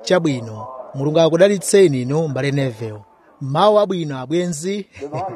chabwino mulungu akudalitseni inu mbale nevel mawu abwino abwenzi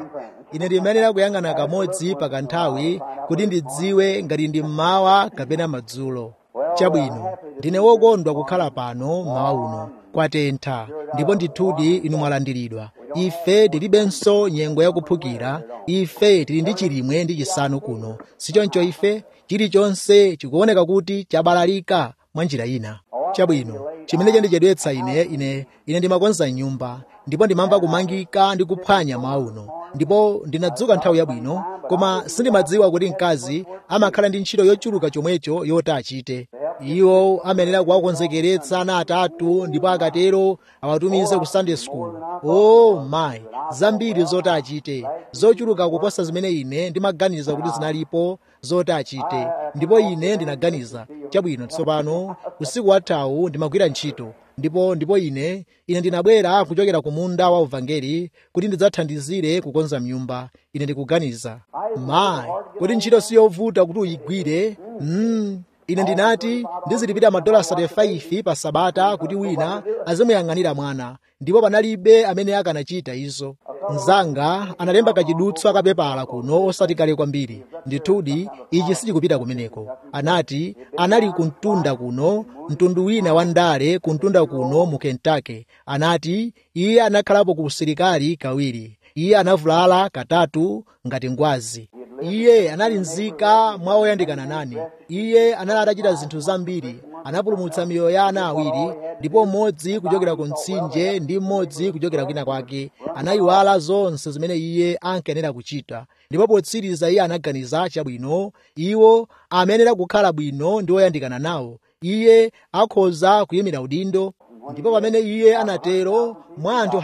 ine ndimayenera kuyang'ana kamodzi pa kanthawi kuti ndidziwe ngati ndi mmawa kapena madzulo chabwino ndine wokondwa kukhala pano mmawa uno kwatentha ndipo ndithudi inu mwalandiridwa ife tilibenso nyengo yakuphukira ife tili ndi chilimwe ndi chisanu kuno sichoncho ife chilichonse chikuoneka kuti chabalalika mwa njira ina chabwino chimene chandichedwetsa ine ine ine ndimakonza nyumba ndipo ndimamva kumangika ndi kuphwanya mmawa uno ndipo ndinadzuka nthawi yabwino koma sindimadziwa kuti mkazi amakhala ndi ntchito yochuluka chomwecho yoti achite iwo amayenera kuwakonzekeretsa ana atatu ndipo akatero awatumize ku sunday school oh my zambiri zoti achite zochuluka kuposa zimene ine ndimaganiza kuti zinalipo zoti achite ndipo ine ndinaganiza chabwino tsopano usiku wathawu ndimagwira ntchito ndipo ndipo ine ine ndinabwera kuchokera ku munda wa uvangeli kuti ndidzathandizire kukonza mnyumba ine ndikuganiza mayi kuti ntchito siyovuta kuti uyigwire mm. ine ndinati ndizilipira madola 35 pa sabata kuti wina azimuyang'anira mwana ndipo panalibe amene akanachita izo mzanga analemba kachidutswa kapepala kuno osati kale kwambiri ndithudi ichi sichikupita kumeneko anati anali kumtunda kuno mtundu wina wa ndale kumtunda kuno mu kentucky anati iye anakhalapo ku usilikali kawiri iye anavulala katatu ngati ngwazi iye anali nzika mwa oyandikana nane iye anali atachita zinthu zambiri anapulumutsa miyoyo ya ana awiri ndipo mmodzi kuchokera ku mtsinje ndi mmodzi kuchokera kwina kwake anayiwala zonse zimene iye ankayenera kuchita ndipo potsiriza iye anaganiza chabwino iwo amayenera kukhala bwino ndi oyandikana nawo iye akhoza kuyimira udindo ndipo pamene iye anatero mwa anthu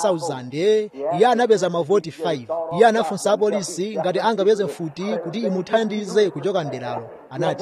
100,000 iye anapeza mavoti 5 iye anafunsa apolisi ngati angapeze mfuti kuti imuthandize kuchoka mderalo anati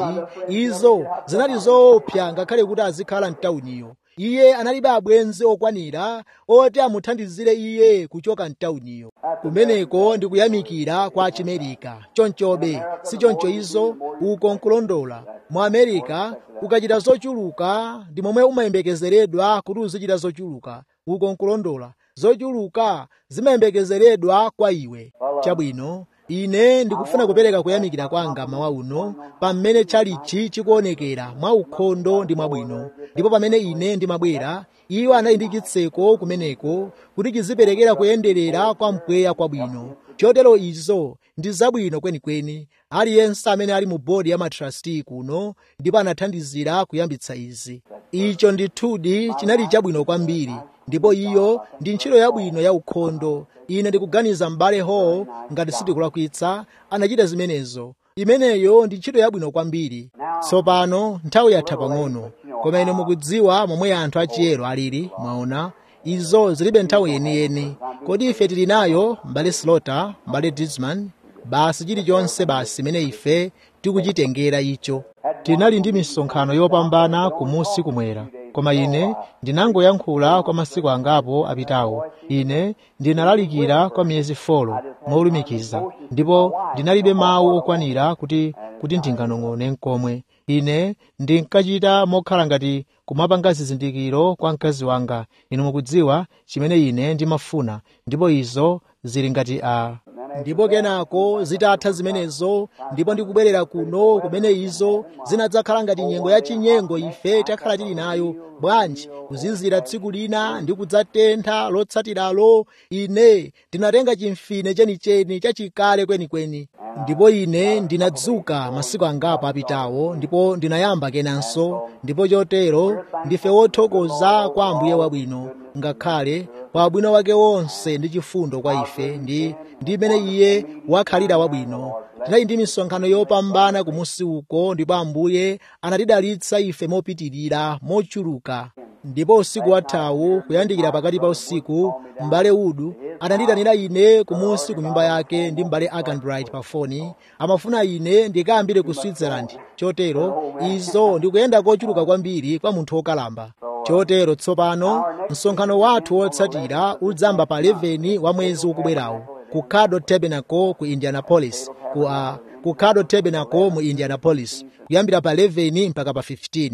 izo zinali zoopsa ngakhale kuti azikhala mtawuniyo iye analibe abwenzi okwanira oti amuthandizire iye kuchoka mtawuniyo kumeneko ndi kuyamikira kwa achimerika chonchobe si choncho izo uko nkulondola mu amerika ukachita zochuluka ndi momwe umayembekezeredwa kuti uzichita zochuluka uko nkulondola zochuluka zimayembekezeredwa kwa iwe chabwino ine ndikufuna kupereka kuyamikira kwanga mawa uno pamene chalichi chikuonekera mwa ukhondo ndi mwabwino ndipo pamene ine ndimabwera iwo anali ndi chitseko kumeneko kuti chiziperekera kuyenderera kwa mpweya kwabwino chotero izo ndi zabwino kwenikweni aliyense amene ali mu bodi ya matrasti kuno ndipo anathandizira kuyambitsa izi icho ndithudi chinali chabwino kwambiri ndipo iyo ndi ntchito yabwino ya ukhondo ine ndikuganiza m'bale hall ngati sindikulakwitsa anachita zimenezo imeneyo ndi ntchito yabwino kwambiri tsopano nthawi yatha pang'ono koma ine mukudziwa momwe anthu achiyero alili mwaona izo zilibe nthawi yeniyeni kodi ife tili nayo mbale slota mbale disman basi chilichonse basi imene ife tikuchitengera icho tinali ndi misonkhano yopambana kumusi kumwera koma ine ndinangoyankhula kwa masiku angapo apitawo ine ndinalalikira kwa miyezi folo molumikiza ndipo ndinalibe mawu okwanira kuti kuti ndinganong'one nkomwe ine ndinkachita mokhala ngati kumapanga zizindikiro kwa mkazi wanga inu mukudziwa chimene ine ndimafuna ndipo izo zili ngati a ndipo kenako zitatha zimenezo ndipo ndikubwerera kuno kumene izo zinadzakhala ngati nyengo yachinyengo ife takhala tili nayo bwanji kuzizira tsiku lina ndi kudzatentha lotsatiralo ine ndinatenga chimfine chenicheni chachikale kwenikweni ndipo ine ndinadzuka masiku angapo apitawo ndipo ndinayamba kenanso ndipo chotero ndife wothokoza kwa ambuye wabwino ngakhale pa ubwino wake wonse ndi chifundo kwa ife ndi ndi imene iye wakhalira wabwino tinali ndi misonkhano yopambana kumusi uko ndipo ambuye anatidalitsa ife mopitirira mochuluka ndipo usiku wathawu kuyandikira pakati pa usiku m'bale udu ananditanira ine kumusi ku nyumba yake ndi m'bale aganbright pa foni amafuna ine ndikayambire ku switzerland chotero izo ndikuyenda kochuluka kwambiri kwa munthu wokalamba chotero tsopano msonkhano wathu wotsatira udzamba pa 11 wa mwezi ukubwerawu ku cado tabernacle ku indianapolis ku, uh, ku cado tabernacle mu indianapolis kuyambira pa 11 mpaka pa 15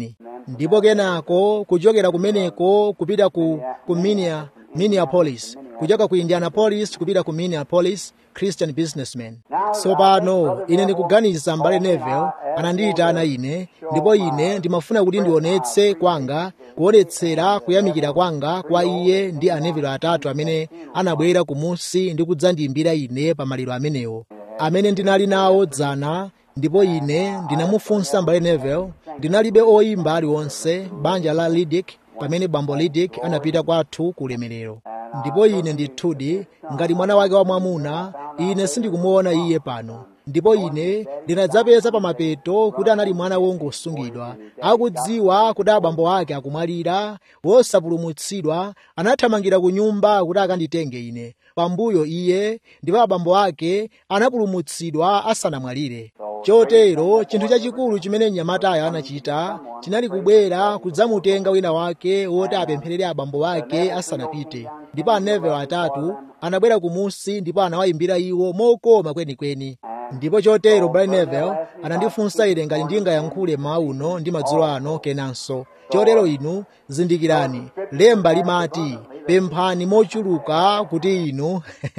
ndipo kenako kuchokera kumeneko kupita ku, ku Minia, minneapolis kuchoka ku indianapolis kupita ku minneapolis christian businessman tsopano ine ndikuganiza mbale neville anandiyitana ine ndipo ine ndimafuna kuti ndionetse kwanga kuonetsera kuyamikira kwanga kwa iye ndi aneville atatu amene anabwera kumusi ndi kudzandiyimbira ine pa maliro amenewo amene ndinali nawo dzana ndipo ine ndinamufunsa mbale neville ndinalibe oyimba aliwonse banja la lidic pamene bambo lidic anapita kwathu ku ulemerero ndipo ine ndithudi ngati mwana wake wamwamuna ine sindikumuona iye pano ndipo ine ndinadzapeza pamapeto kuti anali mwana wongosungidwa akudziwa kuti abambo ake akumwalira wosapulumutsidwa anathamangira ku nyumba kuti akanditenge ine pambuyo iye ndipo abambo ake anapulumutsidwa asanamwalire chotero chinthu chachikulu chimene mnyamatayo anachita chinali kubwera kudzamutenga wina wake woti apempherere abambo ake asanapite ndipo aneville atatu anabwera kumusi ndipo anawayimbira iwo mokoma kwenikweni ndipo chotero brian neville anandifunsa ine ngati ndingayankhule mawa uno ndi madzulo ano kenanso chotero inu zindikirani lemba limati pemphani mochuluka kuti inu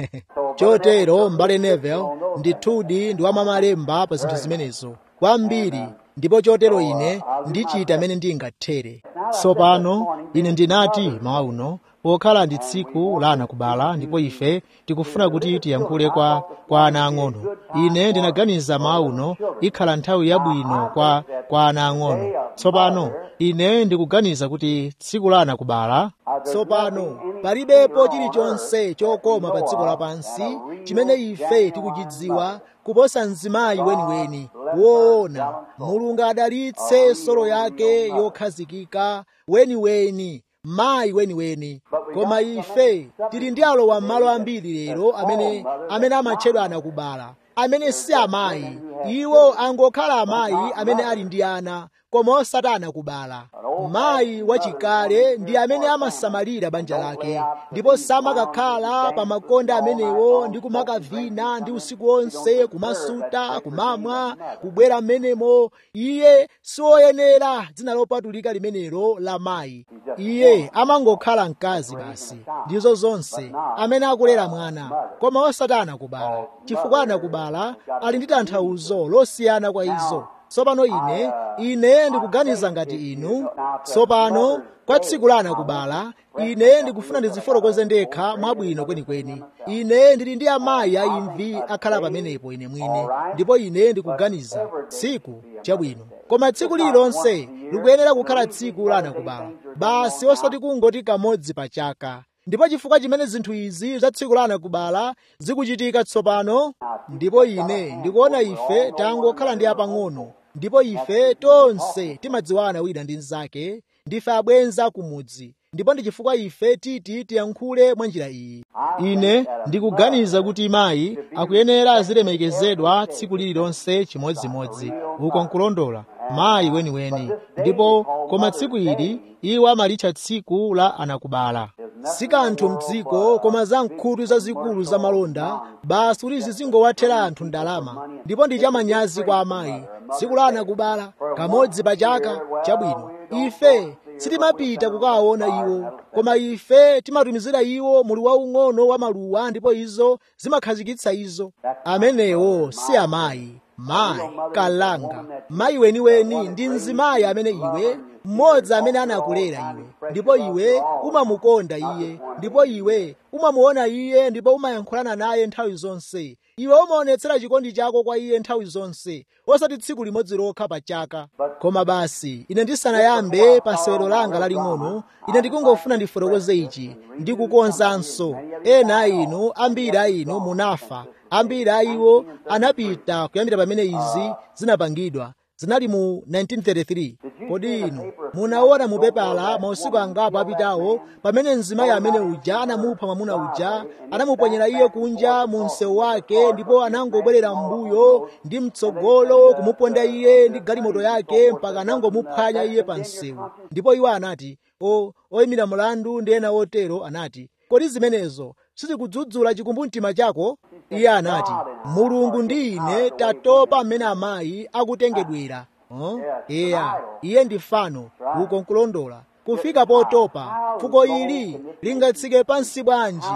chotero mbale neville ndithudi ndi wamamalemba pa zinthu zimenezo kwambiri ndipo chotero ine ndichita amene ndingathere tsopano ine ndinati mawa uno pokhala ndi tsiku la ana kubala ndipo ife tikufuna kuti tiyankhule kwa, kwa ana ang'ono ine ndinaganiza mawa uno ikhala nthawi yabwino kwa, kwa ana ang'ono tsopano ine ndikuganiza kuti tsiku la ana kubala tsopano palibepo chilichonse chokoma pa dziko lapansi chimene ife tikuchidziwa kuposa mzimayi weniweni woona mulungu adalitse solo yake yokhazikika weniweni mayi weniweni koma ife tili ndi alowa m'malo ambiri lero amene amene amatchedwa anakubala amene si amayi iwo angokhala amayi amene ali ndi ana koma osati anakubala mayi wachikale ndi amene amasamalira banja lake ndipo samakakhala pa makonda amenewo ndi kumakavina ndi usiku wonse kumasuta kumamwa kubwera m'menemo iye siwoyenera dzina lopatulika limenelo la mayi iye amangokhala mkazi basi ndizo zonse amene akulera mwana koma osati anakubala chifukwa anakubala ali ndi tanthauzo losiyana kwa izo tsopano ine ine ndikuganiza ngati inu tsopano kwa tsiku la anakubala ine ndikufuna ndizifotokoze ndekha mwabwino kwenikweni ine ndili ndi amayi aimvi akhala pamenepo ine mwine ndipo ine ndikuganiza tsiku chabwino koma tsiku lililonse likuyenera kukhala tsiku la anakubala basi osati kungoti kamodzi pa chaka ndipo chifukwa chimene zinthu izi za tsiku la anakubala zikuchitika tsopano ndipo ine ndikuona ife tangokhala ndi apang'ono ndipo ife tonse timadziwana wina ndi mnzake ndife abwenza kumudzi ndipo ndi chifukwa ife titi tiyankhule mwa njira iyi ine ndikuganiza kuti mayi akuyenera azilemekezedwa tsiku lililonse chimodzimodzi uko nkulondola mayi weniweni ndipo koma tsiku ili iwo amalitcha tsiku la anakubala si kanthu mdziko koma za nkhutu zazikulu za malonda basi kuti zizingowathera anthu ndalama ndipo ndi chamanyazi kwa amayi tsiku la anakubala kamodzi pa chaka chabwino ife sitimapita kukawaona iwo koma ife timatumizira iwo mulu waung'ono wa maluwa ndipo izo zimakhazikitsa izo amenewo si amayi mayi kalanga mayi weniweni ndi mzimayi amene iwe mmodzi amene anakulera iwe ndipo iwe umamukonda iye ndipo iwe umamuona iye ndipo umayankhulana naye nthawi zonse iwe umaonetsera chikondi chako kwa iye nthawi zonse osati tsiku limodzi lokha pa chaka koma basi ine ndisanayambe pa sewero langa laling'ono ine ndikungofuna ndifotokoze ichi ndikukonzanso ena a inu ambiri a inu munafa ambiri a iwo anapita kuyambira pamene izi zinapangidwa zinali mu 1933 kodi inu munaona mupepala mausiku angapo apitawo pamene mzimayi amene uja anamupha mwamuna uja anamuponyera iye kunja mu msewu wake ndipo anangobwerera m'mbuyo ndi mtsogolo kumuponda iye ndi galimoto yake mpaka anangomuphwanya iye pa msewu ndipo iwo anati o oyimira mlandu ndi ena otero anati kodi zimenezo sizikudzudzula chikumbumtima chako iye anati mulungu ndi ine tatopa mmene amayi akutengedwera oh? eya iye ndi fano uko nkulondola kufika potopa fuko ili lingatsike pansi bwanji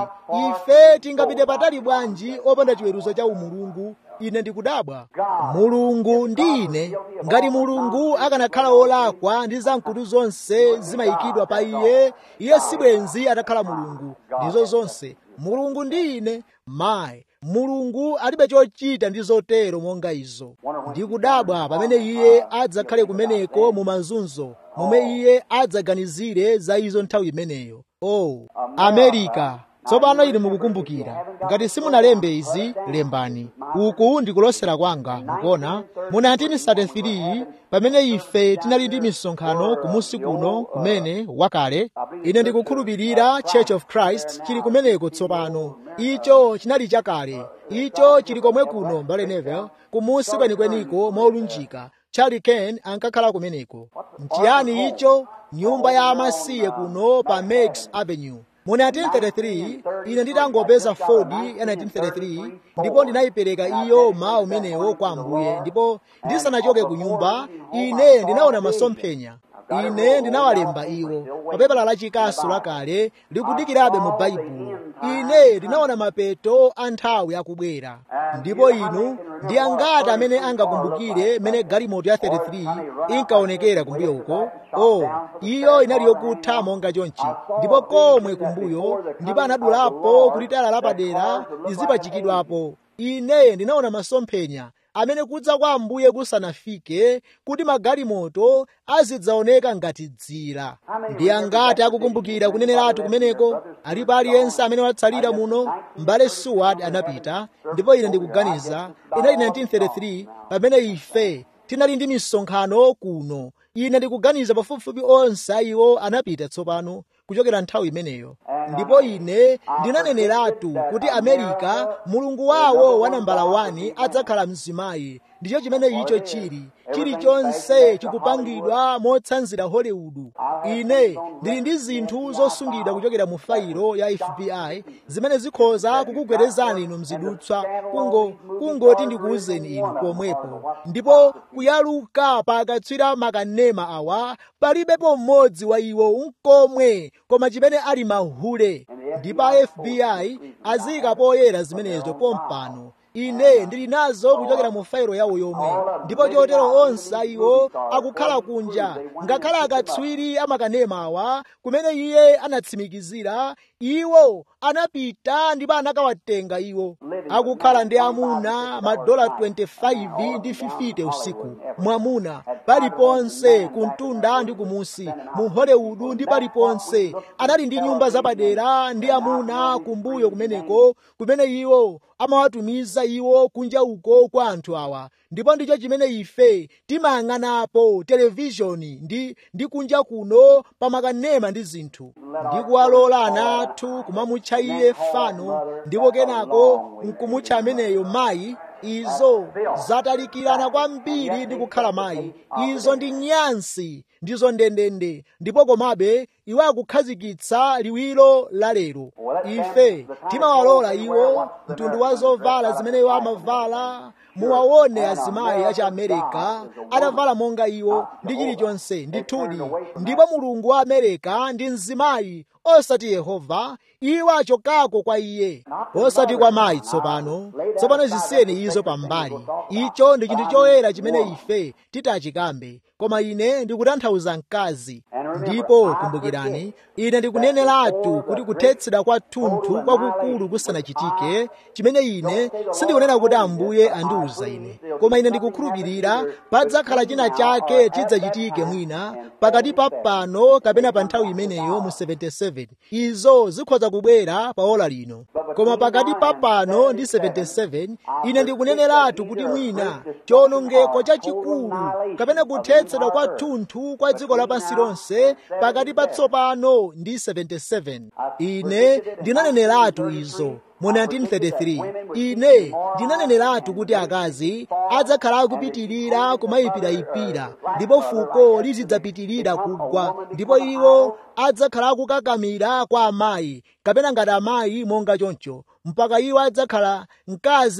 ife tingapite patali bwanji opanda chiweruzo cha umulungu ine ndikudabwa mulungu ndi ine ngati mulungu akanakhala wolakwa ndi zamkutu zonse zimayikidwa pa iye iye sibwenzi atakhala mulungu ndizo zonse mulungu ndi ine mayi mulungu alibe chochita ndi zotero monga izo ndikudabwa pamene iye adzakhale kumeneko mu mazunzo momwe iye adzaganizire za izo nthawi imeneyo oh amerika tsopano inu mukukumbukira ngati simunalembe izi lembani uku ndikulosera kwanga mukuona mu 1933 pamene ife tinali ndi misonkhano kumusi kuno kumene wakale ine ndikukhulupirira church of christ chili kumeneko tsopano icho chinali chakale icho chili komwe kuno mbale nevel kumusi kwenikweniko molunjika charlie ken ankakhala kumeneko nchiyani icho nyumba ya amasiye kuno pa megs avenue mu 1933 ine nditangopeza ford ya 1933 ndipo ndinayipereka iyo mawu umenewo kwa ambuye ndipo ndisanachoke ku nyumba ine ndinaona masomphenya ine ndinawalemba iwo pa pepala lachikasu lakale likudikirabe mu baibulo ine ndinaona mapeto a nthawi akubwera ndipo inu ndi angati amene angakumbukire mene galimoto ya 33 inkaonekera kumbuyo uko oh iyo inali yokutha monga chonchi ndipo komwe kumbuyo ndipo anadulapo kuti tala lapadera lizipachikidwapo ine ndinaona masomphenya amene kudza kwa ambuye kusanafike kuti magalimoto azidzaoneka ngati dzira ndi angati akukumbukira kuneneratu kumeneko alipo aliyense amene watsalira muno mbale seward anapita ndipo ine ndikuganiza inali 1933 pamene ife tinali ndi misonkhano kuno ine ndikuganiza pafupifupi onse ayiwo anapita tsopano kuchokera nthawi imeneyo ndipo ine ndinaneneratu kuti amerika mulungu wawo wa nambala 1 adzakhala mzimayi ndicho chimene icho chili chilichonse chikupangidwa motsanzira hollywood ine ndili ndi zinthu zosungidwa kuchokera mu failo ya fbi zimene zikhoza kukugwerezani inu mzidutswa kungo kungoti ndikuwuzeni inu pomwepo ndipo kuyaluka pakatswira makanema awa palibepo mmodzi wa iwo unkomwe koma chimene ali mahule ndipo a fbi aziyika poyera zimenezo pompano ine ndili nazo kuchokera mu failo yawo yomwe ndipo chotero onse iwo akukhala kunja ngakhale akatswiri amakanema awa kumene iye anatsimikizira iwo anapita ndipo anakawatenga iwo akukhala ndi amuna madola 25 ndi 50 usiku mwamuna paliponse kumtunda ndi kumusi mu hollywood ndi paliponse anali ndi nyumba zapadera ndi amuna kumbuyo kumeneko kumene iwo amawatumiza iwo kunja uko kwa anthu awa ndipo ndicho chimene ife timayang'anapo televishoni ndi ndi kunja kuno pamakanema ndi zinthu ndi kuwalola ana athu kumamutcha iye fano ndipo kenako nkumutcha ameneyo mayi izo zatalikirana kwambiri ndi kukhala mayi izo ndi nyansi ndizo ndendende ndipo komabe iwo akukhazikitsa liwiro la lero ife timawalola iwo mtundu wa zovala zimene iwo amavala muwaone azimayi achi amerika atavala monga iwo ndi chilichonse ndithudi ndipo mulungu wa amerika ndi mzimayi osati yehova iwo achokako kwa iye osati kwa mayi tsopano tsopano zisiyeni izo pambali icho ndi chinthu choyera chimene ife titachikambe koma ine ndikutanthauza mkazi ndipo kumbukirani ine ndikuneneratu kuti kuthetsedwa kwa thunthu kwakukulu kusanachitike chimene ine sindikunena kuti ambuye andiwuza ine koma ine ndikukhulupirira padzakhala china chake chidzachitike mwina pakati pa pano kapena pa nthawi imeneyo mu 77 izo zikhoza kubwera pa ola lino koma pakati pa pano ndi 77 ine ndikuneneratu kuti mwina chiwonongeko chachikulu kapena kuthetsedwa kwa thunthu kwa dziko lapansi lonse pakati pa tsopano ndi 77 ine ndinaneneratu izo mu 1933 ine ndinaneneratu kuti akazi adzakhala akupitirira kumayipirayipira ndipo fuko lizidzapitirira kugwa ndipo iwo adzakhala akukakamira kwa amayi kapena ngati amayi monga choncho mpaka iwo adzakhala mkazi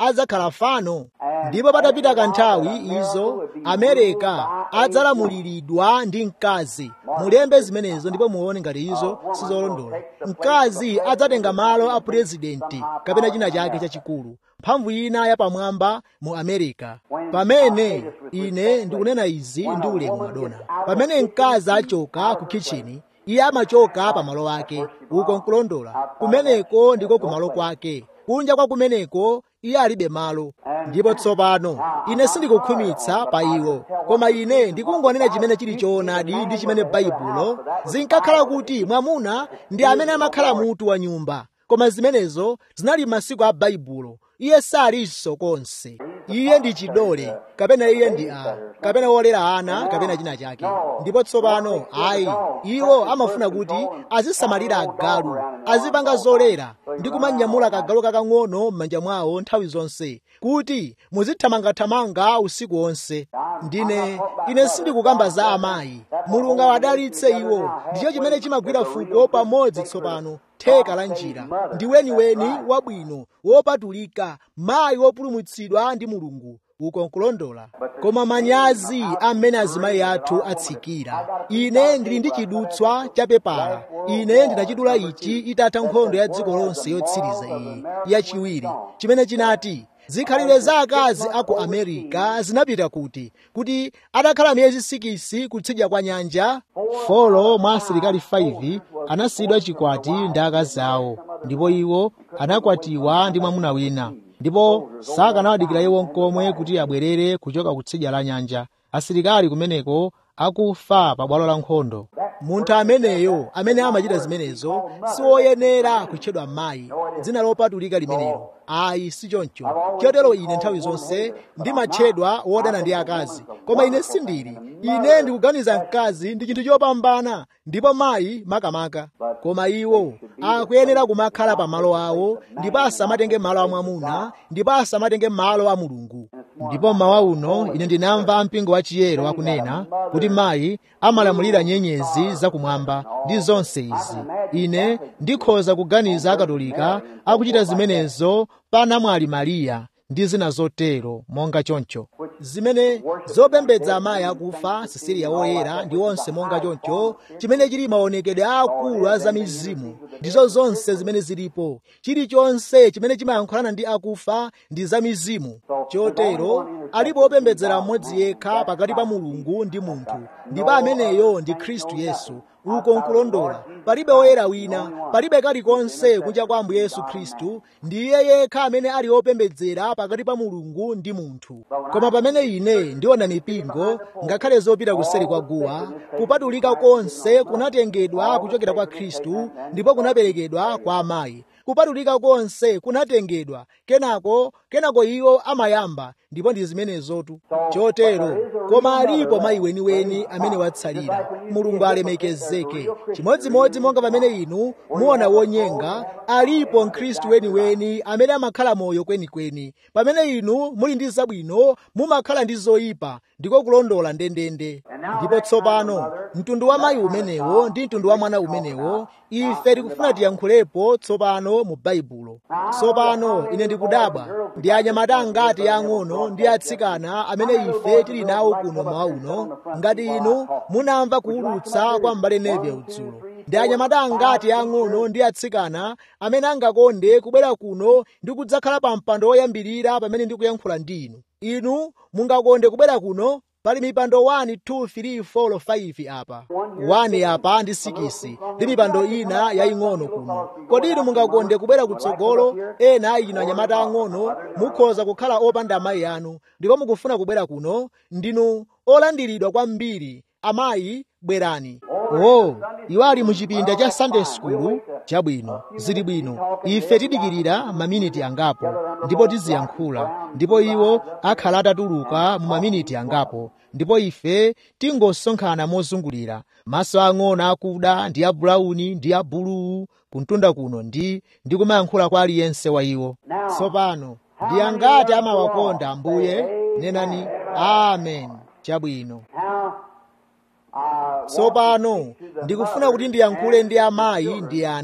adzakhala fano ndipo patapita kanthawi izo amerika adzalamuliridwa ndi mkazi mulembe zimenezo ndipo muone ngati izo sizolondola mkazi adzatenga malo a purezidenti kapena china chake chachikulu mphamvu ina yapamwamba mu amerika pamene ine ndikunena izi ndi ulemu madona pamene mkazi achoka ku kitchini iye amachoka pamalo ake uko nkulondola kumeneko ndiko kumalo kwake kunja kwa kumeneko iye alibe malo ndipo tsopano ine sindikukhwimitsa pa iwo koma ine ndikungonena chimene chili choonadi ndi chimene baibulo zinkakhala kuti mwamuna ndi amene amakhala mutu wa nyumba koma zimenezo zinali masiku a baibulo iye salinso konse iye ndi chidole kapena iye ndi a kapena wolera ana kapena china chake ndipo tsopano ayi iwo amafuna kuti azisamalira agalu azipanga zolera ndi kumanyamula kagalu kakang'ono m'manja mwawo nthawi zonse kuti muzithamangathamanga usiku wonse ndine ine sindikukamba za amayi mulungu awadalitse iwo ndicho chimene chimagwira fuko pamodzi tsopano theka la njira ndi weniweni wabwino wopatulika mayi wopulumutsidwa ndi mulungu uko nkulondola koma manyazi amene azimayi athu atsikira ine ndili ndi chidutswa cha pepala ine ndinachidula ichi itatha nkhondo ya dziko lonse yotsiriza iyi yachiwiri chimene chinati zikhalire za akazi a ku america zinapita kuti kuti adakhala miyezi sikisi kutsidya kwa nyanja folo mwa asilikali 5 anasiyidwa chikwati ndi akazi awo ndipo iwo anakwatiwa ndi mwamuna wina ndipo sakanawadikira iwo nkomwe kuti abwerere kuchoka kutsidya la nyanja asilikali kumeneko akufa pa bwalo la nkhondo munthu ameneyo amene amachita zimenezo siwoyenera kutchedwa mayi dzina lopatulika limenelo ayi si choncho chotero ine nthawi zonse ndimatchedwa wodana ndi akazi koma ine sindili ine ndikuganiza mkazi ndi chinthu chopambana ndipo mayi makamaka koma iwo akuyenera kumakhala pa malo awo ndipo asamatenge malo a mwamuna ndipo asamatenge malo a mulungu ndipo mmawa uno ine ndinamva mpingo wa chiyero akunena kuti mayi amalamulira nyenyezi zakumwamba ndi zonse izi ine ndikhoza kuganiza akatolika akuchita zimenezo pa namwali mariya ndi zina zotero monga choncho zimene zopembedza amayi akufa sisiriya woyera ndi onse monga choncho chimene chili maonekedwe akulu a zamizimu ndizo zonse zimene zilipo chilichonse chimene chimayankhulana ndi akufa ndi zamizimu chotero alipo opembedzera mmodzi yekha pakati pa mulungu ndi munthu ndipo ameneyo ndi khristu yesu uko nkulondola palibe woyera wina palibe kalikonse kunja kwa ambuye yesu khristu ndiye yekha amene ali opembedzera pakati pa mulungu ndi munthu koma pamene ine ndiona mipingo ngakhale zopita kuseri kwa guwa kupatulika konse kunatengedwa kuchokera kwa khristu ndipo kunaperekedwa kwa amayi kupatulika konse kunatengedwa kenako kenako iwo amayamba ndipo ndi zimenezotu chotero koma alipo mayi weniweni amene watsalira mulungu alemekezeke chimodzimodzi monga pamene inu muona wonyenga alipo mkhristu weniweni amene amakhala moyo kwenikweni pamene inu muli ndi zabwino mumakhala ndi zoyipa ndiko kulondola ndendende ndipo tsopano mtundu wa mayi umenewo ndi mtundu wa mwana umenewo ife tikufuna tiyankhulepo tsopano mu baibulo tsopano ine ndikudabwa ndi anyamata angati ang'ono ndi atsikana amene ife tili nawo kuno mmawa uno ngati inu munamva kuwulutsa kwa m'bale neve udzulo ndi anyamata angati ang'ono ndi atsikana amene angakonde kubwera kuno ndi kudzakhala pa mpando woyambirira pamene ndikuyankhula ndi inu inu mungakonde kubwera kuno pali mipando 1 2 3 4 5 apa 1 apa ndi 6 ndi mipando ina yaying'ono kuno kodi inu mungakonde kubwera kutsogolo ena inu anyamata ang'ono mukhoza kukhala opanda amayi anu ndipo mukufuna kubwera kuno ndinu olandiridwa kwambiri amayi bwerani oh iwo ali muchipinda cha sunday school chabwino zili bwino ife tidikirira maminiti angapo ndipo tiziyankhula ndipo iwo akhala atatuluka mu maminiti angapo ndipo ife tingosonkhana mozungulira maso ang'ono akuda ndi abulauni ndi abuluu kuntunda kuno ndi ndi kumayankhula kwa aliyense wa iwo tsopano ndi angati amawakonda ambuye nenani amen chabwino tsopano ndikufuna kuti ndiyankhule ndi amayi ndi ana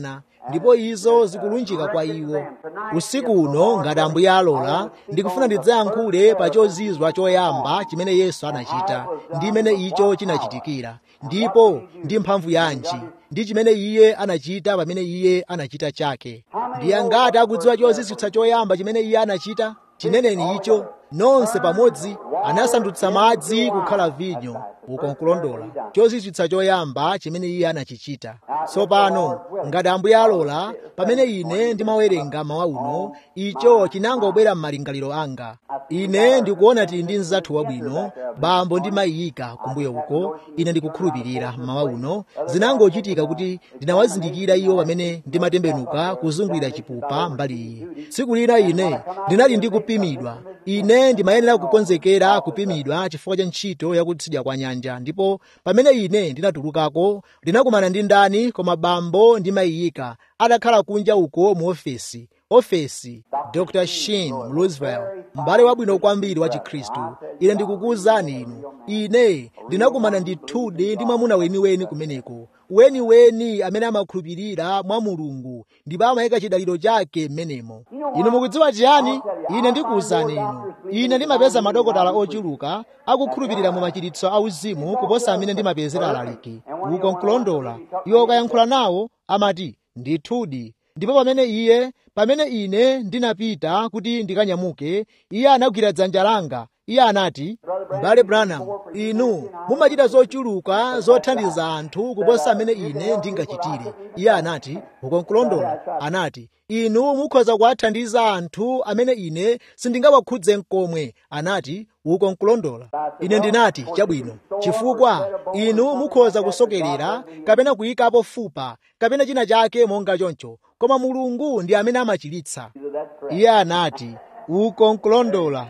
ndipo izo zikulunjika kwa iwo usiku uno ngati ambuye alola ndikufuna ndidzayankhule pa chozizwa choyamba chimene yesu anachita ndi imene icho chinachitikira ndipo ndi mphamvu yanji ndi chimene iye anachita pamene iye anachita chake ndi angati akudziwa chozizwitsa choyamba chimene iye anachita chineneni icho nonse pamodzi anasandutsa madzi kukhala vinyo uko nkulondola chozizwitsa choyamba chimene iye anachichita tsopano ngati ambuye alola pamene ine ndimawerenga mawa uno icho chinangobwera m'malingaliro anga ine ndikuona tili ndi mzathu wabwino bambo ndimayiyika kumbuyo uko ine ndikukhulupirira mawa uno zinangochitika kuti ndinawazindikira iwo pamene ndimatembenuka kuzungulira chipupa mbali iyi tsiku lina ine ndinali ndi kupimidwa ine ndimayenera kukonzekera kupimidwa chifukwa cha ntchito yakutsidya kwa nyanja ndipo pamene ine ndinatulukako ndinakumana ndi ndani koma bambo ndimayiyika adakhala kunja uko mu ofesi ofesi dr shin roosevelt m'bale wabwino kwambiri wa chikhristu ine ndikukuwuzani inu ine ndinakumana ndithudi ndi mwamuna weniweni kumeneko weniweni amene amakhulupirira mwa mulungu ndipo amayika chidaliro chake m'menemo inu mukudziwa chiyani ine ndikuwuzani inu ine ndimapeza madokotala ochuluka akukhulupirira mu machiritso auzimu kuposa amene ndimapezera alaliki uko nkulondola iwo ukayankhula nawo amati ndithudi ndipo pamene iye pamene ine ndinapita kuti ndikanyamuke iye anagwira dzanja langa iye anati m'bale branham inu mumachita zochuluka zothandiza anthu kuposa amene ine ndingachitire iye anati uko nkulondola anati inu mukhoza kuwathandiza anthu amene ine sindingawakhudze mkomwe anati uko nkulondola ine ndinati chabwino chifukwa inu mukhoza kusokerera kapena kuyikapo fupa kapena china chake monga choncho koma mulungu ndi amene amachiritsa iye anati uko nkulondola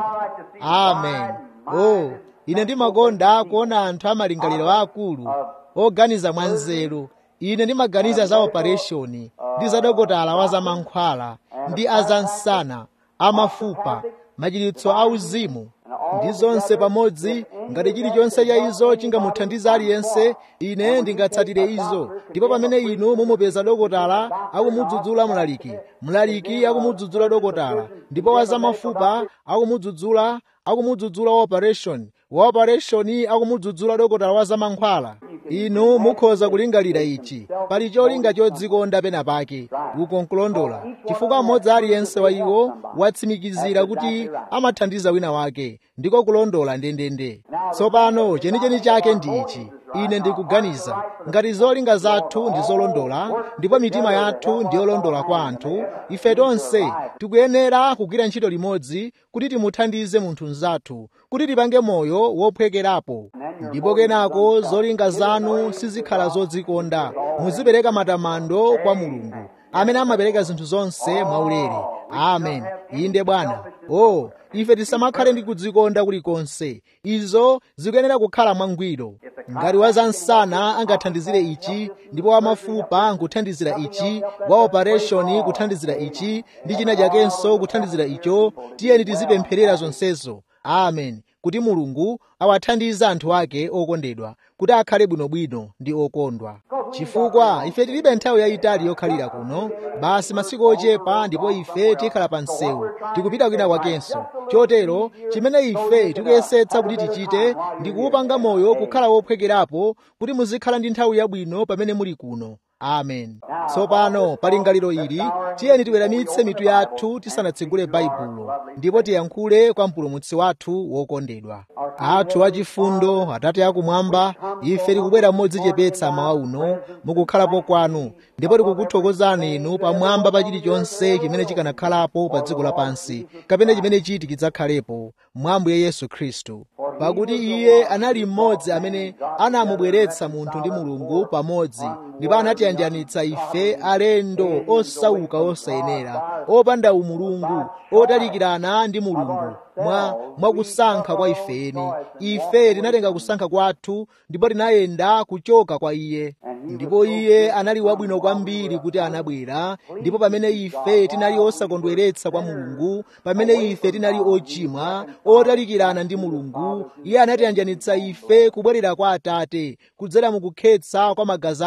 amen oh ine ndimakonda kuona anthu amalingaliro akulu oganiza mwanzeru ine ndimaganiza za opereshoni ndi za dokotala wa zamankhwala ndi azansana amafupa machiritso auzimu ndi zonse pamodzi ngati chilichonse cha izo chingamuthandiza aliyense ine ndingatsatire izo ndipo pamene inu mumupeza dokotala akumudzudzula mlaliki mlaliki akumudzudzula dokotala ndipo wazamafupa akumudzudzula akumudzudzula wa operation wa operation akumudzudzula dokotala wa zamankhwala inu mukhoza kulingalira ichi pali cholinga chodzikonda pena pake uko nkulondola chifukwa mmodzi aliyense wa iwo watsimikizira kuti amathandiza wina wake ndiko kulondola ndendende tsopano chenicheni chake ndi ichi ine ndikuganiza ngati zolinga zathu ndi zolondola ndipo mitima yathu ndi yolondola kwa anthu ife tonse tikuyenera kugwira ntchito limodzi kuti timuthandize munthu mnzathu kuti tipange moyo wophwekerapo ndipo kenako zolinga zanu sizikhala zodzikonda muzipereka matamando kwa mulungu amene amapereka zinthu zonse mwaulere amen inde bwana o oh, ife tisamakhale ndi kudzikonda kulikonse izo zikuyenera kukhala mwangwiro ngati wazansana angathandizire ichi ndipo wamafupa nkuthandizira ichi wa operation kuthandizira ichi ndi china chakenso kuthandizira icho tiyeni tizipempherera zonsezo amen kuti mulungu awathandize anthu ake okondedwa kuti akhale bwinobwino ndi okondwa chifukwa ife tilibe nthawi yayitali yokhalira kuno basi masiku ochepa ndipo ife tikhala pa msewu tikupita kwina kwakenso chotero chimene ife tikuyesetsa kuti tichite ndi kuwupanga moyo kukhala wophwekerapo kuti muzikhala ndi nthawi yabwino pamene muli kuno amen tsopano pa lingaliro ili tiyeni tiweramitse mitu yathu tisanatsegule baibulo ndipo tiyankhule kwa mpulumutsi wathu wokondedwa athu achifundo atate akumwamba ife tikubwera modzichepetsa mawa uno mukukhalapo kwanu ndipo tikukuthokozani inu pamwamba pa chilichonse chimene chikanakhalapo pa dziko lapansi kapena chimene chiti chidzakhalepo mwa Ambuye yesu khristu pakuti iye anali mmodzi amene anamubweretsa munthu ndi mulungu pamodzi ndipo anatiyanjanitsa ife alendo osauka osayenera opanda umulungu otalikirana ndi mulungu mwa mwakusankha kwa ifeni ife tinatenga kusankha kwathu ndipo tinayenda kuchoka kwa iye ndipo iye anali wabwino kwambiri kuti anabwera ndipo pamene ife tinali osakondweretsa kwa mulungu pamene ife tinali ochimwa otalikirana ndi mulungu iye anatiyanjanitsa ife kubwerera kwa atate kudzera mukukhetsa kwa magazi ake omwe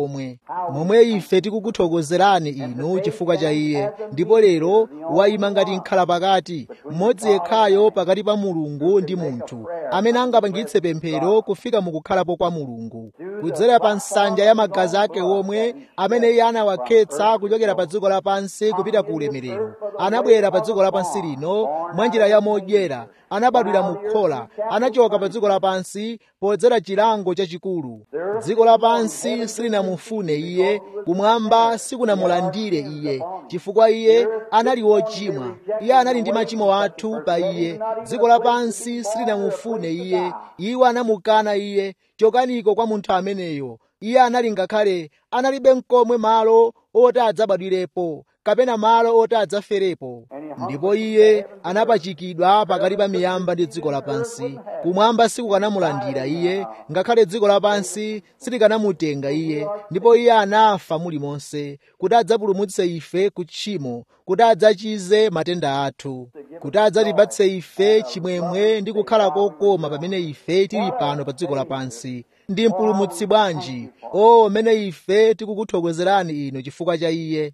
komwe momwe ife tikukuthokozerani inu chifukwa cha iye ndipo lero wayima ngati nkhala pakati mmodzi yekhayo pakati pa mulungu ndi munthu amene angapangitse pemphero kufika mukukhalapo kwa mulungu kudzera pa nsanja ya magazi ake omwe amene iye anawakhetsa kuchokera pa dziko lapansi kupita ku ulemerero anabwera pa dziko lapansi lino mwa njira ya modyera anabadwira mu khola anachoka pa dziko lapansi podzera chilango chachikulu dziko lapansi silinamufune iye kumwamba sikunamulandire iye chifukwa iye anali wochimwa iye anali ndi machimo athu pa iye dziko lapansi silinamufune iye iwo anamukana iye chokaniko kwa munthu ameneyo iye anali ngakhale analibe mkomwe malo oti adzabadwirepo kapena malo oti adzaferepo ndipo iye anapachikidwa pakati pa miyamba ndi dziko lapansi kumwamba sikukanamulandira iye ngakhale dziko lapansi silikanamutenga iye ndipo iye anafa mulimonse kuti adzapulumutse ife ku tchimo kuti adzachize matenda athu kuti adzatipatse ife chimwemwe ndi kukhala kokoma pamene ife tili pano pa dziko lapansi ndi mpulumutsi bwanji o mmene ife tikukuthokozerani inu chifukwa cha iye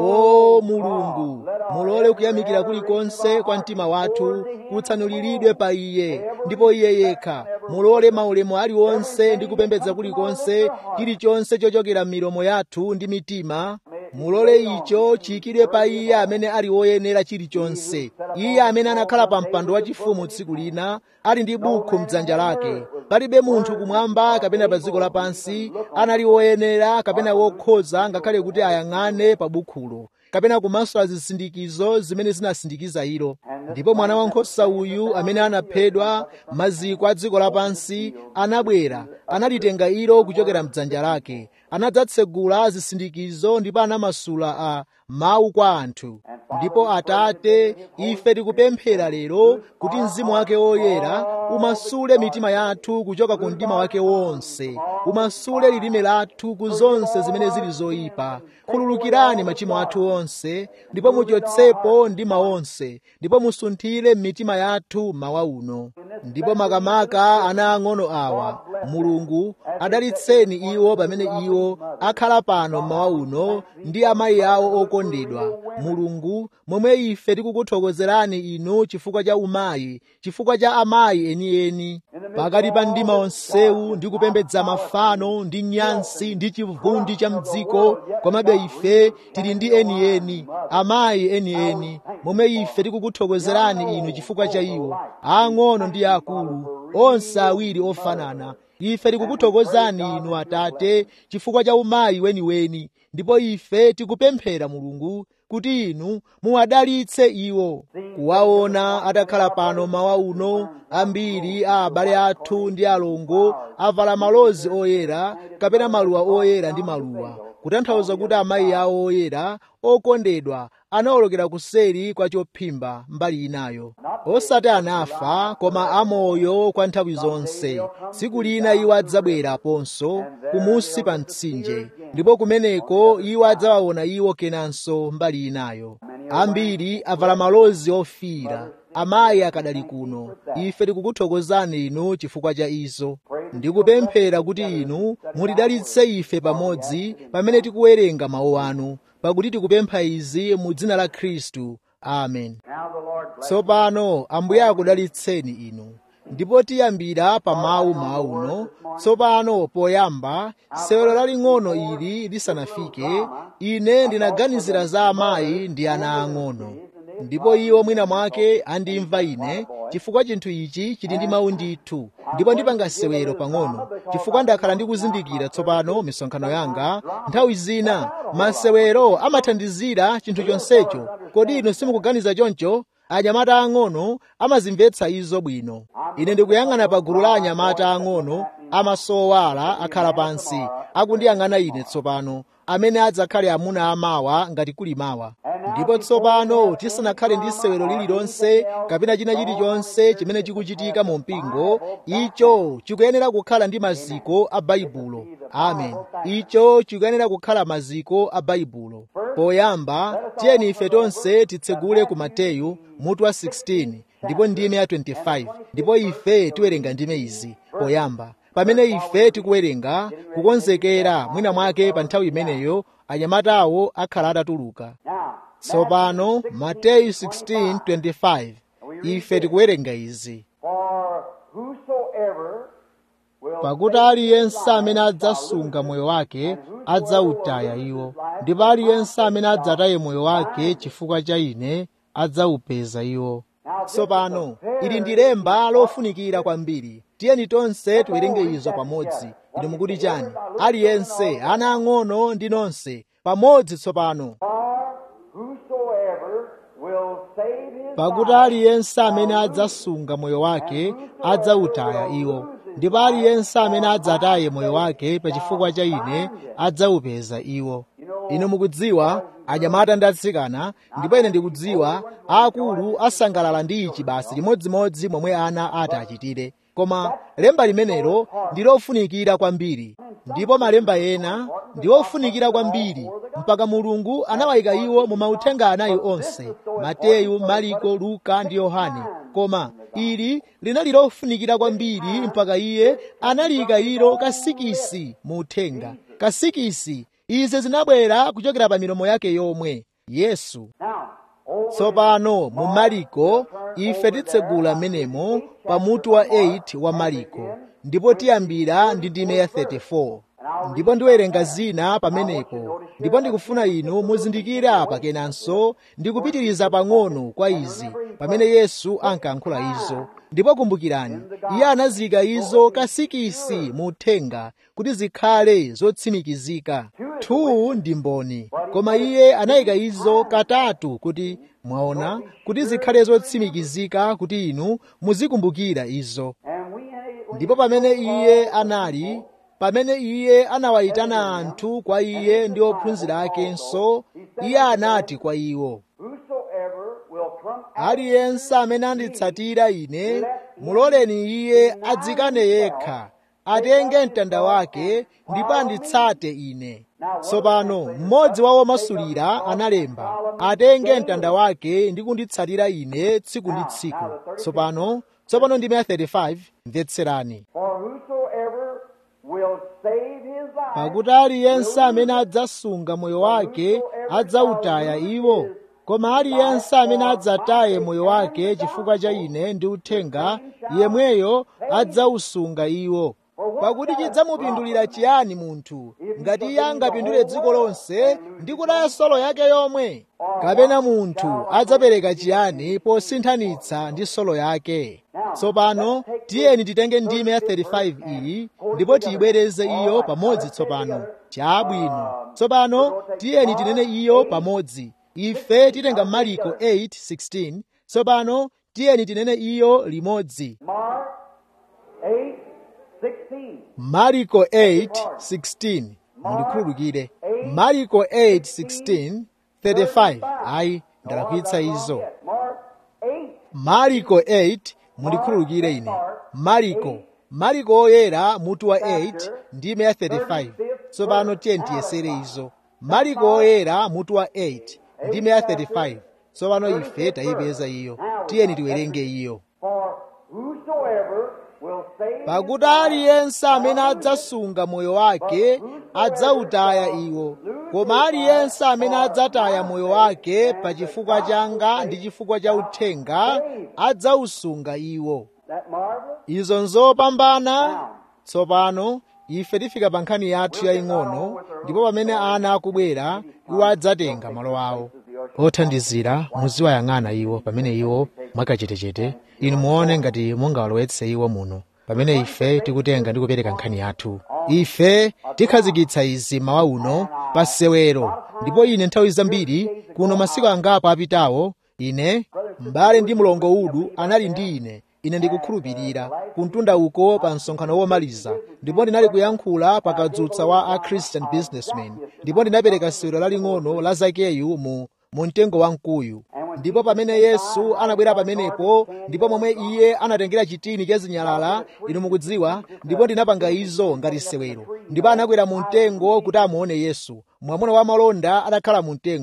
o mulungu mulole kuyamikira kulikonse kwa mtima wathu kutsanuliridwe pa iye ndipo iye yekha mulole maulemu aliwonse ndi kupembedza kulikonse chilichonse chochokera m'milomo yathu ndi mitima mulole icho chiyikidwe pa iye amene ali woyenera chilichonse iye amene anakhala pa mpando wachifumu tsiku lina ali ndi bukhu mdzanja lake palibe munthu kumwamba kapena pa dziko lapansi anali woyenera kapena wokhoza ngakhale kuti ayang'ane pa bukhulo kapena kumasula zisindikizo zimene zinasindikiza ilo ndipo mwana wankhosa uyu amene anaphedwa maziko a dziko lapansi anabwera analitenga ilo kuchokera mdzanja lake anadzatsegula zisindikizo ndipo anamasula a mawu kwa anthu ndipo atate ife tikupemphera lero kuti mzimu wake woyera umasule mitima yathu kuchoka ku mdima wake wonse umasule lilime lathu ku zonse zimene zili zoyipa khululukirani machimo athu onse ndipo muchotsepo mdima wonse ndipo musunthire m'mitima yathu mawa uno ndipo makamaka ana ang'ono awa mulungu adalitseni iwo pamene iwo akhala pano mmawa uno ndi amayi awo okondedwa mulungu momwe ife tikukuthokozerani inu chifukwa cha umayi chifukwa cha amayi enieni pakati pa mdima onsewu ndi kupembedza mafano ndi nyansi ndi chivundi cha mdziko komabe ife tili ndi enieni amayi enieni momwe ife tikukuthokozerani inu chifukwa cha iwo ang'ono ndi akulu onse awiri ofanana ife tikukuthokozani inu atate chifukwa cha umayi weniweni ndipo ife tikupemphera mulungu kuti inu muwadalitse iwo kuwaona atakhala pano mawa uno ambiri a abale athu ndi alongo avala malozi oyera kapena maluwa oyera ndi maluwa kutanthauza kuti amayi awo oyera okondedwa anawolokera kuseri kwa chophimba mbali inayo osati anafa koma amoyo kwa nthawi zonse tsiku lina iwo adzabweraponso kumusi pa mtsinje ndipo kumeneko iwo adzawaona iwo kenanso mbali inayo ambiri avala malozi ofiira amayi akadali kuno ife tikukuthokozani inu chifukwa cha izo ndikupemphera kuti inu mutidalitse ife pamodzi pamene tikuwerenga mawu anu pakuti tikupempha izi mu dzina la khristu amen tsopano ambuye akudalitseni inu ndipo tiyambira pa mawu mawuno tsopano poyamba sewero laling'ono ili lisanafike ine ndinaganizira za amayi ndi ana ang'ono ndipo iwo mwina mwake andimva ine chifukwa chinthu ichi chili ndi mawu ndithu ndipo ndipanga sewero pang'ono chifukwa ndakhala ndikuzindikira tsopano misonkhano yanga nthawi zina masewero amathandizira chinthu chonsecho kodi inu simukuganiza choncho anyamata ang'ono amazimvetsa izo bwino ine ndikuyang'ana pa gulu la anyamata ang'ono amasowala akhala pansi akundiyang'ana ine tsopano amene adzakhale amuna amawa ngati kuli mawa ndipo tsopano tisanakhale ndi sewero lililonse kapena china chilichonse chimene chikuchitika mu mpingo icho chikuyenera kukhala ndi maziko a baibulo amen icho chikuyenera kukhala maziko a baibulo poyamba tiyeni ife tonse titsegule ku mateyu mutu wa 16 ndipo ndime ya 25 ndipo ife tiwerenga ndime izi poyamba pamene ife tikuwerenga kukonzekera mwina mwake pa nthawi imeneyo anyamatawo akhala atatuluka tsopano mateyu 16:25 ife tikuwerenga izi pakuti aliyense amene adzasunga moyo wake adzawutaya iwo ndipo aliyense amene adzataye moyo wake chifukwa cha ine adzawupeza iwo tsopano ili ndi lemba lofunikira kwambiri tiyeni tonse tiwerenge izo pamodzi inu mukuti chani aliyense ana ang'ono ndi nonse pamodzi tsopano pakuti aliyense amene adzasunga moyo wake adzawutaya iwo ndipo aliyense amene adzataye moyo wake pa chifukwa cha ine adzawupeza iwo inu mukudziwa anyamata ndi atsikana ndipo ine ndikudziwa akulu asangalala ndi ichi basi chimodzimodzi momwe ana ati achitire koma lemba limenelo ndi lofunikira kwambiri ndipo malemba ena ndi ofunikira kwambiri mpaka mulungu anawayika iwo mu mauthenga anayi onse mateyu mariko luka ndi yohane koma ili linali lofunikira kwambiri mpaka iye analiyika ilo kasikisi mu uthenga kasikisi izi zinabwera kuchokera pa milomo yake yomwe yesu tsopano mu mariko ife titsegula menemo pa mutu wa 8 wa mariko ndipo tiyambira ndi ndime ya 34 ndipo ndiwerenga zina pamenepo ndipo ndikufuna inu muzindikire apa kenanso ndikupitiriza pang'ono kwa izi pamene yesu ankayankhula izo ndipo kumbukirani iye anazika izo kasikisi mu uthenga kuti zikhale zotsimikizika two ndi mboni koma iye anayika izo katatu kuti mwaona kuti zikhale zotsimikizika kuti inu muzikumbukira izo ndipo pamene iye anali pamene iye anawayitana anthu kwa iye ndi ophunzira akenso iye anati kwa iwo aliyense amene anditsatira ine muloleni iye adzikane yekha atenge mtanda wake ndipo anditsate ine tsopano mmodzi wa omasulira analemba atenge mtanda wake ndi kunditsatira ine tsiku ndi tsiku tsopano tsopano ndime ya 35 mvetserani pakuti aliyense amene adzasunga moyo wake adzawutaya iwo koma aliyense amene adzataye moyo wake chifukwa cha ine ndi uthenga yemweyo adzawusunga iwo pakuti chidzamupindulira chiyani munthu ngati iye angapindule dziko lonse ndi kutaya solo yake yomwe kapena munthu adzapereka chiyani posinthanitsa ndi solo yake tsopano tiyeni titenge ndime ya 35 iyi ndipo tiyibwereze iyo pamodzi tsopano chabwino tsopano tiyeni tinene iyo pamodzi ife titenga mariko 8:16 tsopano tiyeni tinene iyo limodzi mariko 8:16 mundikhululukire mariko 8:16 35 ayi ndalakwitsa izo mariko 8 mundikhululukire ine mariko mariko oyera mutu wa 8 ndime ya 35 tsopano tiyeni tiyesere izo mariko oyera mutu wa 8 ndime ya 35 tsopano ife tayipeza iyo tiyeni tiwerenge iyo pakuti aliyense amene adzasunga moyo wake adzawutaya iwo koma aliyense amene adzataya moyo wake pa chifukwa changa ndi chifukwa cha uthenga adzawusunga iwo izo nzopambana tsopano ife tifika pa nkhani yathu yaying'ono ndipo pamene ana akubwera iwo adzatenga malo awo othandizira muziwayang'ana iwo pamene iwo mwakachetechete inu muone ngati mungawalowetse iwo muno pamene ife tikutenga ndi kupereka nkhani yathu ife tikhazikitsa izi mawa uno pa sewero ndipo ine nthawi zambiri kuno masiku angapo apitawo ine m'bale ndi mlongo udu anali ndi ine ine ndikukhulupirira kumtunda uko pa msonkhano womaliza ndipo ndinali kuyankhula pakadzutsa wa a christian businessman ndipo ndinapereka sewero laling'ono la zakeyu mu mu mtengo wa mkuyu ndipo pamene yesu anabwera pamenepo ndipo momwe iye anatengera chitini cha zinyalala inu mukudziwa ndipo ndinapanga izo ngati sewero ndipo anakwera mu mtengo kuti amuone yesu mwamuna wa malonda adakhala mu mtengo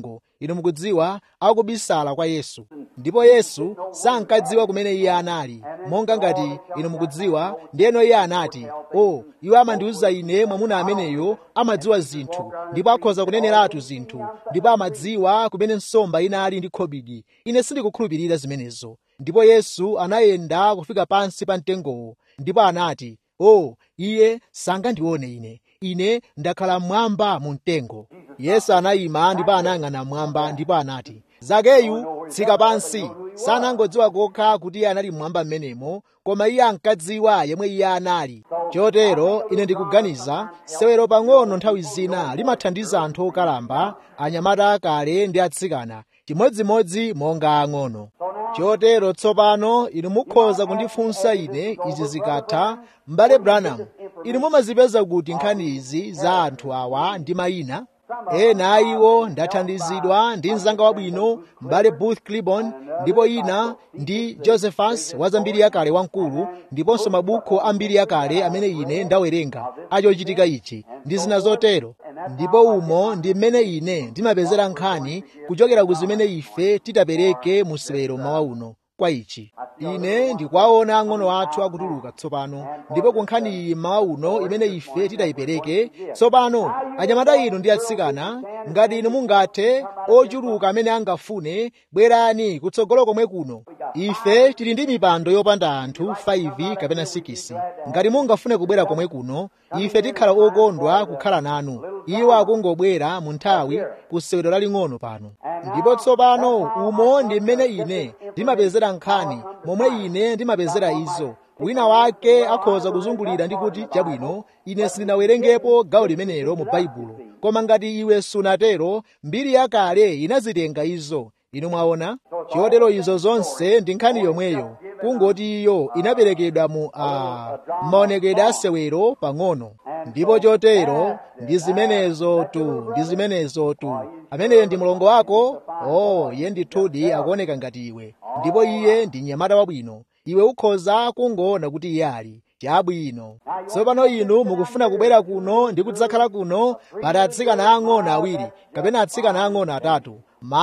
inu mukudziwa akubisala kwa yesu ndipo yesu sankadziwa kumene iye anali monga ngati inu mukudziwa ndiyeno iye anati o iwo amandiwuza ine mwamuna ameneyo amadziwa zinthu ndipo akhoza kuneneratu zinthu ndipo amadziwa kumene nsomba inali ndi khobidi ine sindikukhulupirira zimenezo ndipo yesu anayenda kufika pansi pa mtengowo ndipo anati o iye sangandione ine ine ndakhala mmwamba mu mtengo yesu anayima ndipo anayang'ana mmwamba ndipo anati zakeyu tsika pansi sanangodziwa kokha kuti iye anali mmwamba m'menemo koma iye ankadziwa yemwe iye anali chotero ine ndikuganiza sewero pang'ono nthawi zina limathandiza anthu okalamba anyamata akale ndi atsikana chimodzimodzi monga ang'ono chotero tsopano inu mukhoza kundifunsa ine izi zikatha m'bale branham inu mumazipeza kuti nkhani izi za anthu awa ndi mayina ena a iwo ndathandizidwa ndi mzanga wabwino m'bale booth clibon ndipo ina ndi josephus wa zambiri yakale wamkulu ndiponso mabuku ambiri yakale amene ine ndawerenga achochitika ichi ndi zina zotero ndipo umo ndi mmene ine ndimapezera nkhani kuchokera ku zimene ife titapereke mu sewero mawa uno kwa ichi ine ndikuwaona ang'ono athu akutuluka tsopano ndipo ku nkhani iyi mawa uno imene ife titayipereke tsopano anyamata inu ndi atsikana ngati inu mungathe ochuluka amene angafune bwerani kutsogolo komwe kuno ife tili ndi mipando yopanda anthu 5 kapena 6 ngati mungafune kubwera komwe kuno ife tikhala okondwa kukhala nanu iwo akungobwera mu nthawi ku sewero laling'ono pano ndipo tsopano umo ndi mmene ine ndimapezera nkhani momwe ine ndimapezera izo wina wake akhoza kuzungulira ndi kuti chabwino ine sindinawerengepo gawo limenelo mu baibulo koma ngati iwe sunatero mbiri yakale inazitenga izo inu mwaona chotero izo zonse ndi nkhani yomweyo kungoti iyo inaperekedwa mu a maonekedwe asewero pang'ono ndipo chotero ndi zimenezo tu ndi zimenezo tu ameneyo ndi mlongo wako oh iye ndithudi akuoneka ngati iwe ndipo iye ndi mnyamata wabwino iwe ukhoza kungoona kuti iye ali chabwino tsopano inu mukufuna kubwera kuno ndi kudzakhala kuno pali atsikana ang'ono awiri kapena atsikana ang'ono atatu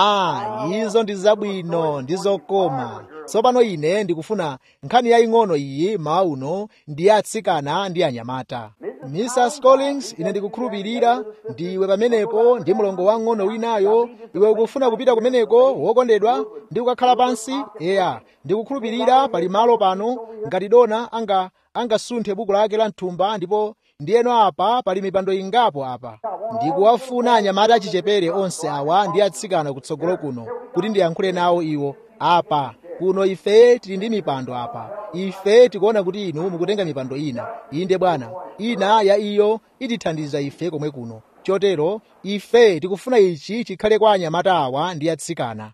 ma izo ndi zabwino ndi zokoma tsopano ine ndikufuna nkhani yaying'ono iyi mawa uno ndi atsikana ndi anyamata mrs collins ine ndikukhulupirira ndiwe pamenepo ndi mlongo wang'ono winayo iwe ukufuna kupita kumeneko wokondedwa ndi kukakhala pansi eya ndikukhulupirira pali malo pano ngati dona anga angasunthe buku lake la mthumba ndipo ndiyeno apa pali mipando ingapo apa ndikuwafuna anyamata achichepere onse awa ndi atsikana kutsogolo kuno kuti ndiyankhule nawo iwo apa kuno ife tili ndi mipando apa ife tikuona kuti inu mukutenga mipando ina inde bwana ina ya iyo itithandiza ife komwe kuno chotero ife tikufuna ichi chikhale kwa anyamata awa ndi atsikana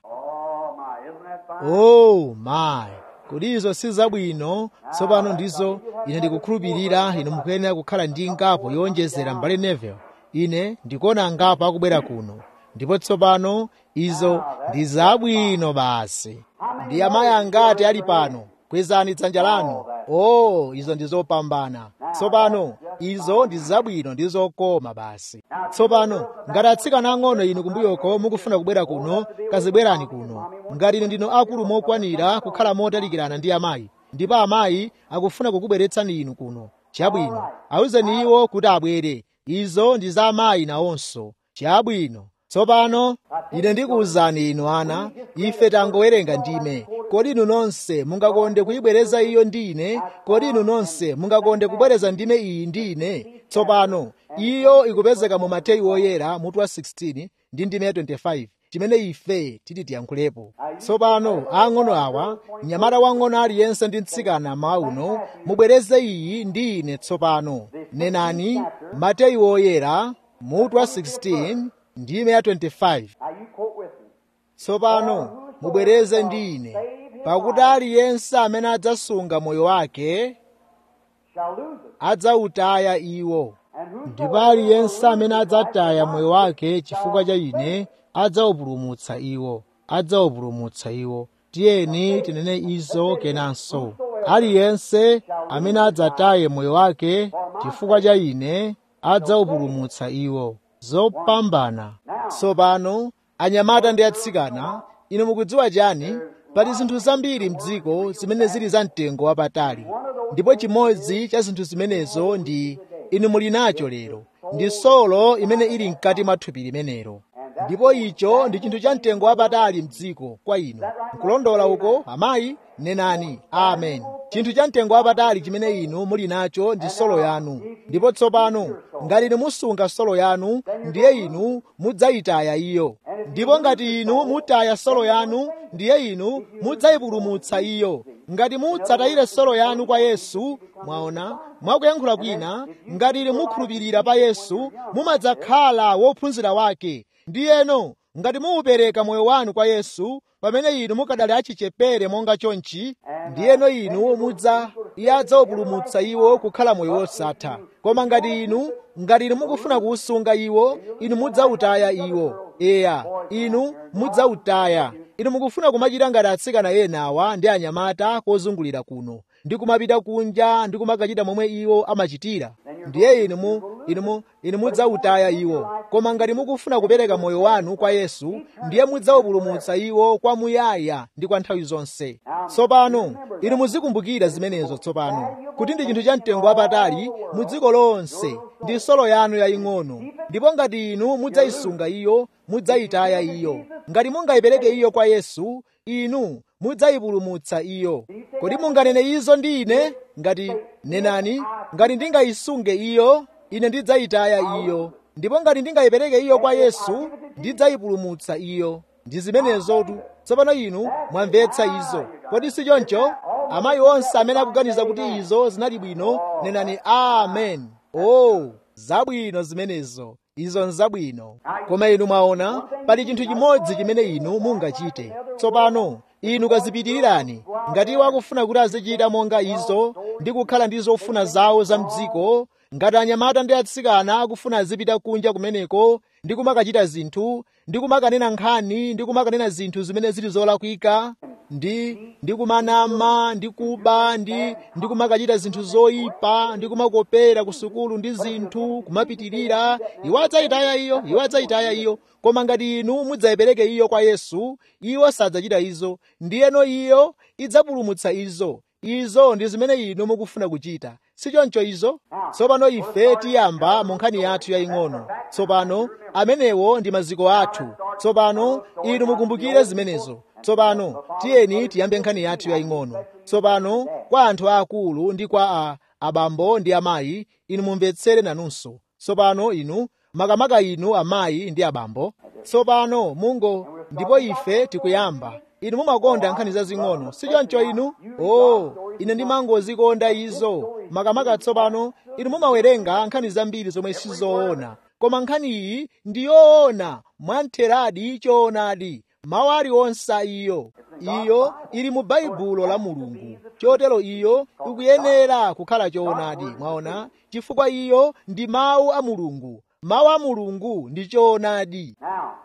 oh my kodi izo si zabwino tsopano ndizo ine ndikukhulupirira inu mukuyenera kukhala ndi ngapo yowonjezera mbale nevel ine ndikuona ngapo akubwera kuno ndipo tsopano izo ndi zabwino basi ndi amayi angati ali pano kwezani dzanja lanu oh izo ndi zopambana tsopano izo ndi zabwino ndi zokoma basi tsopano ngati atsikana ang'ono inu kumbuyoko mukufuna kubwera kuno kazibwerani kuno ngati inu ndino akulu mokwanira kukhala motalikirana ndi amayi ndipo amayi akufuna kukubweretsani inu kuno chabwino awuzeni iwo kuti abwere izo ndi za amayi nawonso chabwino tsopano ine ndikuwuzani inu ana ife tangowerenga ndime kodi inu nonse mungakonde kuyibwereza iyo ndi ine kodi inu nonse mungakonde kubwereza ndime iyi ndi ine tsopano iyo ikupezeka mu mateyu oyera mutu wa 16 ndi ndime ya 25 chimene ife titi tiyankhulepo tsopano ang'ono awa mnyamata wang'ono aliyense ndi mtsikana mawa uno mubwereze iyi ndi ine tsopano nenani mateyu oyera mutu wa 16 ndime ya 25 tsopano mubwereze ndi ine pakuti aliyense amene adzasunga moyo wake adzawutaya iwo ndipo aliyense amene adzataya moyo wake chifukwa cha ine adzawupulumutsa iwo adzawupulumutsa iwo tiyeni tinene izo kenanso aliyense amene adzataye moyo wake chifukwa cha ine adzawupulumutsa iwo zopambana tsopano anyamata ndi atsikana inu mukudziwa chani pali zinthu zambiri mdziko zimene zili za mtengo wapatali ndipo chimodzi cha zinthu zimenezo ndi inu muli nacho lero ndi solo imene ili mkati mwa thupi limenelo ndipo icho ndi chinthu cha mtengo wapatali mdziko kwa inu nkulondola uko amayi nenani amen chinthu cha mtengo wapatali chimene inu muli nacho ndi solo yanu ndipo tsopano ngati inu musunga solo yanu ndiye inu mudzayitaya iyo ndipo ngati inu mutaya solo yanu ndiye inu mudzayipulumutsa iyo ngati mudzatayire solo yanu kwa yesu mwaona mwakuyankhula kwina ngati inu mukhulupirira pa yesu mumadzakhala wophunzira wake ndiyeno ngati muupereka moyo wanu kwa yesu pamene inu mukadali achichepere monga chonchi ndiyeno inu mudza iye adzawupulumutsa iwo kukhala moyo wosatha koma ngati inu ngati inu mukufuna kuusunga iwo inu mudzawutaya iwo eya inu mudzawutaya inu mukufuna kumachita ngati atsikana enawa ndi anyamata kozungulira kuno ndi kumapita kunja ndi kumakachita momwe iwo amachitira ndiye inu mu inu mu inu mudzawutaya iwo koma ngati mukufuna kupereka moyo wanu kwa yesu ndiye mudzawupulumutsa iwo kwamuyaya ndi kwa nthawi zonse tsopano inu muzikumbukira zimenezo tsopano kuti ndi chinthu cha mtengo wapatali mu dziko lonse ndi solo yanu yaying'ono ndipo ngati inu mudzayisunga iyo mudzayitaya iyo ngati mungayipereke iyo kwa yesu inu mudzayipulumutsa iyo kodi munganene izo ndi ine ngati nenani ngati ndingayisunge iyo ine ndidzayitaya iyo ndipo ngati ndingayipereke iyo kwa yesu ndidzayipulumutsa iyo ndi zimenezotu tsopano inu mwamvetsa izo kodi si choncho amayi onse amene akuganiza kuti izo zinali bwino nenani amen oh zabwino zimenezo izo nzabwino koma inu mwaona pali chinthu chimodzi chimene inu mungachite tsopano inu kazipitirirani ngati iwo akufuna kuti azichita monga izo ndi kukhala ndi zofuna zawo za mdziko ngati anyamata ndi atsikana akufuna azipita kunja kumeneko ndi kumakachita zinthu ndi kumakanena nkhani ndi kumakanena zinthu zimene zili zolakwika ndi ndi kumanama ndi kuba ndi ndi kumakachita zinthu zoyipa ndi kumakopera ku sukulu ndi zinthu kumapitirira iwo adzayitaya iyo iwo adzayitaya iyo koma ngati inu mudzayipereke iyo kwa yesu iwo sadzachita izo ndiyeno iyo idzapulumutsa izo izo ndi zimene inu mukufuna kuchita sichoncho izo tsopano ife tiyamba mu nkhani yathu yaying'ono tsopano amenewo ndi maziko athu tsopano inu mukumbukire zimenezo tsopano tiyeni tiyambe nkhani yathu yaying'ono tsopano kwa anthu aakulu ndi kwa a abambo ndi amayi inu mumvetsere nanunso tsopano inu makamaka inu amayi ndi abambo tsopano mungo ndipo ife tikuyamba inu mumakonda nkhani zazing'ono sichoncho inu oh ine ndimangozikonda izo makamaka tsopano inu mumawerenga nkhani zambiri zomwe sizoona koma nkhani iyi ndi yoona mwamtheradi choonadi mawu aliwonse iyo iyo ili mu baibulo la mulungu chotero iyo ikuyenera kukhala choonadi mwaona chifukwa iyo ndi mawu a mulungu mawu a mulungu ndi choonadi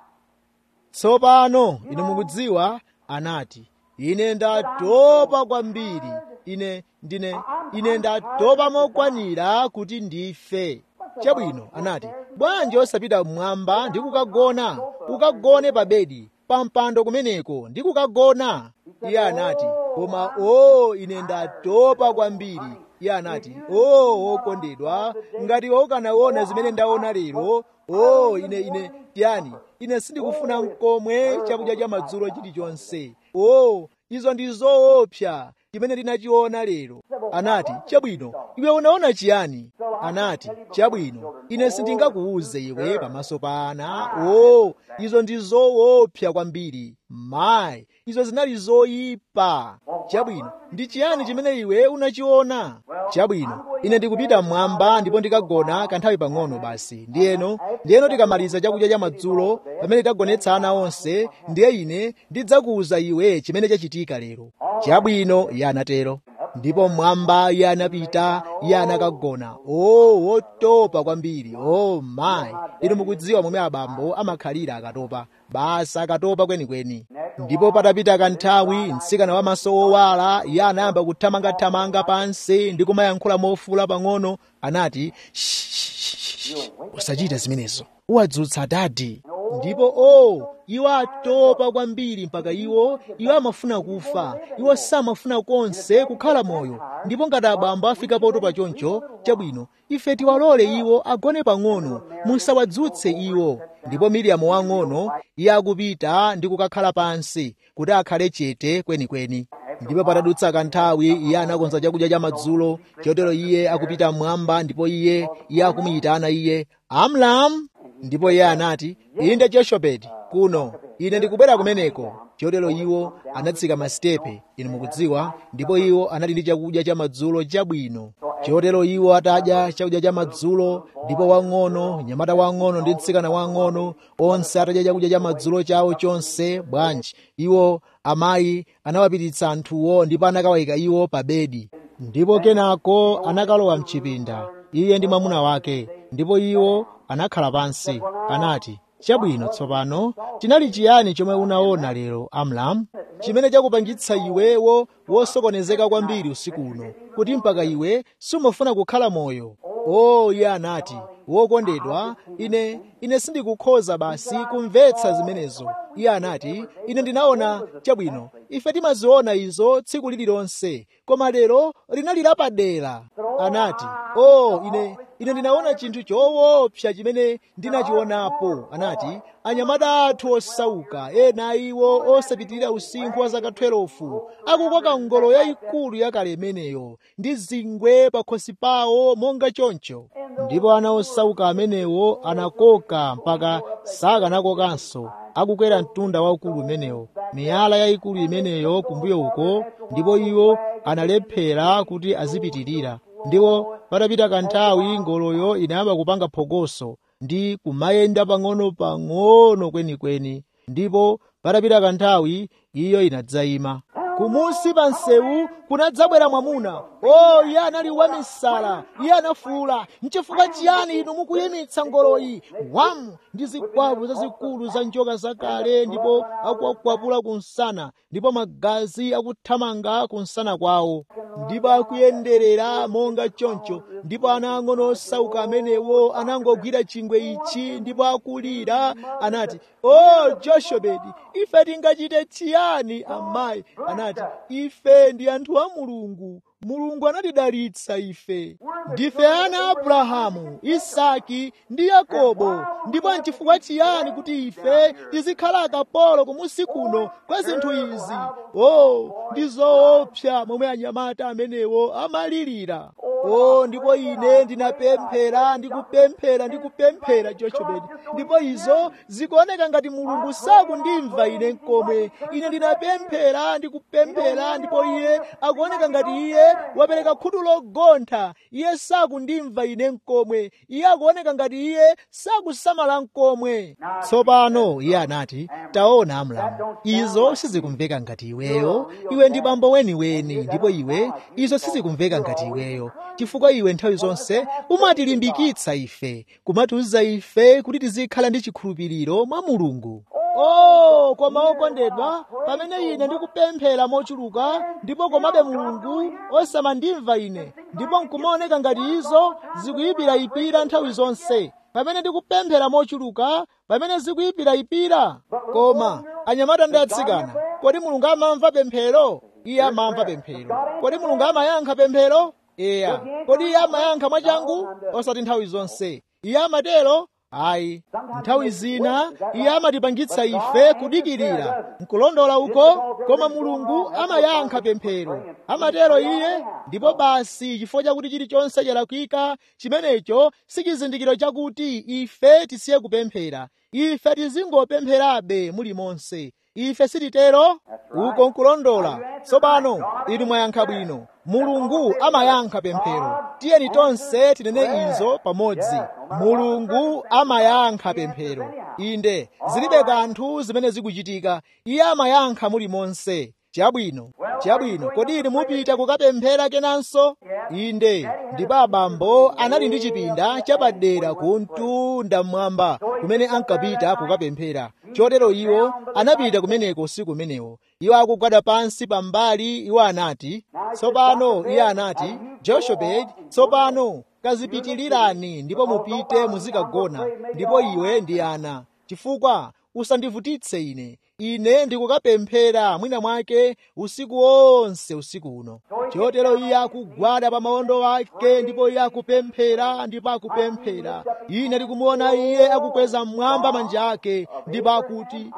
tsopano inu mukudziwa anati ine ndatopa kwambiri ine ndine ine ndatopa mokwanira kuti ndife chabwino anati bwanji osapita mmwamba ndi kukagona ukagone pa bedi pa mpando kumeneko ndi kukagona iye anati koma o ine ndatopa kwambiri iye anati o okondedwa ngati ukanaona zimene ndaona lero o ine ine yani ine sindikufuna mkomwe chakudya cha madzulo chilichonse o izo ndi zoopsa chimene ndinachiona lero anati chabwino iwe unaona chiyani anati chabwino ine sindingakuuze iwe pamaso pa ana o izo ndi zoopsa kwambiri mayi izo zinali zoyipa chabwino ndi chiyani chimene iwe unachiona chabwino ine ndikupita mmwamba ndipo ndikagona kanthawi pang'ono basi ndiyeno ndiyeno tikamaliza chakudya cha madzulo pamene tagonetsa ana onse ndiye ine ndidzakuwuza iwe chimene chachitika lero chabwino iye anatero ndipo mmwamba iye anapita iye anakagona o wotopa kwambiri o mayi inu mukudziwa momwe abambo amakhalira akatopa basi akatopa kwenikweni ndipo patapita kanthawi mtsikana wamaso owala iye anayamba kuthamangathamanga pansi ndi kumayankhula mofula pang'ono anati usachite zimenezo uwadzutsa dadi ndipo o iwo atopa kwambiri mpaka iwo iwo amafuna kufa iwo samafuna konse kukhala moyo ndipo ngati abambo afika potopa choncho chabwino ife tiwalole iwo agone pang'ono musawadzutse iwo ndipo miriyamu wang'ono iye akupita ndi kukakhala pansi kuti akhale chete kwenikweni ndipo patadutsa kanthawi iye anakonza chakudya cha madzulo chotero iye akupita mmwamba ndipo iye iye akumuyitana iye amram ndipo iye anati inde joshebedi kuno ine ndikubwera kumeneko chotero iwo anatsika masitepe inu mukudziwa ndipo iwo anali ndi chakudya cha madzulo chabwino chotero iwo atadya chakudya cha madzulo ndipo wang'ono nyamata wang'ono ndi mtsikana wang'ono onse atadya chakudya cha madzulo chawo chonse bwanji iwo amayi anawapititsa anthuwo ndipo anakawayika iwo pa bedi ndipo kenako anakalowa mchipinda iye ndi mwamuna wake ndipo iwo anakhala pansi anati chabwino tsopano chinali chiyani chomwe unaona lero amram chimene chakupangitsa iwewo wosokonezeka kwambiri usiku uno kuti mpaka iwe sumafuna kukhala moyo o iye anati wokondedwa ine ine sindikukhoza basi kumvetsa zimenezo iye anati ine ndinaona chabwino ife timaziona izo tsiku lililonse koma lero linali lapadera anati o ine ine ndinaona chinthu choopsa chimene ndinachionapo anati anyamata athu osauka ena iwo osapitirira usinkhu wa zaka 12 akukoka ngolo yayikulu yakale imeneyo ndi zingwe pakhosi pawo monga choncho ndipo ana osauka amenewo anakoka mpaka sakanakokanso akukwera mtunda waukulu umenewo miyala yayikulu imeneyo kumbuyo uko ndipo iwo analephera kuti azipitirira ndipo patapita kanthawi ngoloyo inayamba kupanga phokoso ndi kumayenda pang'ono-pang'ono kwenikweni ndipo patapita kanthawi iyo inadzayima kumusi pa msewu kunadzabwera mwamuna o iye anali wamisala iye anafuwula nchifukwa chiyani inu mukuyimitsa ngoloyi wamu ndi zikwapu zazikulu za njoka zakale ndipo akuwakwapula kunsana ndipo magazi akuthamanga kunsana kwawo ndipo akuyenderera monga choncho ndipo ana ang'ono osauka amenewo anangogwira chingwe ichi ndipo akulira anati o joshebedi ife tingachite chiyani amayi anati ife ndi anthu a mulungu mulungu anatidalitsa ife ndife ana a abrahamu isaki ndi yakobo ndipo nchifukwa chiyani kuti ife tizikhala akapolo kumusi kuno kwa zinthu izi o ndi zoopsa momwe anyamata amenewo amalirira o ndipo ine ndinapemphera ndikupemphera ndikupemphera joshebedi ndipo izo zikuoneka ngati mulungu sakundimva ine nkomwe ine ndinapemphera ndikupemphera ndipo iye akuoneka ngati iye wapereka khutu logontha iye sakundimva ine nkomwe iye akuoneka ngati iye sakusamala nkomwe tsopano iye anati taona amlamu izo sizikumveka ngati iweyo iwe ndi bambo weniweni ndipo iwe izo sizikumveka ngati iweyo chifukwa iwe nthawi zonse umatilimbikitsa ife kumatiuza ife kuti tizikhala ndi chikhulupiriro mwa mulungu oh koma okondedwa pamene ine ndikupemphera mochuluka ndipo komabe mulungu osamandimva ine ndipo nkumaoneka ngati izo zikuyipirayipira nthawi zonse pamene ndikupemphera mochuluka pamene zikuyipirayipira koma anyamata ndi atsikana kodi mulungu amamva pemphero iye amamva pemphero kodi mulungu amayankha pemphero eya kodi iye amayankha mwachangu osati nthawi zonse iye amatero ayi nthawi zina iye amatipangitsa ife kudikirira nkulondola uko koma mulungu amayankha pemphero amatero iye ndipo basi chifukwa chakuti chilichonse chalakwika chimenecho si chizindikiro chakuti ife tisiye kupemphera ife tizingopempherabe mulimonse ife sititero uko nkulondola tsopano inu mwayankha bwino mulungu amayankha pemphero tiyeni tonse tinene izo pamodzi mulungu amayankha pemphero inde zilibe kanthu zimene zikuchitika iye amayankha mulimonse chabwino chabwino kodi inu mupita kukapemphera kenanso inde ndipo abambo anali ndi chipinda chapadera ku mtunda mmwamba kumene ankapita kukapemphera chotero iwo anapita kumeneko usiku umenewo iwo akugwada pansi pambali iwo anati tsopano iye anati joshebedi tsopano kazipitilirani ndipo mupite muzikagona ndipo iwe ndi ana chifukwa usandivutitse ine ine ndikukapemphera mwina mwake usiku wonse usiku uno chotero iye akugwada pa mawondo ake ndipo iye akupemphera ndipo akupemphera ine ndikumuona iye akukweza mmwamba manja ake ndipo akuti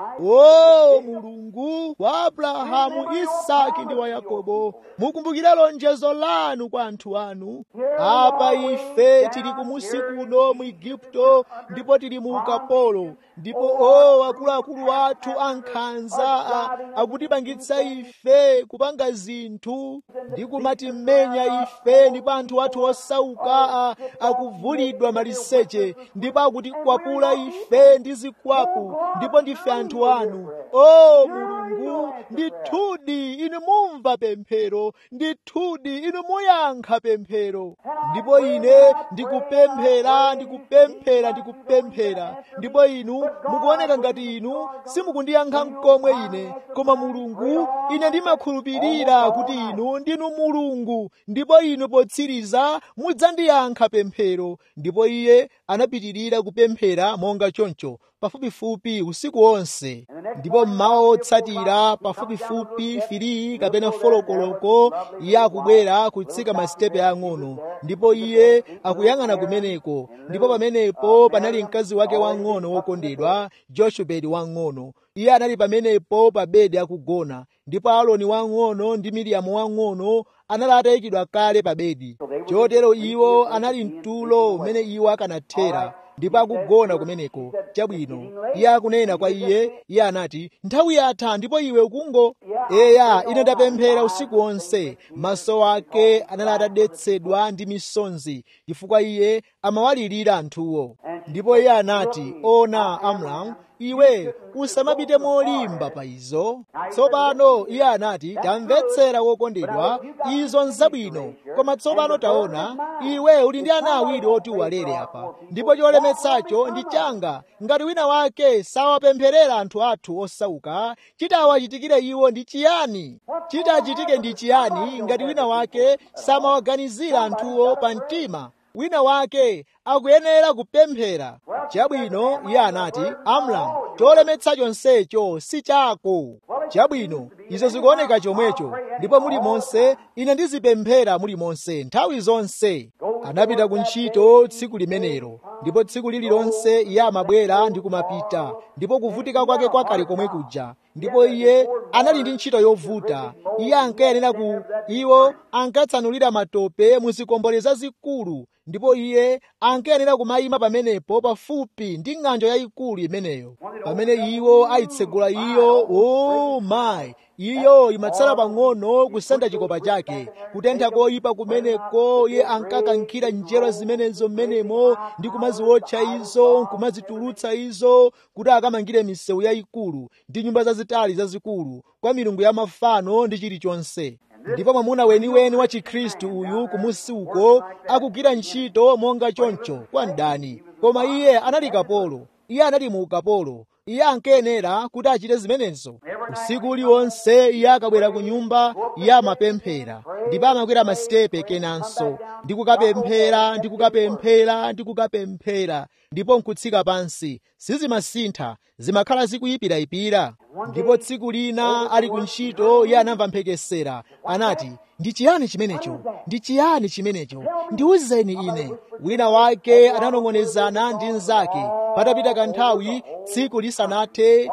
o mulungu wa abrahamu isaki ndi wa yakobo mukumbukire lonjezo lanu kwa anthu anu apa ife tili kumusi kuno mu igupto ndipo tili mu ukapolo ndipo o akuluakulu athu ankhanza akutipangitsa ife kupanga zinthu ndi kumatimenya ife ndipo anthu athu osauka akuvulidwa maliseche ndipo akutikwapula ife ndi zikwapu ndipo ndife anthu anu o mulungu ndithudi inu mumva pemphero ndithudi inu muyankha pemphero ndipo ine ndikupemphera ndikupemphera ndikupemphera ndipo inu mukuoneka ngati inu simukundiyankha mkomwe ine koma mulungu ine ndimakhulupirira kuti inu ndinu mulungu ndipo inu potsiriza mudzandiyankha pemphero ndipo iye anapitirira kupemphera monga choncho pafupifupi usiku wonse ndipo mmawa otsatira pafupifupi filiyi kapena folokoloko iye akubwera kutsika masitepe ang'ono ndipo iye akuyang'ana kumeneko ndipo pamenepo panali mkazi wake wang'ono wokondedwa joshebedi wang'ono iye anali pamenepo pa bedi akugona ndipo aloni wang'ono ndi miriyamu wang'ono anali atayikidwa kale pa bedi chotero iwo anali mtulo umene iwo akanathera ndipo akugona kumeneko chabwino iye akunena kwa iye iye anati nthawi yatha ndipo iwe ukungo eya ine ndapemphera usiku wonse maso ake anali atadetsedwa ndi misonzi chifukwa iye amawalirira anthuwo ndipo iye anati ona amram iwe usamapite molimba pa izo tsopano iye anati tamvetsera wokondedwa izo nzabwino koma tsopano taona iwe uli ndi ana awiri oti uwalere apa ndipo cholemetsacho ndi changa ngati wina wake sawapempherera anthu athu osauka chitawachitikire iwo ndi chiyani chitachitike ndi chiyani ngati wina wake samawaganizira anthuwo pa mtima wina wake akuyenera kupemphera chabwino iye anati amram cholemetsa chonsecho si chako chabwino izo zikuoneka chomwecho ndipo muli monse ine ndizipemphera muli monse nthawi zonse anapita ku ntchito tsiku limenelo ndipo tsiku lililonse iye amabwera ndi kumapita ndipo kuvutika kwake kwakale komwe kuja ndipo iye anali ndi ntchito yovuta iye ankayenera ku iwo ankatsanulira matope mu zikombole zazikulu ndipo iye ankayenera kumayima pamenepo pafupi ndi ng'anjo yayikulu imeneyo pamene iwo ayitsegula iyo o mayi iyo imatsala pang'ono kusenda chikopa chake kutentha koyipa kumeneko iye ankakankhira njero zimenezo mmenemo ndi kumaziwotcha izo kumazitulutsa izo kuti akamangire misewu yayikulu ndi nyumba zazitali zazikulu kwa milungu ya mafano ndi chilichonse ndipo mwamuna weniweni wa chikhristu uyu kumusi uko akugwira ntchito monga choncho kwa mdani koma iye anali kapolo iye anali mu ukapolo iye ankayenera kuti achite zimenezo usiku uliwonse iye akabwera ku nyumba iye amapemphera ndipo amakwera masitepe kenanso ndi kukapemphera ndi kukapemphera ndi kukapemphera ndipo nkutsika pansi sizimasintha zimakhala zikuyipirayipira ndipo tsiku lina ali ku ntchito iye anamva mphekesera anati ndi chiyani chimenecho ndi chiyani chimenecho ndiwuzeni ine wina wake ananong'onezana ndi mnzake patapita kanthawi tsiku lisanathe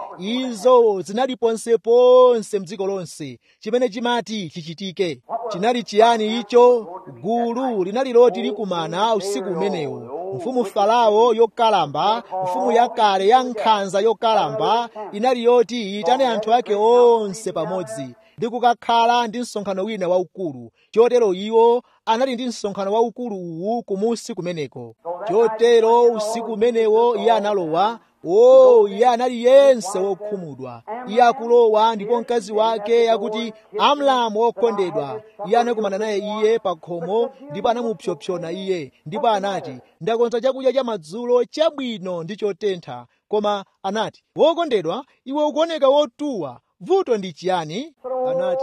izo zinali ponseponse mdziko lonse chimene chimati chichitike chinali chiyani icho gulu linali loti likumana usiku umenewo mfumu farao yokalamba mfumu yakale ya nkhanza yokalamba inali yoti iyitane anthu ake onse pamodzi ndi kukakhala ndi msonkhano wina waukulu chotero iwo anali ndi msonkhano waukulu uwu kumusi kumeneko chotero usiku umenewo iye analowa o iye anali yense wokhumudwa iye akulowa ndipo mkazi wake akuti amlamu wokondedwa iye anakumana naye iye pa khomo ndipo anamupsopsona iye ndipo anati ndakonza chakudya cha madzulo chabwino ndi chotentha koma anati wokondedwa iwe ukuoneka wotuwa vuto ndi chiyani anati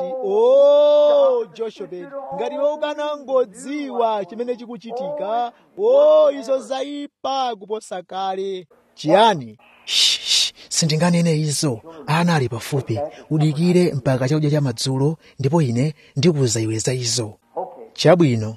o joshebedi ngati iwe ukanangodziwa chimene chikuchitika o izo zaipa kuposa kale chiyani "Shh, sindinganene izo ana ali pafupi udikire mpaka chakudya cha madzulo ndipo ine ndikuwuza iwe za izo chabwino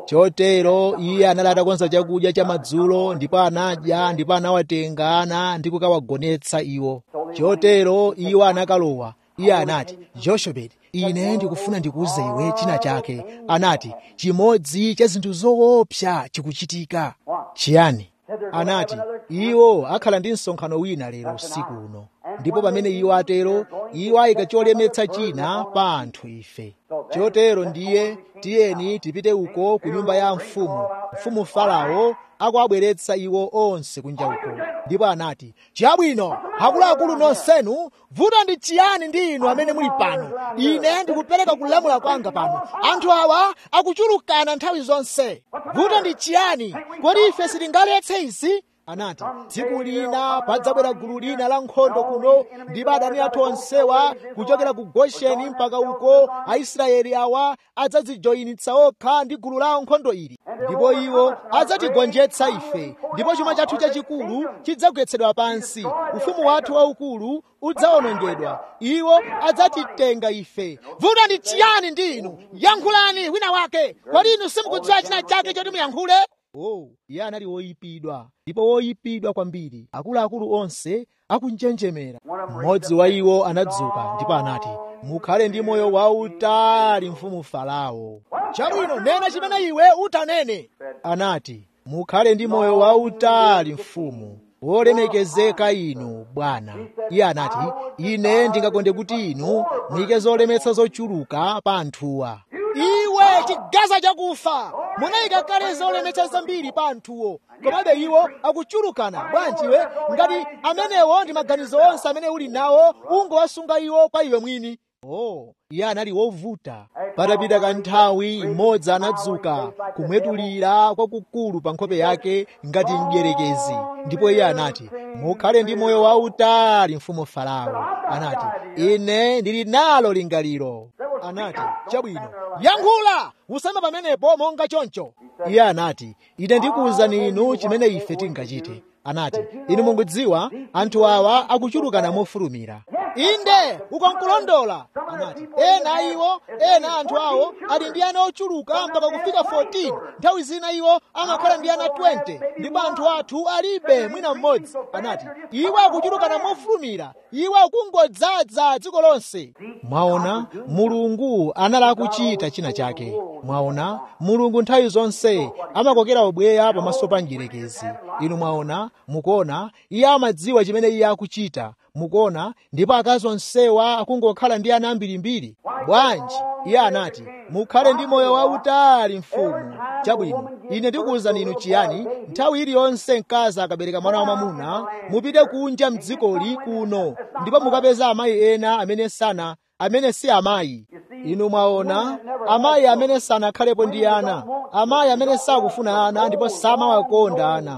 chotero iye anali atakonza chakudya cha madzulo ndipo anadya ndipo anawatenga ana ndi kukawagonetsa iwo chotero iwo anakalowa iye anati joshebedi ine ndikufuna ndikuwuze iwe china chake anati chimodzi cha zinthu zoopsa chikuchitika chiyani anati iwo akhala ndi msonkhano wina lero usiku uno ndipo pamene iwo atero iwo ayika cholemetsa china pa anthu ife chotero ndiye tiyeni tipite uko ku nyumba ya mfumu mfumu farao akuabweretsa iwo onse kunja uko ndipo anati chabwino akuluakulu nonsenu vuto ndi chiyani ndi inu amene muli pano ine ndikupereka kulamula kwanga pano anthu awa akuchulukana nthawi zonse vuto ndi chiyani kodi ife sitingaletse izi anati tsiku lina padzabwera gulu lina la nkhondo kuno ndipo adani athu onsewa kuchokera ku gosheni mpaka uko aisraeli awa adzadzijoyinitsa okha ndi gulu la nkhondo ili ndipo iwo adzatigonjetsa ife ndipo chuma chathu chachikulu chidzagwetsedwa pansi ufumu wathu waukulu udzawonongedwa iwo adzatitenga ife vuto ndi chiyani ndi inu yankhulani wina wake kodi inu simukudziwa china chake choti muyankhule oh iye anali woyipidwa ndipo woyipidwa kwambiri akuluakulu onse akunjenjemera mmodzi wa iwo anadzuka ndipo anati mukhale ndi moyo wautali mfumu farao chabwino nena chimene iwe utanene anati mukhale ndi moyo wautali mfumu wolemekezeka inu bwana iye anati ine ndingakonde kuti inu muyike zolemetsa zochuluka pa anthuwa iwe chigaza chakufa munayika kale zolemetsa zambiri pa anthuwo komabe iwo akuchulukana bwanji iwe ngati amenewo ndi maganizo onse amene uli nawo ungowasunga iwo kwa iwe mwini oh iye anali wovuta patapita kanthawi mmodzi anadzuka kumwetulira kwakukulu pa nkhope yake ngati mdierekezi ndipo iye anati mukhale ndi moyo wautali mfumu farao anati ine ndili nalo lingaliro anati chabwino yankhula usema pamenepo monga choncho iye anati ine ndikuwuzani inu chimene ife tingachite anati inu mukudziwa anthu awa akuchulukana mofulumira inde ukonkulondola anati ena iwo ena anthu awo ali ndi ana ochuluka mpaka kufika 14 nthawi zina iwo amakhala ndi ana 20 ndipo anthu athu alibe mwina mmodzi anati iwo akuchulukana mofulumira iwo akungodzaza dziko lonse mwaona mulungu anali akuchita china chake mwaona mulungu nthawi zonse amakokera ubweya pamaso pa mdierekezi inu mwaona mukuona iye amadziwa chimene iye akuchita mukuona ndipo akazi onsewa akungokhala ndi ana ambirimbiri bwanji iye anati mukhale ndi moyo wautali mfumu chabwino ine ndikuwuzani inu chiyani nthawi iliyonse mkazi akabereka mwana wamwamuna mupite kunja mdzikoli kuno ndipo mukapeza amayi ena amene sana amene si amayi inu mwaona amayi amene sanakhalepo ndi ana amayi amene sakufuna ana ndipo samawakonda ana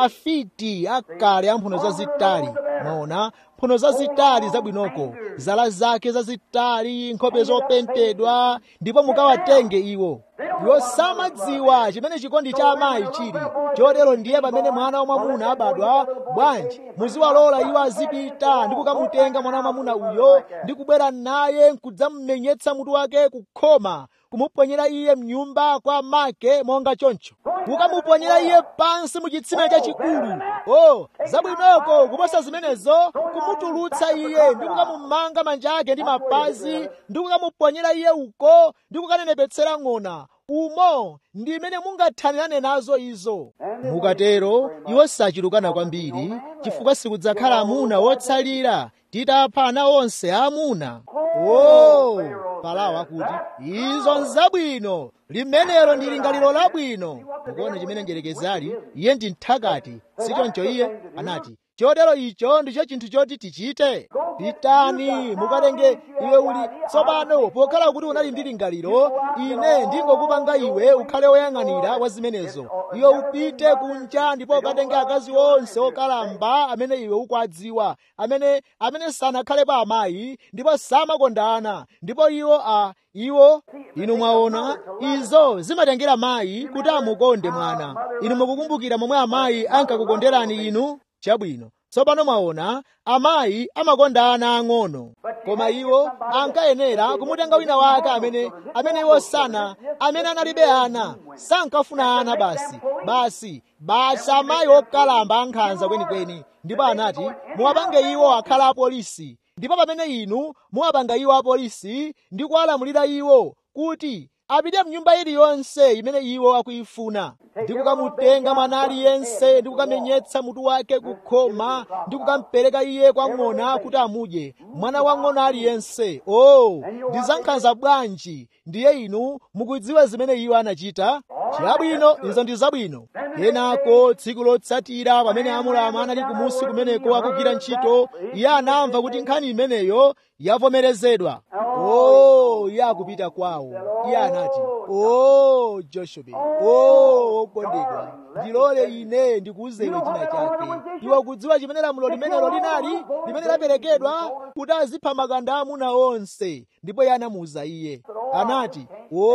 afiti akale amphuno zazitali mwaona mphuno zazitali zabwinoko zala zake zazitali nkhope zopentedwa ndipo mukawatenge iwo iwo samadziwa chimene chikondi cha amayi chili chotero ndiye pamene mwana wamwamuna abadwa bwanji muziwalola iwo azipita ndi kukamutenga mwana wamwamuna uyo ndi kubwera naye nkudzamumenyetsa mutu wake kukhoma kumuponyera iye mnyumba kwa make monga choncho kukamuponyera iye pansi mu chitsime chachikulu o zabwinoko kuposa zimenezo kumutulutsa iye ndi kukamumanga manja ake ndi mapazi ndi kukamuponyera iye uko ndi kukanenepetsera ng'ona umo ndi imene mungathanirane nazo izo mukatero iwo sachulukana kwambiri chifukwa sikudzakhala amuna wotsalira titapha ana onse aamuna o farao akuti izo nzabwino limenelo ndi lingaliro labwino mukuona chimene njerekezi ali iye ndi nthakati sichoncho iye anati chotero icho ndicho chinthu choti tichite pitani mukatenge iwe uli tsopano pokhala kuti unali ndi lingaliro ine ndingokupanga iwe ukhale woyang'anira wa zimenezo iwe upite kunja ndipo ukatenge akazi onse okalamba amene iwe ukwadziwa amene amene sanakhalepo amayi ndipo samakondana ndipo iwo a iwo inu mwaona izo zimatengera mayi kuti amukonde mwana inu mukukumbukira momwe amayi ankakukonderani inu chabwino tsopano mwaona amayi amakonda ana ang'ono koma iwo ankayenera kumutenga wina wake amene amene iwo sana amene analibe ana sankafuna ana basi basi basi amayi okalamba ankhanza kwenikweni ndipo anati muwapange iwo akhala apolisi ndipo pamene inu muwapanga iwo apolisi ndi kuwalamulira iwo kuti apite mnyumba iliyonse imene iwo akuyifuna ndi kukamutenga mwana aliyense ndi kukamenyetsa mutu wake kukhoma ndi kukampereka iye kwa ng'ona kuti amudye mwana wa ng'ona aliyense o oh, ndi zankhanza bwanji ndiye inu mukudziwa zimene iwo anachita chabwino izo ndi zabwino kenako tsiku lotsatira pamene amulama anali kumusi kumeneko akugwira ntchito iye anamva kuti nkhani imeneyo yavomerezedwa o oh, iye akupita kwawo iye anati o oh, joshobe o oh, okondedwa ndilole ine ndikuuze iwe china chake iwe kudziwa chimene lamulo limenelo linali limene laperekedwa kuti azipha makanda amuna onse ndipo iye anamuwuza iye anati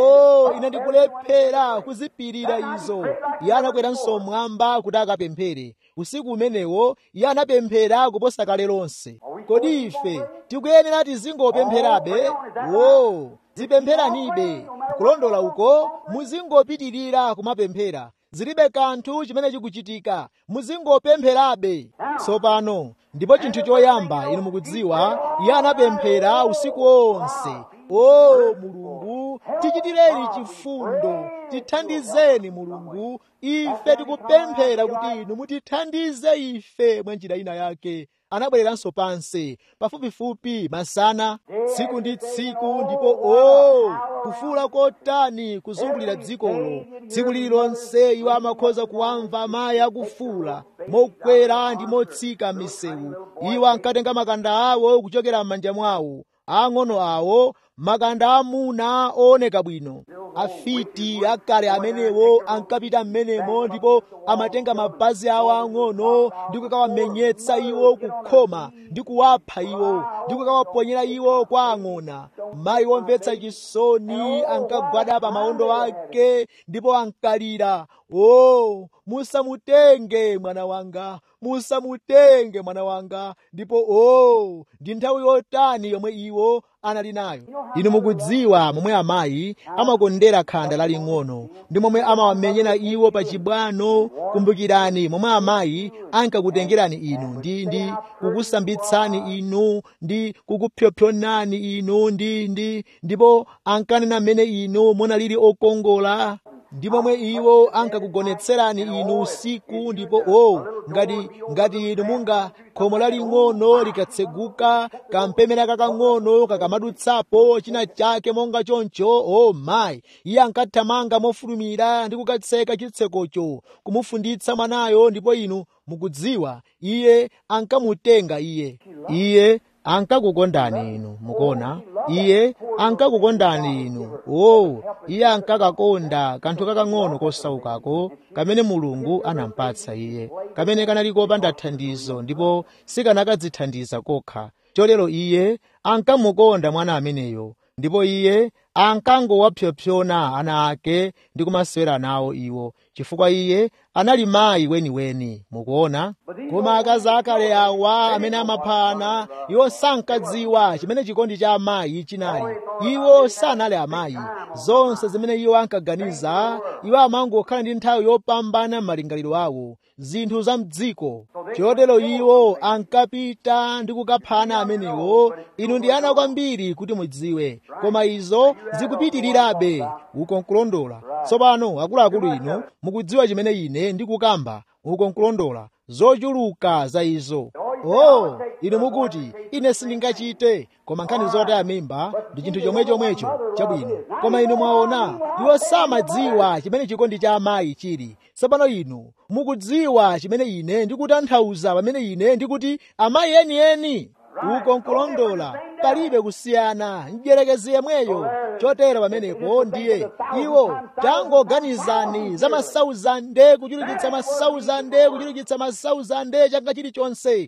o ine ndikulephera kuzipirira izo iye anakweranso mmwamba kuti akapemphere usiku umenewo iye anapemphera kuposa kale lonse kodi ife tikuyenera tizingopempherabe wo zipempheranibe kulondola uko muzingopitirira kumapemphera zilibe kanthu chimene chikuchitika muzingopempherabe tsopano ndipo chinthu choyamba inu mukudziwa iye anapemphera usiku wonse o mulungu tichitireni chifundo tithandizeni mulungu ife tikupemphera kuti inu mutithandize ife mwa njira ina yake anabwereranso pansi pafupifupi masana tsiku ndi tsiku ndipo o kufuula kotani kuzungulira dzikolo tsiku lililonse iwo amakhoza kuwamva amayi akufuula mokwera ndi motsika m'misewu iwo ankatenga makanda awo kuchokera m'manja mwawo ang'ono awo makanda amuna ooneka bwino afiti akale amenewo ankapita m'menemo ndipo amatenga mapazi awo ang'ono ndi kukawamenyetsa iwo kukhoma ndi kuwapha iwo ndi kukawaponyera iwo kwa ang'ona mayi womvetsa chisoni ankagwada pa maondo ake ndipo ankalira o musamutenge mwana wanga musamutenge mwana wanga ndipo o ndi nthawi yotani yomwe iwo anali nayo inu mukudziwa momwe amayi amakondera khanda laling'ono ndi momwe amawamenyera iwo pa chibwano kumbukirani momwe amayi ankakutengerani inu ndi ndi kukusambitsani inu ndi kukupyopyonani inu ndi ndi ndipo ankanena mmene inu munalili okongola ndi momwe iwo ankakugonetserani inu usiku ndipo o oh, ngati ngati inu munga khomo laling'ono likatseguka kampemera kakang'ono kakamadutsapo china chake monga choncho o oh, mayi iye ankathamanga mofulumira ndi kukatseka chitsekocho kumufunditsa mwanayo ndipo inu mukudziwa iye ankamutenga iye iye ankakukondani inu mukuona iye ankakukondani inu o iye ankakakonda kanthu kakang'ono kosaukako kamene mulungu anampatsa iye kamene kanali kopanda thandizo ndipo sikanakadzithandiza kokha chotero iye ankamukonda mwana ameneyo ndipo iye ankangowapyopyona ana ake ndi kumasewera nawo iwo chifukwa iye anali mayi weniweni mukuona koma akazi akale awa amene amaphana iwo sankadziwa chimene chikondi cha amayi chinali iwo sanali amayi zonse zimene iwo ankaganiza iwo amangokhala ndi nthawi yopambana m'malingaliro awo zinthu za mdziko chotero iwo ankapita ndi kukaphana amenewo inu ndi ana kwambiri kuti mudziwe koma izo zikupitirirabe uko nkulondola tsopano akuluakulu inu mukudziwa chimene ine ndikukamba uko nkulondola zochuluka za izo oh inu mukuti ine sindingachite koma nkhani zotaya mimba ndi chinthu chomwechomwecho chabwino koma inu mwaona iwo samadziwa chimene chikondi cha amayi chili tsopano inu mukudziwa chimene ine ndikutanthauza pamene ine ndikuti amayi enieni uko nkulondola palibe kusiyana mdyerekezi yemweyo chotero pamenepo ndiye iwo tangoganizani za masauzande kuchulukitsa masauzande kuchulukitsa masauzande changa chilichonse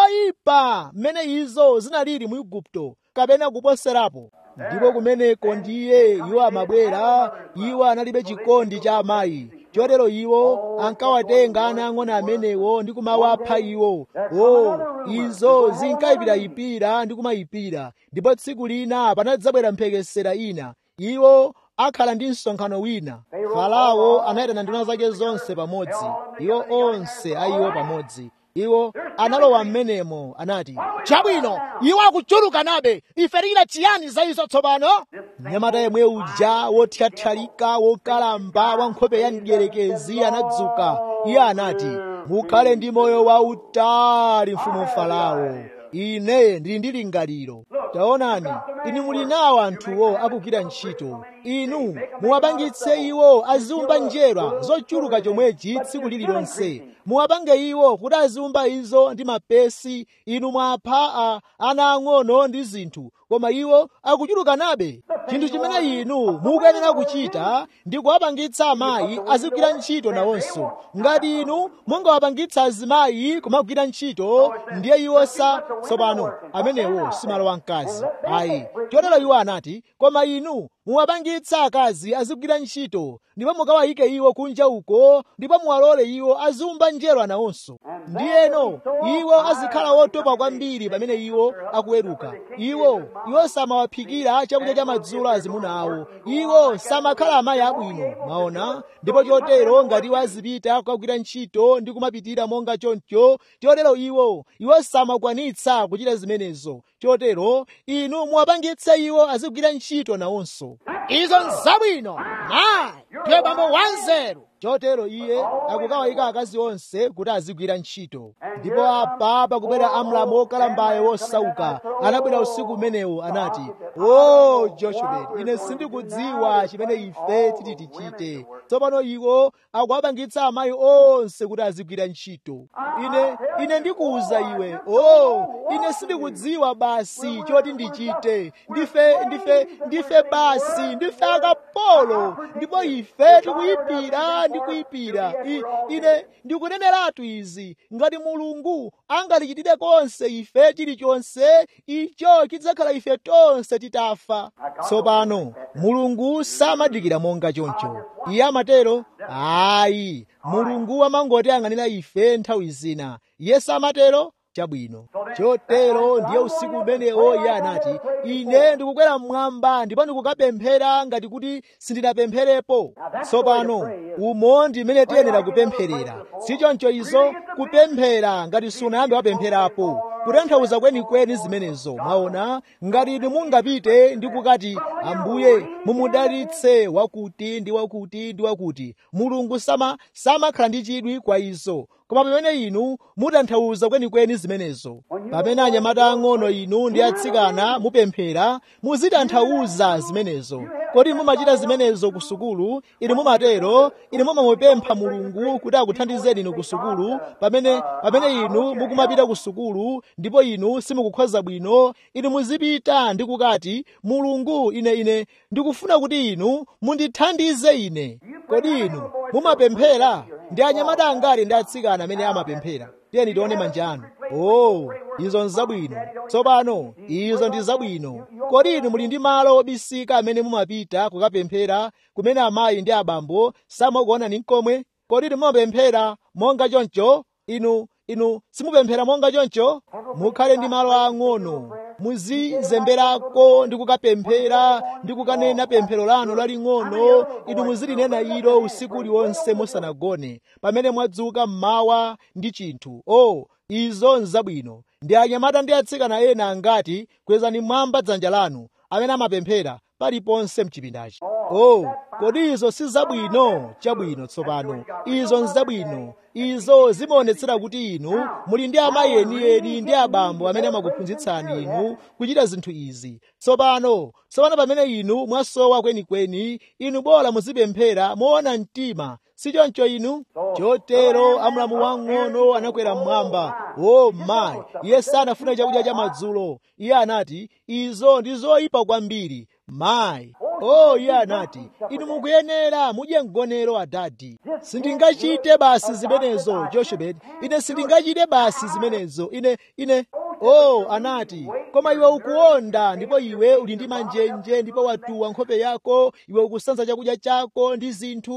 moyipa mmene izo zinalili mu igupto kapena kuposerapo ndipo kumeneko ndiye iwo amabwera iwo analibe chikondi cha amayi chotero iwo ankawatenga ana ang'ono amenewo ndi kumawapha iwo o izo zinkayipirayipira ndi kumayipira ndipo tsiku lina panadzabwera mphekesera ina iwo akhala ndi msonkhano wina farao anayitana nduna zake zonse pamodzi iwo onse ayiwo pamodzi iwo analowa m'menemo anati chabwino iwo akuchulukanabe ife tikira chiyani za izo tsopano mnyamata yemwe uja wothyathyalika wokalamba wa nkhope ya mdierekezi anadzuka iye anati mukhale ndi moyo wautali mfumu farao ine ndili ndi lingaliro taonani inu muli nawo anthuwo akugwira ntchito inu muwapangitse iwo aziumba njerwa zochuluka chomwechi tsiku lililonse muwapange iwo kuti aziumba izo ndi mapesi inu mwapha ana ang'ono ndi zinthu koma iwo akuchulukanabe chinthu chimene inu mukuyenera kuchita ndi kuwapangitsa amayi azigwira ntchito nawonso ngati inu mungawapangitsa azimayi kumagwira ntchito ndiye iwo sa tsopano amenewo si malo a mkazi ayi chotero iwo anati koma inu muwapangitsa akazi azigwira ntchito ndipo mukawayike iwo kunja uko ndipo muwalole iwo aziumba njerwa nawonso ndiyeno iwo azikhala wotopa kwambiri pamene iwo akuweruka iwo iwo samawaphikira chakudya cha madzulo azimuna awo iwo samakhala amayi abwino mwaona ndipo chotero ngati iwo azipita kukagwira ntchito ndi kumapitira monga choncho chotero iwo iwo samakwanitsa kuchita zimenezo chotero inu muwapangitse iwo azigwira ntchito nawonso izo nzabwino mayi ndiye bambo wanzeru chotero iye akukawayika akazi onse kuti azigwira ntchito ndipo apa pakubwera amlamu wokalambayo wosauka anabwera usiku umenewo anati o joshebet ine sindikudziwa chimene ife titi tichite tsopano iwo akuwapangitsa amayi onse kuti azigwira ntchito ine ine ndikuwuza iwe o ine sindikudziwa basi choti ndichite ndife ndife ndife basi ndife akapolo ndipo ife tikuyipira ndikuyipira ine ndikuneneratu izi ngati mulungu angatichitire konse ife chilichonse icho chidzakhala ife tonse titafa tsopano mulungu samadikira monga choncho iye amatero ayi mulungu amangotiyang'anira ife nthawi zina iye samatero chabwino chotero ndiye usiku umenewo iye anati ine ndikukwera mmwamba ndipo ndikukapemphera ngati kuti sindinapempherepo tsopano umo ndimene tiyenera kupempherera sichoncho izo kupemphera ngati sunayambe wapempherapo kutanthauza kwenikweni zimenezo mwaona ngati inu mungapite ndi kukati ambuye mumudalitse wakuti ndi wakuti ndi wakuti mulungu sama samakhala ndi chidwi kwa izo koma pamene inu mutanthauza kwenikweni zimenezo pamene anyamata ang'ono inu ndi atsikana mupemphera muzitanthauza zimenezo kodi mumachita zimenezo ku sukulu inu mumatero inu mumamupempha mulungu kuti akuthandizeni inu ku sukulu pamene pamene inu mukumapita ku sukulu ndipo inu simukukhoza bwino inu muzipita ndi kukati mulungu ine ine ndikufuna kuti inu mundithandize ine kodi inu mumapemphera ndi anyamata angati ndi atsikana amene amapemphera tiyeni tione manja anu oh izo nzabwino tsopano izo ndi zabwino kodi inu muli ndi malo obisika amene mumapita kukapemphera kumene amayi ndi abambo samakuonani nkomwe kodi inu mumapemphera monga choncho inu inu simupemphera monga choncho mukhale ndi malo ang'ono muzizemberako ndi kukapemphera ndi kukanena pemphero lanu laling'ono inu muzilinena ilo usiku uliwonse musanagone pamene mwadzuka mmawa ndi chinthu o oh, izo nzabwino ndi anyamata ndi atsikana ena angati kwezani mwamba dzanja lanu amene amapemphera paliponse mchipindachi oh kodi izo si zabwino chabwino tsopano izo nzabwino izo zimaonetsera kuti inu muli ndi amayi enieni ndi abambo amene amakuphunzitsani inu kuchita zinthu izi tsopano tsopano pamene inu mwasowa kwenikweni inu bora muzipemphera moona mtima sichoncho inu chotero amulamu wang'ono anakwera mmwamba o oh, mayi iye sanafuna chakudya cha madzulo iye anati izo ndi zoyipa kwambiri mayi oh iye anati inu mukuyenera mudye mgonero adadi sindingachite basi zimenezo joshebed ine sindingachite basi zimenezo ine ine oh anati koma iwe ukuonda ndipo iwe uli ndi manjenje ndipo watuwa nkhope yako iwe ukusanza chakudya chako ndi zinthu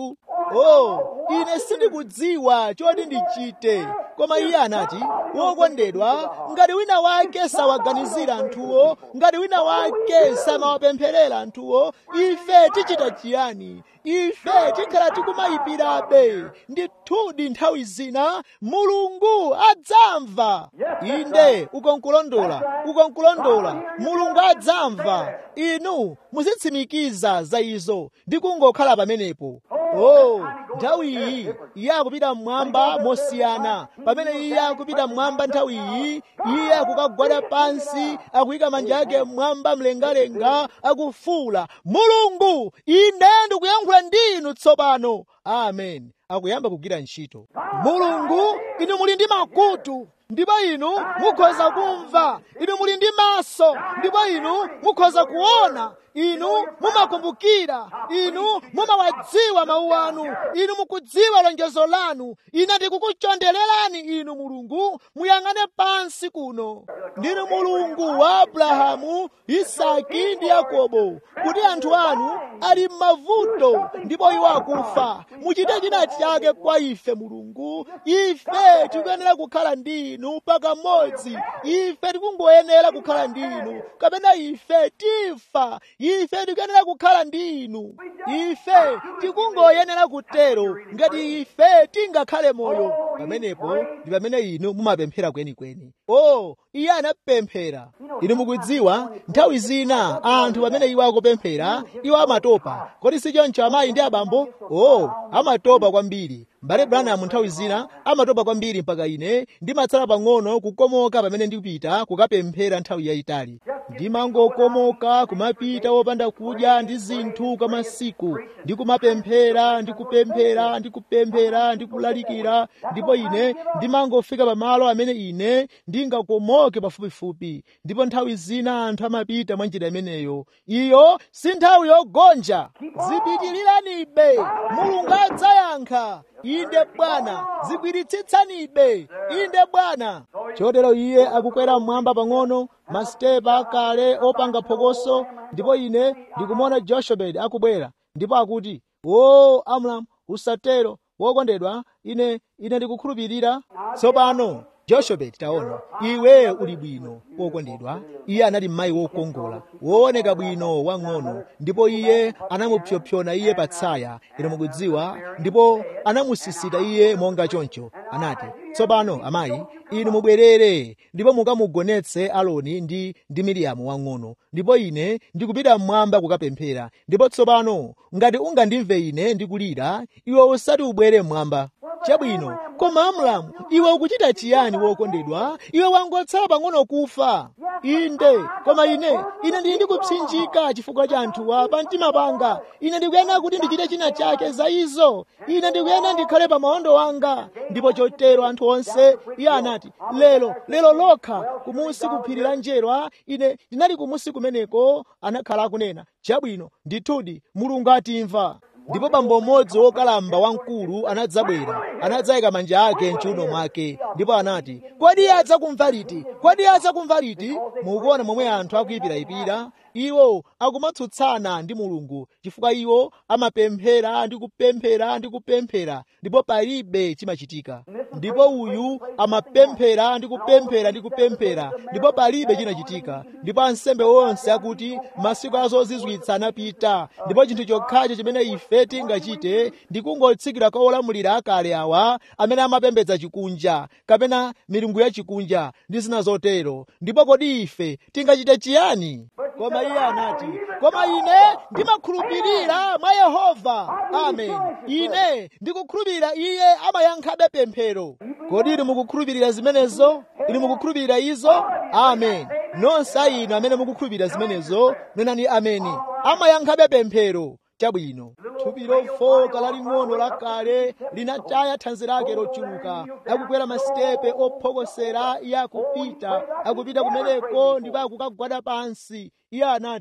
oh ine sindikudziwa choti ndichite koma iye anati wokondedwa ngati wina wake sawaganizira anthuwo ngati wina wake samawapempherera anthuwo ife tichita chiyani ife tikhala tikumayipirabe ndithudi nthawi zina mulungu adzamva inde ukonkulondola ukonkulondola mulungu adzamva inu muzitsimikiza za izo ndi kungokhala pamenepo oh nthawi iyi iye akupita mmwamba mosiyana pamene iye akupita mmwamba nthawi iyi iye akukagwada pansi akuyika manja ake mmwamba mlengalenga akufuula mulungu ine ndikuyankhula ndi inu tsopano amen akuyamba kugwira ntchito mulungu inu muli ndi makutu ndipo inu mukhoza kumva inu muli ndi maso ndipo inu mukhoza kuona inu mumakumbukira inu mumawadziwa mawu anu inu mukudziwa lonjezo lanu ine ndikukuchondererani inu mulungu muyang'ane pansi kuno ndinu mulungu wa abrahamu isaki ndi yakobo kuti anthu anu ali m'mavuto ndipo iwo akufa muchite china chake kwa ife mulungu ife tikuyenera kukhala ndi inu pakamodzi ife tikungoyenera kukhala ndi inu kapena ife tifa ife tikuyenera kukhala ndi inu ife tikungoyenera kutero ngati ife tingakhale moyo pamenepo ndi pamene inu mumapemphera kwenikweni o iye anapemphera inu mukudziwa nthawi zina anthu pamene iwo akupemphera iwo amatopa kodi si choncho amayi ndi abambo o amatopa kwambiri mbale branham nthawi zina amatopa kwambiri mpaka ine ndimatsala pang'ono kukomoka pamene ndikupita kukapemphera nthawi yayitali ndimangokomoka kumapita wopanda kudya ndi zinthu kwa masiku ndikumapemphera ndikupemphera ndikupemphera ndikulalikira ndipo ine ndimangofika pamalo amene ine ndingakomoke pafupifupi ndipo nthawi zina anthu amapita mwa njira imeneyo iyo si nthawi yogonja zipitiliranibe mulungu adzayankha inde bwana zigwiritsitsanibe inde bwana chotero iye akukwera mmwamba pang'ono masitepa akale opanga phokoso ndipo ine ndikumona joshebedi akubwera ndipo akuti o amram usatero wokondedwa ine ine ndikukhulupirira tsopano joshebedi taona iwe uli bwino wokondedwa iye anali mayi wokongola wooneka bwino wang'ono ndipo iye anamupsopsona iye patsaya ino mukudziwa ndipo anamusisita iye monga choncho anati tsopano amayi inu mubwerere ndipo mukamugonetse aloni ndi ndi miriyamu wang'ono ndipo ine ndikupita mmwamba kukapemphera ndipo tsopano ngati ungandimve ine ndikulira iwe usati ubwere mmwamba chabwino koma amramu iwe ukuchita chiyani wokondedwa iwe wangotsala pang'ono kufa inde koma ine ine ndili ndikupsinjika chifukwa cha anthuwa pa mtima panga ine ndikuyenera kuti ndichite china chake za izo ine ndikuyenera ndikhale pa maondo wanga ndipo chotero anthu onse iye anati lero lero lokha kumusi kuphiri la njerwa ine ndinali kumusi kumeneko anakhala akunena chabwino ndithudi mulungu atimva ndipo bambo mmodzi wokalamba wamkulu anadzabwera anadzayika manja ake mchiuno mwake ndipo anati kodi iye adzakumva liti kodi iye adzakumva liti mukuona momwe anthu akuyipirayipira iwo akumatsutsana ndi mulungu chifukwa iwo amapemphera ndi kupemphera ndi kupemphera ndipo palibe chimachitika ndipo uyu amapemphera ndi kupemphera ndi kupemphera ndipo palibe chinachitika ndipo ansembe onse akuti masiku azozizwitsa anapita ndipo chinthu chokhacho chimene ife tingachite ndi kungotsikira kwa olamulira akale awa amene amapembedza chikunja kapena milungu ya chikunja ndi zina zotero ndipo kodi ife tingachite chiyani koma iye anati koma ine ndimakhulupirira mwa yehova amen ine ndikukhulupirira iye amayankhabe pemphero kodi inu mukukhulupirira zimenezo inu mukukhulupirira izo amen nonse inu amene mukukhulupirira zimenezo nenani ameni amayankhabe pemphero chabwino thupi lofoka laling'ono lakale linataya thanzi lake lochuluka akukwera masitepe ophokosera iye akupita akupita kumeneko ndipo akukagwada pansi iye anati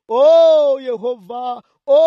o yehova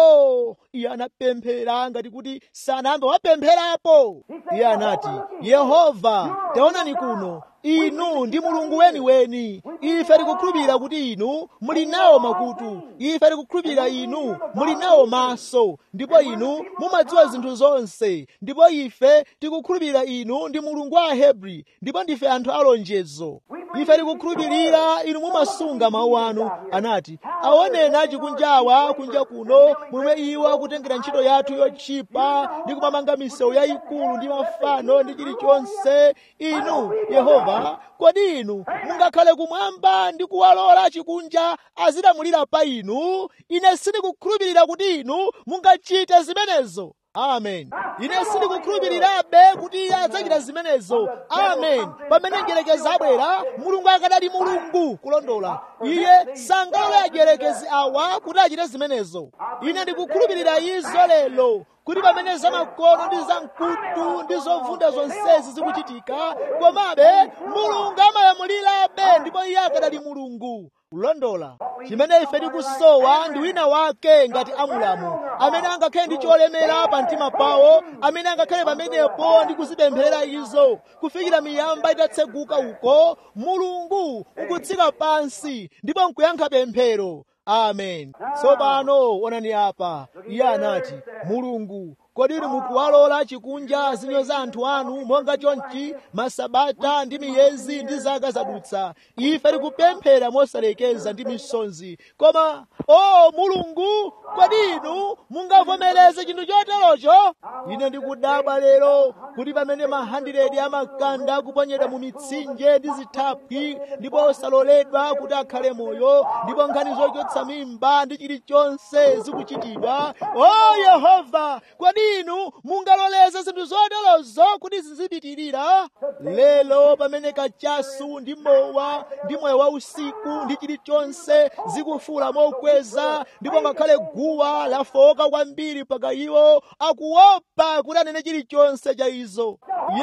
o iye anapemphera ngati kuti sanambe wapempherapo iye anati yehova taonani kuno inu ndi mulungu weniweni ife tikukhulupirira kuti inu muli nawo makutu ife tikukhulupirira inu muli nawo maso ndipo inu mumadziwa zinthu zonse ndipo ife tikukhulupirira inu ndi mulungu wa ahebri ndipo ndife anthu alonjezo ife tikukhulupirira inu mumasunga mawu anu anati aonena chikunjawa kunja kuno momwe iwo akutengera ntchito yathu yotchipa ndi kumamanga misewu yayikulu ndi mafano ndi chilichonse inu yehova kodi inu mungakhale kumwamba ndi kuwalola chikunja azilamulira pa inu ine sindikukhulupirira kuti inu mungachite zimenezo amen ine sindikukhulupirirabe kuti iye adzachita zimenezo amen pamene njerekezi abwera mulungu akadali mulungu kulondola iye sangalole ajerekezi awa kuti achite zimenezo ine ndikukhulupirira izo lero kuti pamene zamakono ndi zamkutu ndi zovunda zonsezi zikuchitika komabe mulungu amalamulirabe ndipo iye akadali mulungu kulondola chimene ife tikusowa ndi wina wake ngati amulamu amene angakhale ndi cholemera pa mtima pawo amene angakhale pamenepo ndi kuzipempherera izo kufikira miyamba itatseguka uko mulungu ukutsika pansi ndipo nkuyankha pemphero amen tsopano onani apa iye anati mulungu kodi inu mukuwalola chikunja zinyoza anthu anu monga chonchi masabata ndi miyezi ndi zaka zadutsa ife tikupemphera mosalekeza ndi misonzi koma o mulungu kodi inu mungavomereze chinthu choterocho ine ndikudabwa lero kuti pamene mahandiredi amakanda akuponyedwa mu mitsinje ndi zithaphwi ndipo osaloledwa kuti akhale moyo ndipo nkhani zochotsa mimba ndi chilichonse zikuchitidwa o yehova kodi inu mungaloleze zinthu zoterozo kuti zizipitirira lero pamene kachasu ndi mowa ndi moyo wa usiku ndi chilichonse zikufuula mokweza ndipo ngakhale guwa lafoka kwambiri mpaka iwo akuopa kuti anene chilichonse cha izo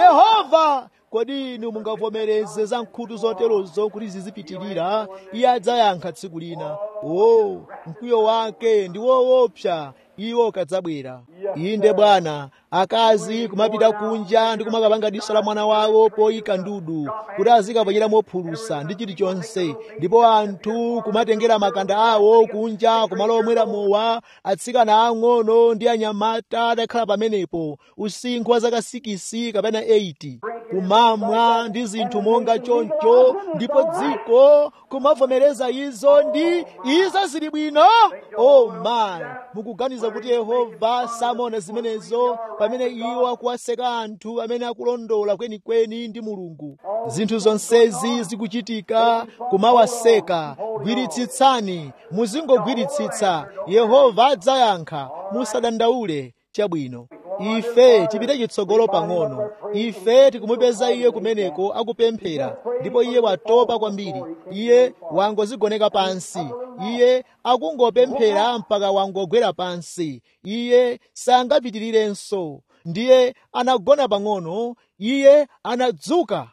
yehova kodi inu mungavomereze za nkhutu zoterozo kuti zizipitirira iye adzayankha tsiku lina o mkwiyo wake ndi woopsa iwo kadzabwera inde bwana akazi kumapita kunja ndi kumakapanga diso la mwana wawo poyika ndudu kuti azikaponyera mophulusa ndi chilichonse ndipo anthu kumatengera makanda awo kunja kumalo omwera mowa atsikana ang'ono ndi anyamata adakhala pamenepo usinkhu wa zaka 6 kapena 8 kumamwa ndi zinthu monga choncho ndipo dziko kumavomereza izo ndi izo zili bwino oh my mukuganiza kuti yehova samaona zimenezo pamene iwo akuwaseka anthu amene akulondola kwenikweni ndi mulungu zinthu zonsezi zikuchitika kumawaseka gwiritsitsani muzingogwiritsitsa yehova adzayankha musadandaule chabwino ife tipite chitsogolo pang'ono ife tikumupeza iye kumeneko akupemphera ndipo iye watopa kwambiri iye wangozigoneka pansi iye akungopemphera mpaka wangogwera pansi iye sangapitirirenso ndiye anagona pang'ono iye anadzuka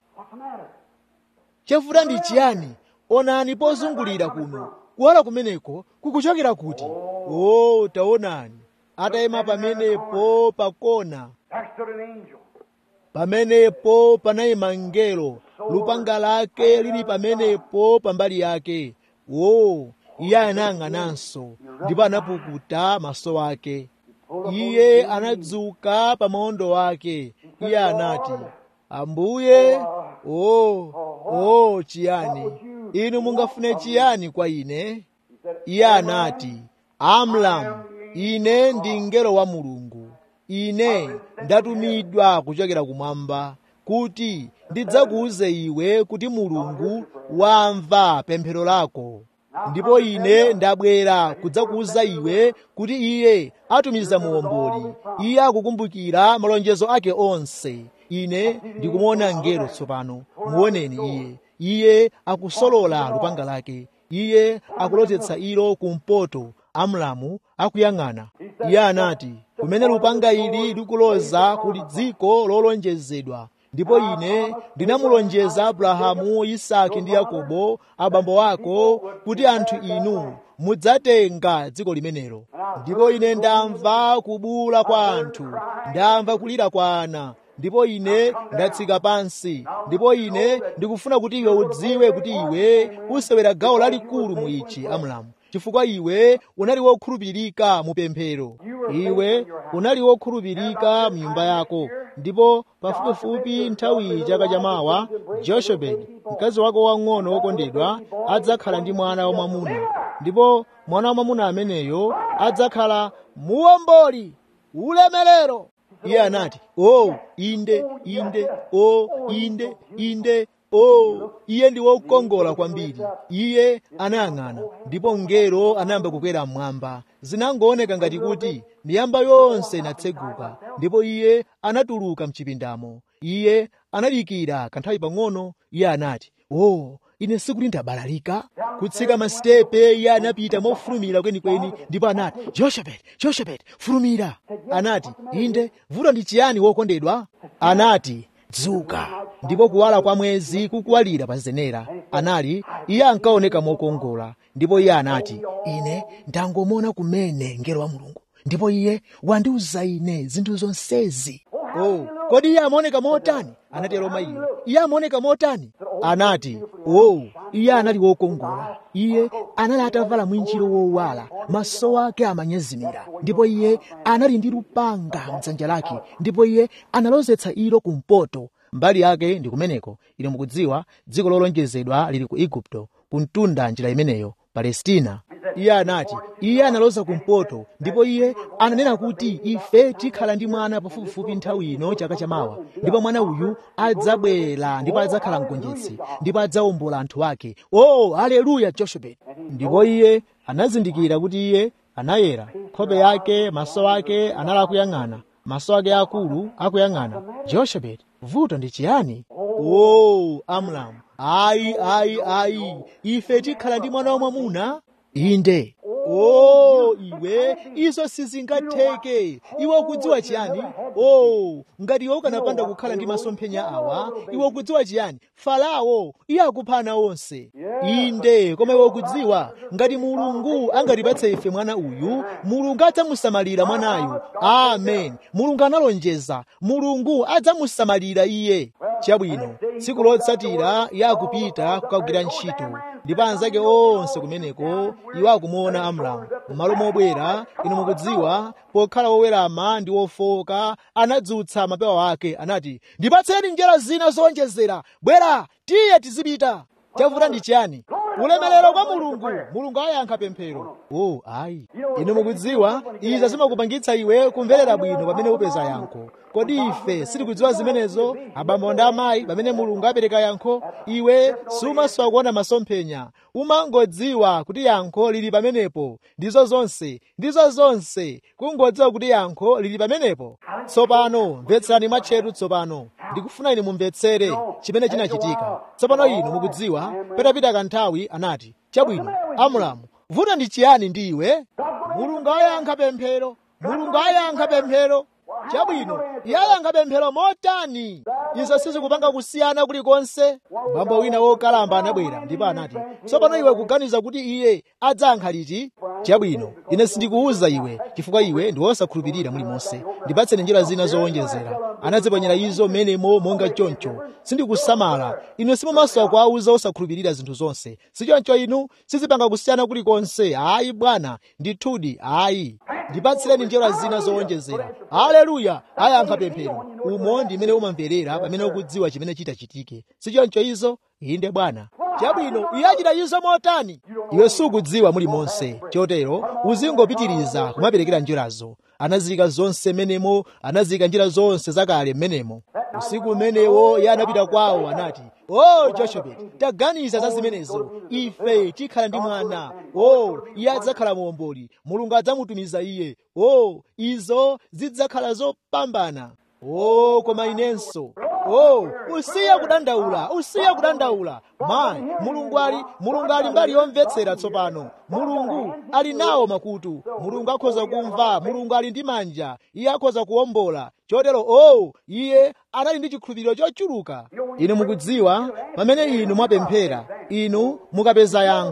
chavuta ndi chiyani onani pozungulira kuno kuwala kumeneko kukuchokera kuti o oh, taonani atayima pamenepo pakona pamenepo panayima mngelo lupanga lake lili pamenepo pambali yake o iye anayang'ananso ndipo anapukuta maso ake iye anadzuka pa maondo wake iye anati ambuye o o chiyani inu mungafune chiyani kwa ine iye anati amlamu ine ndi mngelo wa mulungu ine ndatumidwa kuchokera kumwamba kuti ndidzakuuze iwe kuti mulungu wamva pemphero lako ndipo ine ndabwera kudzakuuza iwe kuti iye atumiza muomboli iye akukumbukira malonjezo ake onse ine ndikumuona mngelo tsopano muoneni iye iye akusolola lupanga lake iye akulotetsa ilo kumpoto amlamu akuyang'ana iye anati kumene lupanga ili likuloza kuli dziko lolonjezedwa ndipo ine ndinamulonjeza abrahamu isaki ndi yakobo abambo ako kuti anthu inu mudzatenga dziko limenelo ndipo ine ndamva kubula kwa anthu ndamva kulira kwa ana ndipo ine ndatsika pansi ndipo ine ndikufuna kuti iwe udziwe kuti iwe usewera gawo lalikulu mu ichi amulamu chifukwa iwe unali wokhulupirika mu pemphero iwe unali wokhulupirika mu nyumba yako ndipo pafupifupi nthawi chaka chamawa joshebedi mkazi wako wang'ono wokondedwa adzakhala ndi mwana wamwamuna ndipo mwana wamwamuna ameneyo adzakhala muwomboli ulemerero iye anati o oh, inde inde o oh, inde inde o oh, iye ndi wokongola kwambiri iye anayang'ana ndipo mngelo anayamba kukwera mmwamba zinangooneka ngati kuti miyamba yonse inatseguka ndipo iye anatuluka mchipindamo iye analikira kanthawi pang'ono iye anati o oh, ine sikuti ndabalalika kutsika masitepe iye anapita mofulumira kwenikweni ndipo anati joshebet joshebet fulumira anati inde vuto ndi chiyani wokondedwa anati dzuka ndipo kuwala kwa mwezi kukuwalira pa zenera anali iye ankaoneka mokongola ndipo iye anati ine ndangomona kumene mngelo wa mulungu ndipo iye wandiuza ine zinthu zonsezi oh kodi iye amaoneka motani anatero mayiyo iye amaoneka motani anati oh iye anali wokongola iye anali atavala mwinjiro wowala maso ake amanyezimira ndipo iye anali ndi lupanga mdzanja lake ndipo iye analozetsa ilo kumpoto mbali yake ndi kumeneko ine mukudziwa dziko lolonjezedwa lili ku igupto kumtunda njira imeneyo palestina iye anati iye analoza kumpoto ndipo iye ananena kuti ife tikhala ndi mwana pafupifupi nthawi ino chaka chamawa ndipo mwana uyu adzabwera ndipo adzakhala mgonjetsi ndipo adzawombola anthu ake oh haleluya joshebet ndipo iye anazindikira kuti iye anayera nkhope yake maso ake anali akuyang'ana maso ake akulu akuyang'ana joshebet vuto ndi chiyani oh amlamu ayi ayi ayi ife tikhala ndi mwana wamwamuna inde o iwe izo sizingatheke iwe ukudziwa chiyani o ngati iwe ukanapanda kukhala ndi masomphenya awa iwe ukudziwa chiyani farao iye akuphana onse inde koma iwe ukudziwa ngati mulungu angatipatse ife mwana uyu mulungu adzamusamalira mwanayu amen mulungu analonjeza mulungu adzamusamalira iye chabwino tsiku lotsatira iye akupita kukagwira ntchito ndipo anzake onse kumeneko iwo akumuona amramu m'malo mobwera inu mukudziwa pokhala wowerama ndi wofoka anadzutsa mapewa ake anati ndipatseni njira zina zowonjezera bwera tiye tizipita chavuta ndi chiyani ulemerero kwa mulungu mulungu ayankha pemphero oh ayi inu mukudziwa izi zimakupangitsa iwe kumverera bwino pamene upeza yankho kodi ife sitikudziwa zimenezo abambo ndi amayi pamene mulungu apereka yankho iwe sumasowa kuona masomphenya umangodziwa kuti yankho lili pamenepo ndizo zonse ndizo zonse kungodziwa kuti yankho lili pamenepo tsopano mvetserani mwatcheru tsopano ndikufuna inu mumvetsere chimene chinachitika tsopano inu mukudziwa patapita kanthawi anati chabwino amulamu vuto ndi chiyani ndi iwe mulungu ayankha pemphero mulungu ayankha pemphero chabwino iye ayankha pemphero motani izo sizikupanga kusiyana kulikonse bambo wina wokalamba anabwera ndipo anati tsopano iwe kuganiza kuti iye adzayankha liti chabwino ine sindikuwuza iwe chifukwa iwe ndi wosakhulupirira mulimonse ndipatseni njira zina zowonjezera anadziponyera izo menemo monga choncho sindikusamala inu simumasowa kuwawuza osakhulupirira zinthu zonse sichoncho inu sizipanga kusiyana kulikonse ayi bwana ndithudi ayi ndipatsireni njira zina zowonjezera haleluya ayankha pemphero umo ndimene umamverera pamene ukudziwa chimene chitachitike sichoncho izo inde bwana chabwino iye achita izo motani iwe sukudziwa mulimonse chotero uzingopitiriza kumaperekera njirazo anazika zonse menemo anazika njira zonse zakale mmenemo usiku umenewo iye anapita kwawo anati o oh, joshebeti taganiza za zimenezo ife tikhala ndi mwana o oh, iye adzakhala muomboli mulungu adzamutumiza iye o oh, izo zidzakhala zopambana o oh, koma inenso o oh, usiya kudandaula usiya kudandaula mayi mulungu ali mulungu ali mbali yomvetsera tsopano mulungu ali nawo makutu mulungu akhoza kumva mulungu ali ndi manja iye akhoza kuwombola chotero o oh, iye anali ndi chikhulupiriro chochuluka inu mukudziwa pamene inu mwapemphera inu mukapeza yankho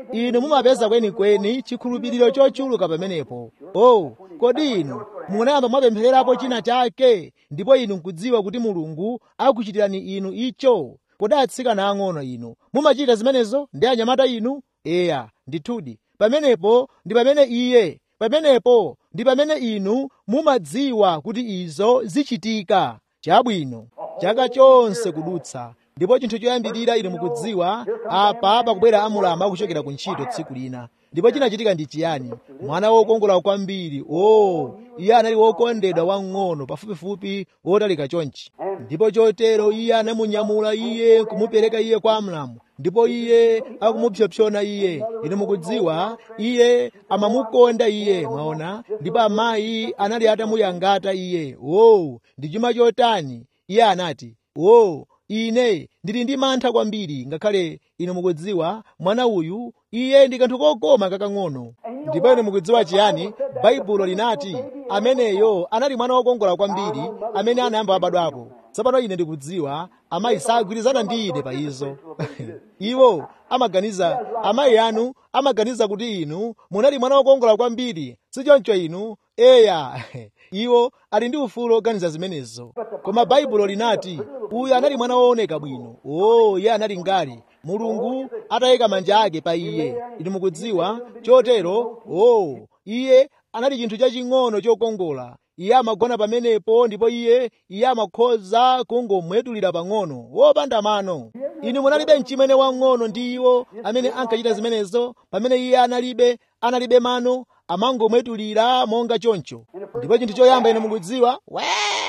inu mumapeza kwenikweni chikhulupiriro chochuluka pamenepo oh kodi inu munayamba mwapemphererapo china chake ndipo inu nkudziwa kuti mulungu akuchitirani inu icho kodi atsikana ang'ono inu mumachita zimenezo ndi anyamata inu eya ndithudi pamenepo ndi pamene iye pamenepo ndi pamene inu mumadziwa kuti izo zichitika chabwino chaka chonse kudutsa ndipo chinthu choyambirira inu mukudziwa apa pakubwera amulamba akuchokera ku ntchito tsiku lina ndipo chinachitika ndi chiyani mwana wokongola kwambiri o oh, iye anali wokondedwa wang'ono pafupifupi wotalika chonchi ndipo chotero iye anamunyamula iye kumupereka iye kwa amlamu ndipo iye akumupsopsona iye inu mukudziwa iye amamukonda iye mwaona ndipo amayi anali atamuyangata iye o ndi chuma chotani iye anati o ine ndili ndi mantha kwambiri ngakhale inu mukudziwa mwana uyu iye ndi kanthu kokoma kakang'ono ndipo inu mukudziwa chiyani baibulo linati ameneyo anali mwana wokongola kwambiri amene anayamba wabadwapo tsopano ine ndikudziwa amayi sagwirizana ndi ine pa izo iwo amaganiza amayi anu amaganiza kuti inu munali mwana wokongola kwambiri sichoncho inu eya iwo ali ndi ufulu oganiza zimenezo koma baibulo linati uyu anali mwana wooneka bwino o iye anali ngati mulungu atayika manja ake pa iye inu mukudziwa chotero o iye anali chinthu chaching'ono chokongola iye amagona pamenepo ndipo iye iye amakhoza kungomwetulira pang'ono wopanda mano inu munalibe mchimene wang'ono ndi iwo amene ankachita zimenezo pamene iye analibe analibe mano amangomwetulira monga choncho ndipo chinthu choyamba ine mukudziwa we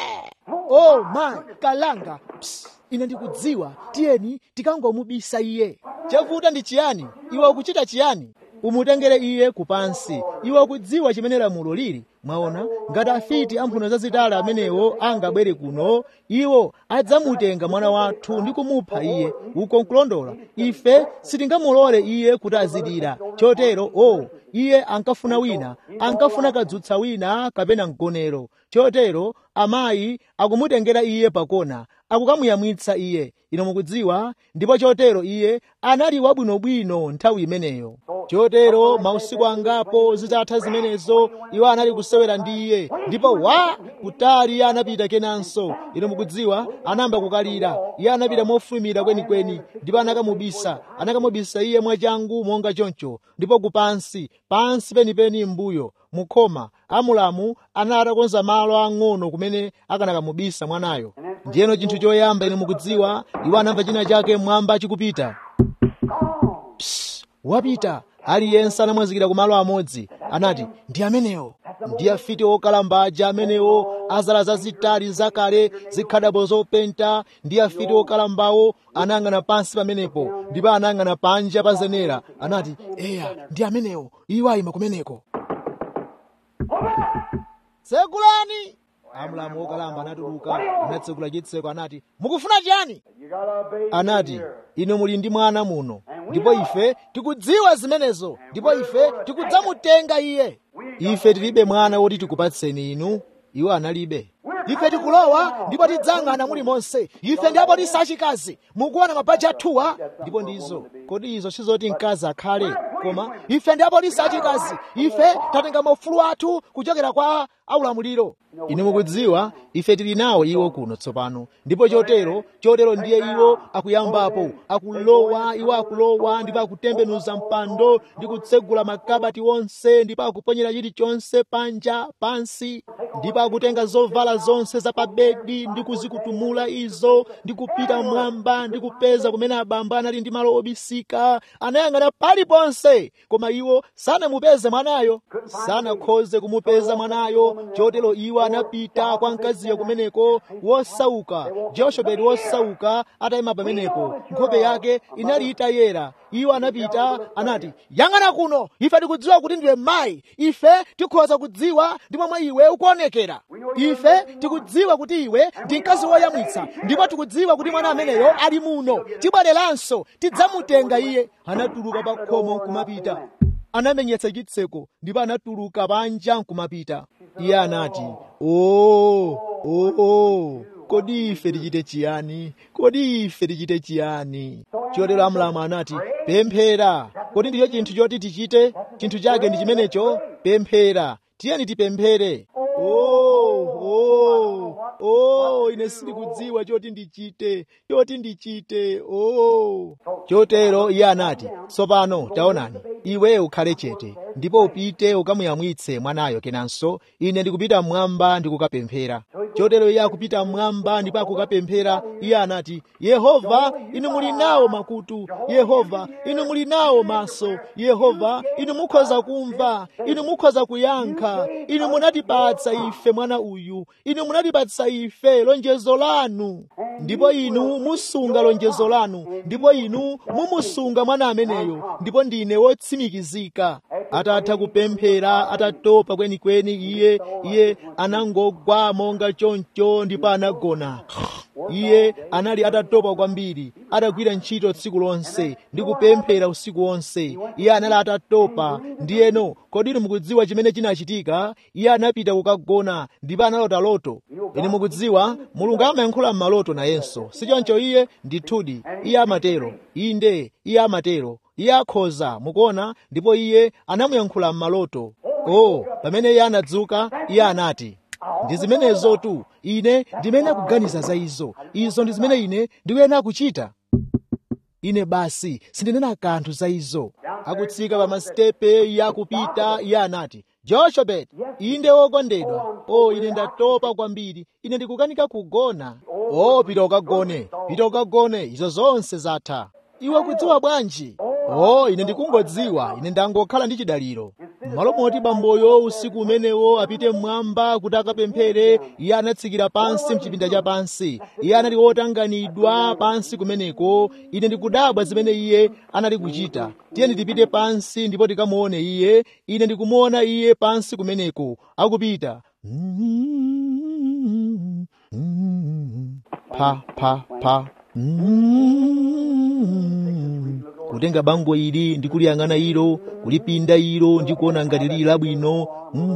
oh my kalanga Psst. ine ndikudziwa tiyeni tikangomubisa iye chavuta ndi chiyani iwe ukuchita chiyani umutengere iye kupansi iwe ukudziwa chimene lamulo lili mwaona ngati afiti amphuno zazitali amenewo angabwere kuno iwo adzamutenga mwana wathu ndi kumupha iye uko nkulondola ife sitingamulole iye kuti azidira chotero o oh, iye ankafuna wina ankafuna kadzutsa wina kapena mgonero chotero amayi akumutengera iye pakona akukamuyamwitsa iye ino mukudziwa ndipo chotero iye anali wabwinobwino nthawi imeneyo chotero mausiku angapo zitatha zimenezo iwo anali kusewera ndi iye ndipo wa kutali iye anapita kenanso ino mukudziwa anayamba kukalira iye anapita mofulumira kwenikweni ndipo anakamubisa anakamubisa iye mwachangu monga choncho ndipo kupansi pansi penipeni mbuyo mukhoma amulamu anali atakonza malo ang'ono kumene akanakamubisa mwanayo ndiyeno chinthu choyamba ine mukudziwa iwo anamva china chake mwamba chikupita Psst, wapita aliyense anamwazikira ku malo amodzi anati ndi amenewo ndi afiti okalambaja amenewo azala zazitali zakale zikhadabo zopenta ndi afiti okalambawo anayang'ana pansi pamenepo ndipo anayang'ana panja pa zenera anati eya ndi amenewo iwo ayima kumeneko tsekulani amulamu wokalamba anatuluka anatsekula chitseko anati mukufuna chiyani anati inu muli ndi mwana muno ndipo ife tikudziwa zimenezo ndipo ife tikudzamutenga iye ife tilibe mwana woti tikupatseni inu iwo analibe ife tikulowa ndipo tidzang'ana muli monse ife ndi apolisi achikazi mukuona mabaji athuwa ndipo ndizo kodi izo sizoti mkazi akhale koma ife ndi apolisi achikazi ife tatenga maufulu athu kuchokera kwa aulamuliro inu mukudziwa ife tili nawo iwo kuno tsopano ndipo chotero chotero ndiye iwo akuyambapo akulowa iwo akulowa ndipo akutembenuza mpando ndi kutsegula makabati onse ndipo akuponyera chilichonse panja pansi ndipo akutenga zovala zonse za pabedi ndi kuzikutumula izo ndi kupita mwamba ndi kupeza kumene abamba anali ndi malo obisika anayang'ana paliponse koma iwo sanamupeze mwanayo sanakhoze kumupeza mwanayo chotero iwo anapita kwa mkaziyo kumeneko wosauka joshebedi wosauka atayima pamenepo nkhope yake inali itayera iwo anapita anati yang'ana kuno ife tikudziwa kuti ndiwe mayi ife tikhoza kudziwa ndi momwe iwe ukuonekera ife tikudziwa kuti iwe ndi mkazi woyamwitsa ndipo tikudziwa kuti mwana ameneyo ali muno tibwereranso tidzamutenga iye anatuluka pa khomo nkumapita anamenyetsa chitseko ndipo anatuluka panja nkumapita iye anati o o o kodi ife tichite chiyani kodi ife tichite chiyani chotero amulamu anati pemphera kodi ndicho chinthu choti tichite chinthu chake ndi chimenecho pemphera tiyeni tipemphere oh, oh, oh, ine sindikudziwa choti ndichite choti ndichite oh. chotero iye anati tsopano taonani iwe ukhale chete ndipo upite ukamuyamwitse mwanayo kenanso ine ndikupita mmwamba ndikukapemphera chotero iye akupita mmwamba ndipo akukapemphera iye anati yehova inu muli nawo makutu yehova inu muli nawo maso yehova inu mukhoza kumva inu mukhoza kuyankha inu munatipatsa ife mwana uyu inu munatipatsa ife lonjezo lanu ndipo inu musunga lonjezo lanu ndipo inu mumusunga mwana ameneyo ndipo ndine wotsimikizika atatha kupemphera atatopa kwenikweni iye iye anangogwa monga choncho ndipo anagona iye anali atatopa kwambiri atagwira ntchito tsiku lonse ndi kupemphera usiku wonse iye anali atatopa ndiyeno kodi inu mukudziwa chimene chinachitika iye anapita kukagona ndipo analota loto ine mukudziwa mulungu amayankhula m'maloto nayenso sichoncho iye ndithudi iye amatero inde iye amatero iye akhoza mukuona ndipo iye anamuyankhula m'maloto oh pamene iye anadzuka iye anati ndi zimenezo tu ine ndimene akuganiza za izo izo ndi zimene ine ndikuyenera kuchita ine basi sindinena kanthu za izo akutsika pa masitepe iye akupita iye anati joshebet inde wokondedwa o ine ndatopa kwambiri ine ndikukanika kugona o pita ukagone pita ukagone izo zonse zatha iwe kudziwa bwanji o ine ndikungodziwa ine ndangokhala ndi chidaliro m'malo moti bamboyo usiku umenewo apite mmwamba kuti akapemphere iye anatsikira pansi mchipinda cha pansi iye anali wotanganidwa pansi kumeneko ine ndikudabwa zimene iye anali kuchita tiyeni tipite pansi ndipo tikamuone iye ine ndikumuona iye pansi kumeneko akupita pa pa pa kutenga bango ili ndi kuliyang'ana ilo kulipinda ilo ndi kuona ngati lili labwino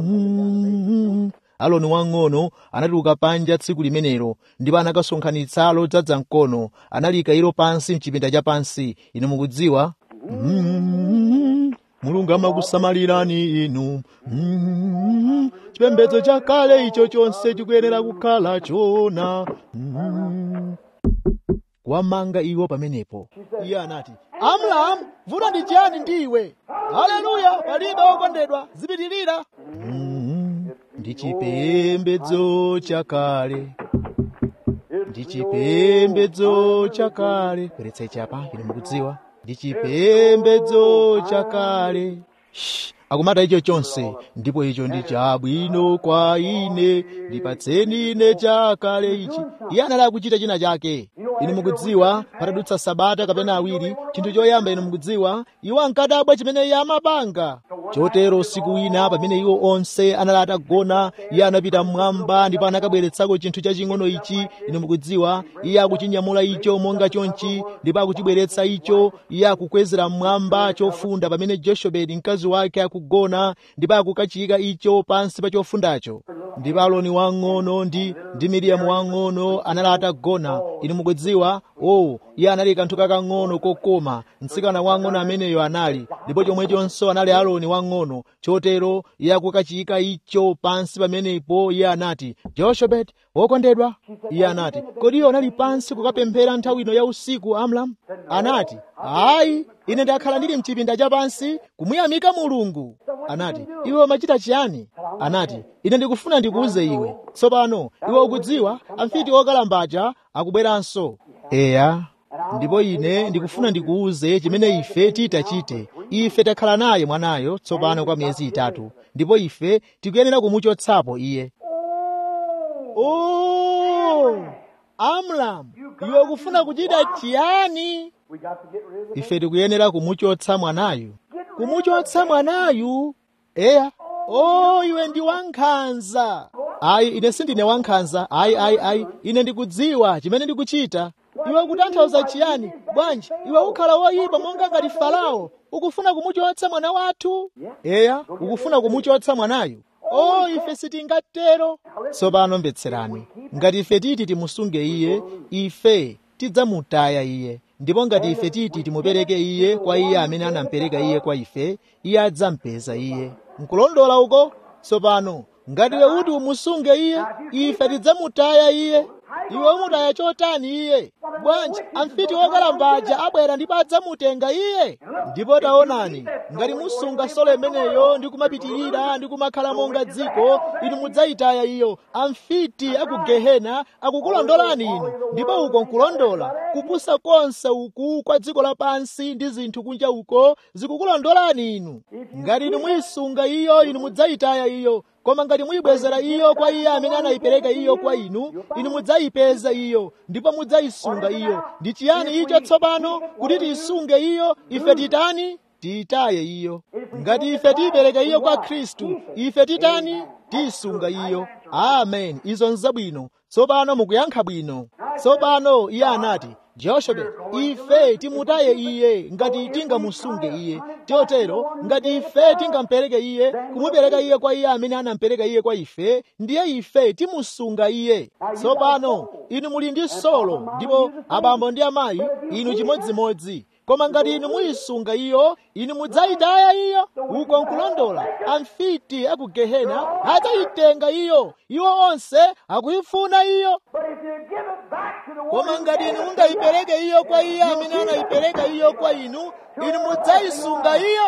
aloni wang'ono anatuluka panja tsiku limenelo ndipo anakasonkhanitsa lodzaza mkono analika ilo pansi mchipinda cha pansi inu mukudziwa mulungu amakusamalirani inu chipembedzo chakale icho chonse chikuyenera kukhala chona wamanga iwo pamenepo iye anati amlamu vuto ndi chiyani ndiwe haleluya palibe wokondedwa zipitirira ndi chipembedzo chakale ndi chipembedzo chakale bweretsai chapa ine mukudziwa ndi chipembedzo chakale akumata icho chonse ndipo icho ndi chabwino kwa ine ndipatseni ine chakale ichi iye anali akuchita china chake inu mukudziwa patadutsa sabata kapena awiri chinthu choyamba inu mukudziwa iwo ankadabwa chimene iye amapanga chotero usiku wina pamene iwo onse anali atagona iye anapita mmwamba ndipo anakabweretsako chinthu chaching'ono ichi inu mukudziwa iye akuchinyamula icho monga chonchi ndipo akuchibweretsa icho iye akukwezera mmwamba chofunda pamene joshebedi mkazi wake akugona ndipo akukachiyika icho pansi pa chofundacho ndipo aloni wang'ono ndi ndi miriyamu wang'ono anali atagona inu mukudziwa o iye anali kanthu kakang'ono kokoma mtsikana wang'ono ameneyo anali ndipo chomwechonso anali aloni wang'ono chotero iye akukachiyika icho pansi pamenepo iye anati joshebet wokondedwa iye anati kodi iye anali pansi kukapemphera nthawi ino ya usiku amlam anati ayi ine ndakhala ndili mchipinda cha pansi kumuyamika mulungu anati iwe umachita chiyani anati ine ndikufuna ndikuuze iwe tsopano iwe ukudziwa amfiti okalambacha akubweranso eya ndipo ine ndikufuna ndikuuze chimene ife titachite ife takhala naye mwanayo tsopano kwa miyezi itatu ndipo ife tikuyenera kumuchotsapo iye oh amlam iwe ukufuna kuchita chiyani ife tikuyenera kumuchotsa mwanayu kumuchotsa mwanayu eya o iwe ndi wankhanza ayi ine sindine wankhanza ayi ayi ayi ine ndikudziwa chimene ndikuchita iwe ukutanthauza chiyani bwanji iwe ukhala woyipa monga ngati farao ukufuna kumuchotsa mwana wathu eya ukufuna kumuchotsa mwanayu o ife sitingatero tsopano mvetserani ngati ife titi timusunge iye ife tidzamutaya iye ndipo ngati ife titi timupereke iye kwa iye amene anamupereka iye kwa ife iye adzampeza iye nkulondola uko tsopano ngati iwe kuti umusunge iye ife tidzamutaya iye iwe umutaya chotani iye bwanji amfiti wokalambaja abwera ndipo adzamutenga iye ndipo taonani ngati musunga solo imeneyo ndi kumapitirira ndi kumakhala monga dziko inu mudzayitaya iyo amfiti aku gehena akukulondolani inu ndipo uko nkulondola kupusa konse uku kwa dziko lapansi ndi zinthu kunja uko zikukulondolani inu ngati inu muyisunga iyo inu mudzayitaya iyo koma ngati muyibwezera iyo kwa iye amene anayipereka iyo kwa inu inu mudzayipeza iyo ndipo mudzayisunga iyo ndi chiyani icho tsopano kuti tiyisunge iyo ife titani tiyitaye iyo ngati ife tiyipereka iyo kwa khristu ife titani tiyisunga iyo amen izo nzabwino tsopano mukuyankha bwino tsopano iye anati jehoshabe ife timutaye iye ngati tingamusunge iye chotero ngati ife tingampereke iye kumupereka iye kwa iye amene anampereka iye kwa ife ndiye ife timusunga iye tsopano inu muli ndi solo ndipo abambo ndi amayi inu chimodzimodzi koma ngati inu muyisunga iyo inu mudzayitaya iyo uko nkulondola amfiti aku gehena adzayitenga iyo iwo onse akuyifuna iyo koma ngati inu mungayipereke iyo kwa iye amene anayipereka iyo kwa inu inu mudzayisunga iyo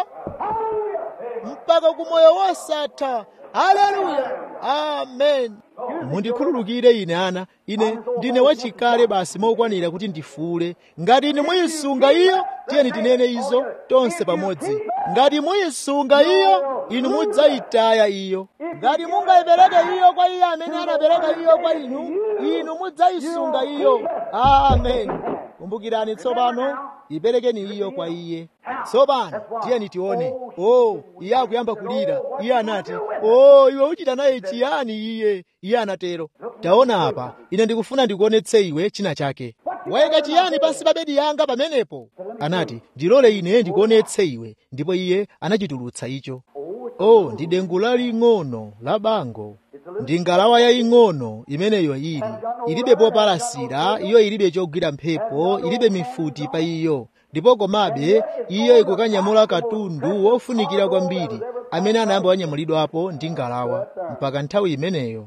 mpaka kumoyo wosatha haleluya amen mundikhululukire ine ana ine ndine wachikale basi mokwanira kuti ndifuule ngati inu muyisunga iyo tiyeni tinene izo tonse pamodzi ngati muyisunga iyo inu mudzayitaya iyo ngati mungayipereke iyo kwa iye amene anapereka iyo kwa inu inu mudzayisunga iyo amen kumbukirani tsopano iperekeni iyo kwa iye tsopano tiyeni tione o iye akuyamba kulira iye anati o iwe uchita naye chiyani iye iye anatero taona apa ine ndikufuna ndikuonetse iwe china chake wayika chiyani pansi pa bedi yanga pamenepo anati ndilole ine ndikuonetse iwe ndipo iye anachitulutsa icho o ndi dengu laling'ono la bango ndi ngalawa yaying'ono imeneyo ili ilibe popalasira iyo ilibe chogwira mphepo ilibe mifuti pa iyo ndipo komabe iyo ikukanyamula katundu wofunikira kwambiri amene anayamba wanyamulidwapo ndi ngalawa mpaka nthawi imeneyo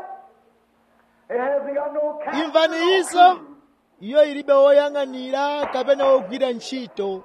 imvani izo iyo ilibe woyang'anira kapena wogwira ntchito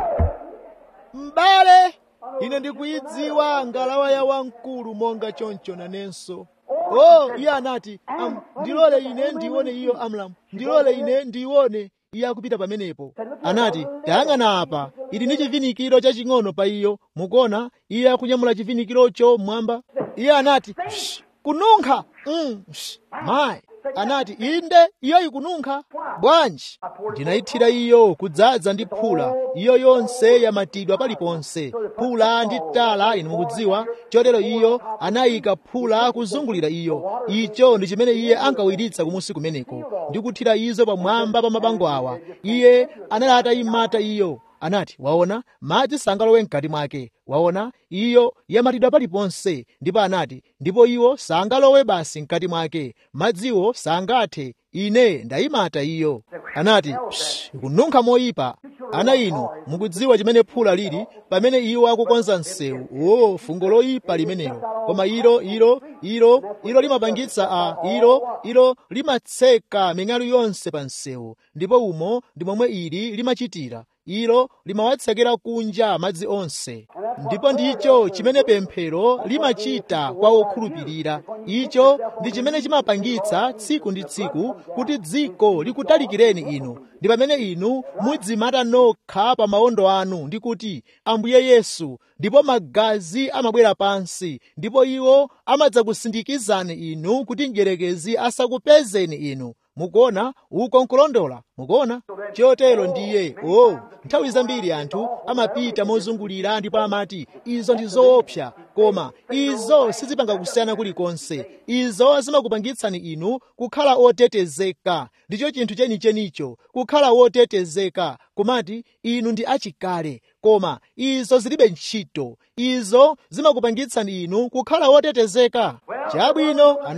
m'bale ine ndikuyidziwa ngalawa ya wamkulu monga choncho nanenso oh iye anati am, ndilole ine ndione iyo amlamu ndilole ine ndione iye akupita pamenepo anati tayang'ana apa ili ndi chivinikiro chaching'ono pa iyo mukuona iye akunyamula chivinikirocho mmwamba iye anati kununkha mm, mayi anati inde iyo ikununkha bwanji ndinayithira iyo kudzaza ndi phula iyo yonse yamatidwa paliponse phula ndi tala inu mukudziwa chotero iyo anayika phula kuzungulira iyo icho ndi chimene iye ankawiritsa kumusi kumeneko ndi kuthira izo pamwamba pa mabango awa iye anali atayimata iyo anati waona madzi sangalowe mkati mwake waona iyo yamatidwa paliponse ndipo anati ndipo iwo sangalowe basi mkati mwake madziwo sangathe ine ndayimata iyo anati ikununkha moyipa ana inu mukudziwa chimene phula lili pamene iwo akukonza msewu o fungo loyipa limenelo koma ilo ilo ilo ilo limapangitsa a ilo ilo limatseka ming'alu yonse pa msewu ndipo umo ndi momwe ili limachitira ilo limawatsekera kunja madzi onse ndipo ndicho chimene pemphero limachita kwa okhulupirira icho ndi chimene chimapangitsa tsiku ndi tsiku kuti dziko likutalikireni inu ndi pamene inu mudzimata nokha pa mawondo anu ndi kuti ambuye yesu ndipo magazi amabwera pansi ndipo iwo amadzakusindikizani inu kuti mdierekezi asakupezeni inu mukuona uko nkulondola mukuona chotero ndiye o oh, nthawi zambiri anthu amapita mozungulira ndipo amati izo ndi zoopsa koma izo sizipanga kusiyana kulikonse izo zimakupangitsani inu kukhala otetezeka ndicho chinthu chenichenicho kukhala wotetezeka kumati inu ndi achikale koma izo zilibe ntchito izo zimakupangitsani inu kukhala wotetezeka chabwino anati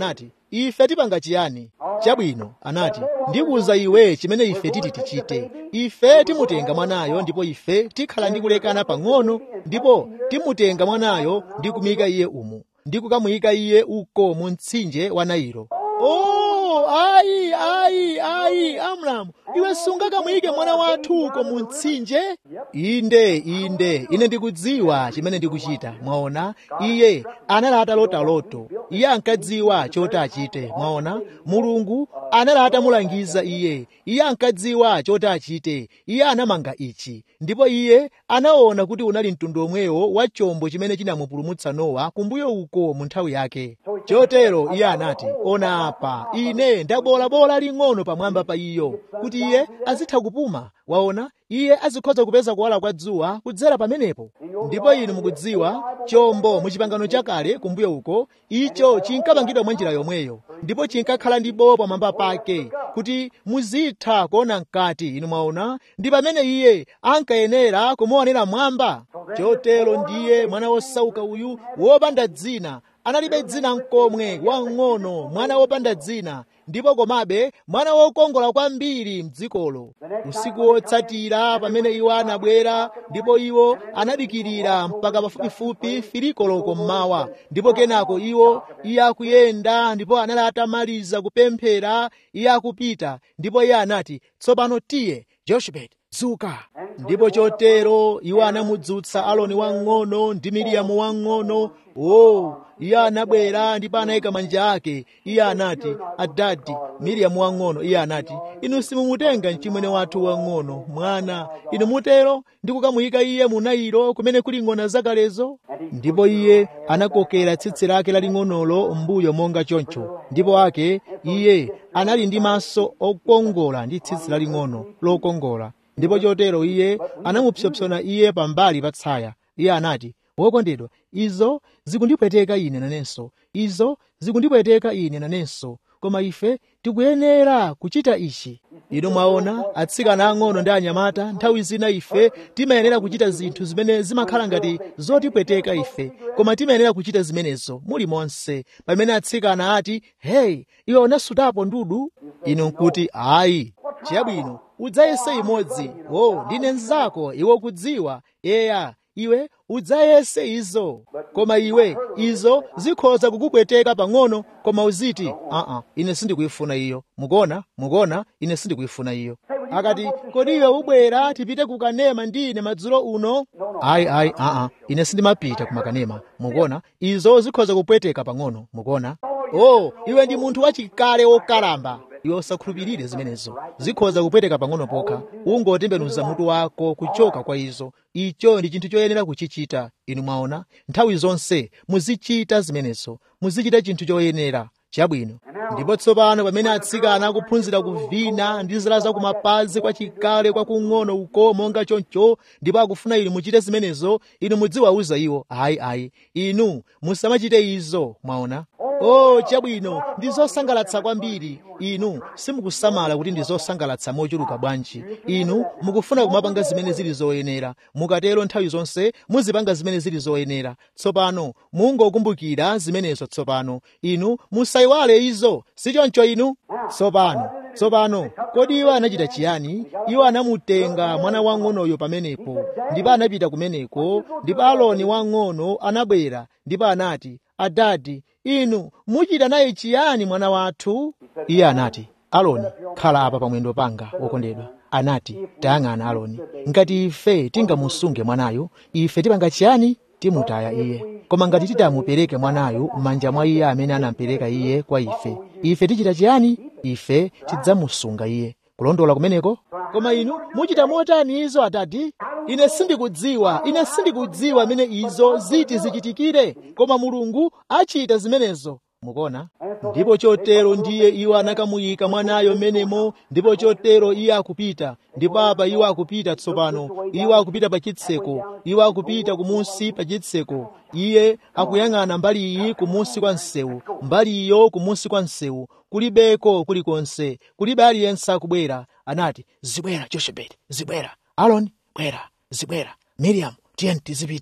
ife tipanga chiyani chabwino anati ndikuwuza iwe chimene ife titi tichite ife timutenga mwanayo ndipo ife tikhala ndi kulekana pang'ono ndipo timutenga mwanayo ndi kumuyika iye umu ndi kukamuyika iye uko mu mtsinje wa nailo oh ayi ayi ayi amramu iwe sungakamuyike mwana wathu uko mu mtsinje inde inde ine ndikudziwa chimene ndikuchita mwaona iye anali atalota loto iye ankadziwa choti achite mwaona mulungu anali atamulangiza iye iye ankadziwa choti achite iye anamanga ichi ndipo iye anaona kuti unali mtundu omwewo wa chombo chimene chinamupulumutsa nowa kumbuyo uko mu nthawi yake chotero iye anati ona apa ine ndabolabola ling'ono pamwamba pa iyo kuti iye azitha kupuma waona iye azikhoza kupeza kuwala kwa dzuwa kudzera pamenepo ndipo inu mukudziwa chombo mu chipangano chakale kumbuyo uko icho chinkapangidwa mwa njira yomweyo ndipo chinkakhala ndi bowo pamwamba pake kuti muzitha kuona mkati inu mwaona ndi pamene iye ankayenera kumuonera mwamba chotero ndiye mwana wosauka uyu wopanda dzina analibe dzina mkomwe wang'ono mwana wopanda dzina ndipo komabe mwana wokongola kwambiri mdzikolo usiku wotsatira pamene iwo anabwera ndipo iwo anadikirira mpaka pafupifupi filikoloko mmawa ndipo kenako iwo iye akuyenda ndipo anali atamaliza kupemphera iye akupita ndipo iye anati tsopano tiye joshebet dzuka ndipo chotero iwo anamudzutsa aloni wang'ono ndi miriyamu wang'ono o iye anabwera ndipo anayika manja ake iye anati adadi miriyamu wang'ono iye anati inu simumutenga mchimwene wathu wang'ono mwana inu mutero ndi kukamuyika iye mu nailo kumene kuli ng'ona zakalezo ndipo iye anakokera tsitsi lake laling'onolo mbuyo monga choncho ndipo ake iye anali ndi maso okongola ndi tsitsi laling'ono lokongola ndipo chotero iye anamupsopsona iye pambali pa tsaya iye anati wokondedwa izo zikundipweteka ine nanenso izo zikundipweteka ine nanenso koma ife tikuyenera kuchita ichi inu mwaona atsikana ang'ono ndi anyamata nthawi zina ife timayenera kuchita zinthu zimene zimakhala ngati zotipweteka ife koma timayenera kuchita zimenezo muli monse pamene atsikana ati heyi iwe unasutapo ndudu inu nkuti ayi chabwino udzayese imodzi o ndine mnzako iwe kudziwa eya iwe udzayese izo koma iwe izo zikhoza kukupweteka pang'ono koma uziti aa ine sindikuyifuna iyo mukuona mukuona ine sindikuyifuna iyo akati kodi iwe ubwera tipite kukanema ndi ine madzulo uno ayi ayi aa ine sindimapita kumakanema mukuona izo zikhoza kupweteka pang'ono mukuona o iwe ndi munthu wachikale wokalamba iwe usakhulupirire zimenezo zikhoza kupweteka pang'ono pokha ungotembenuza mutu wako kuchoka kwa izo icho ndi chinthu choyenera kuchichita inu mwaona nthawi zonse muzichita zimenezo muzichita chinthu choyenera chabwino ndipo tsopano pamene atsikana akuphunzira kuvina ndi zala zakumapazi kwa chikale kwakung'ono uko monga choncho ndipo akufuna inu muchite zimenezo inu mudziwauza iwo ayi ayi inu musamachite izo mwaona o chabwino ndi zosangalatsa kwambiri inu simukusamala kuti ndi zosangalatsa mochuluka bwanji inu mukufuna kumapanga zimene zili zoyenera mukatero nthawi zonse muzipanga zimene zili zoyenera tsopano mungokumbukira zimenezo tsopano inu musayiwale izo sichoncho inu tsopano tsopano kodi iwo anachita chiyani iwo anamutenga mwana wang'onoyo pamenepo ndipo anapita kumeneko ndipo aloni wang'ono anabwera ndipo anati adadi inu muchita naye chiyani mwana wathu iye anati aloni khala apa pamwendo panga wokondedwa anati tayang'ana aloni ngati ife tingamusunge mwanayo ife tipanga chiyani timutaya iye koma ngati titamupereke mwanayo m'manja mwa iye amene anamupereka iye kwa ife ife tichita chiyani ife tidzamusunga iye kulondola kumeneko koma inu muchita motani izo atati ine sindikudziwa ine sindikudziwa amene izo ziti zichitikire koma mulungu achita zimenezo mukuona ndipo chotero ndiye iwo anakamuyika mwanayo menemo ndipo chotero iye akupita ndipo apa iwo akupita tsopano iwo akupita pa chitseko iwo akupita kumunsi pa chitseko iye akuyang'ana mbali iyi kumunsi kwa msewu mbali iyo kumunsi kwa msewu kulibeko kulikonse kulibe aliyense akubwera anati zibwera joshebeti zibwera aloni bwera zibwera miriamu tiyeni tizipita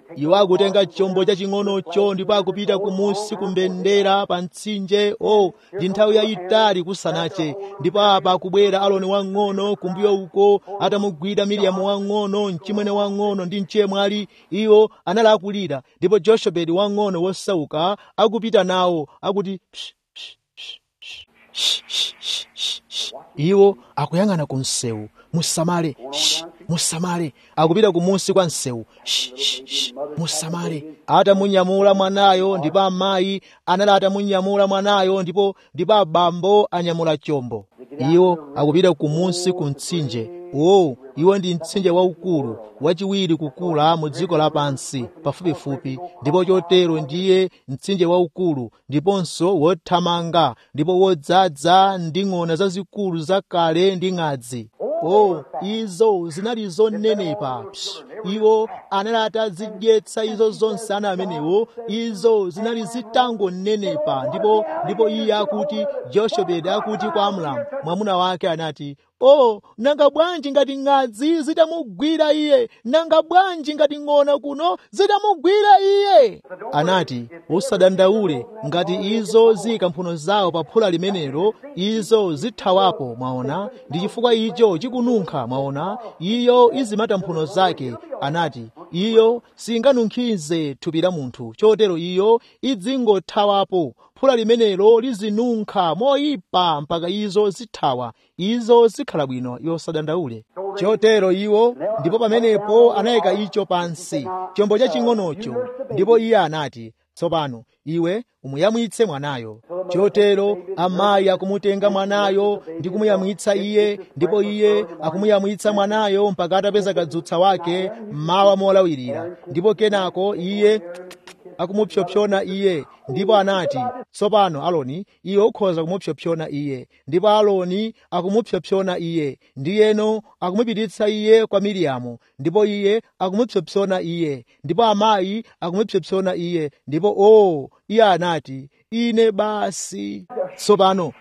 iwo akutenga chombo chaching'onocho ndipo akupita kumusi kumbendera pa mtsinje o oh, ndi nthawi yayitali kusanache ndipo apa akubwera aloni wang'ono kumbuyo uko atamugwira miriyamu wang'ono mchimwene wang'ono ndi mchemwali iwo anali akulira ndipo joshebedi wang'ono wosauka akupita nawo akuti psh, psh, psh, psh, psh, psh, psh, psh, psh. iwo akuyang'ana ku msewu musamale shh, musamale akupita kumusi kwa msewu shh, shh, shh, musamale atamunyamula mwanayo ndipo amayi anali atamunyamula mwanayo ndipo ndipo abambo anyamula chombo iwo akupita kumusi ku mtsinje uwowu iwo ndi mtsinje waukulu wachiwiri kukula mu dziko lapansi pafupifupi ndipo chotero ndiye mtsinje waukulu ndiponso wothamanga ndipo wodzaza ndi ng'ona zazikulu zakale ndi ng'adzi o izo zinali zonenepa Psh, iwo anali atazidyetsa izo zonse ana amenewo izo zinali zitangonenepa ndipo ndipo iye akuti joshebedi akuti kwa amramu mwamuna wake anati o nanga bwanji ngati ng'adzi zitamugwira iye nanga bwanji ngati ng'ona kuno zitamugwira iye anati usadandaule ngati izo ziyika mphuno zawo pa phula limenelo izo zithawapo mwaona ndi chifukwa icho chikununkha mwaona iyo izimata mphuno zake anati iyo singanunkhize thupi la munthu chotero iyo idzingothawapo phula limenelo lizinunkha moyipa mpaka izo zithawa izo zikhala bwino yosadandaule chotero iwo ndipo pamenepo anayika icho pansi chombo chaching'onocho ndipo iye anati tsopano iwe umuyamwitse mwanayo chotero amayi akumutenga mwanayo ndi kumuyamwitsa iye ndipo iye akumuyamwitsa mwanayo mpaka atapeza kadzutsa wake mmawa molawirira ndipo kenako iye akumupsopsona iye ndipo anati tsopano aloni iwe ukhoza kumupsopsona iye ndipo aloni akumupsopsona iye ndiyeno akumupititsa iye kwa miriyamu ndipo iye akumupsopsona iye ndipo amayi akumupsopsona iye ndipo o iye anati ine basi tsopano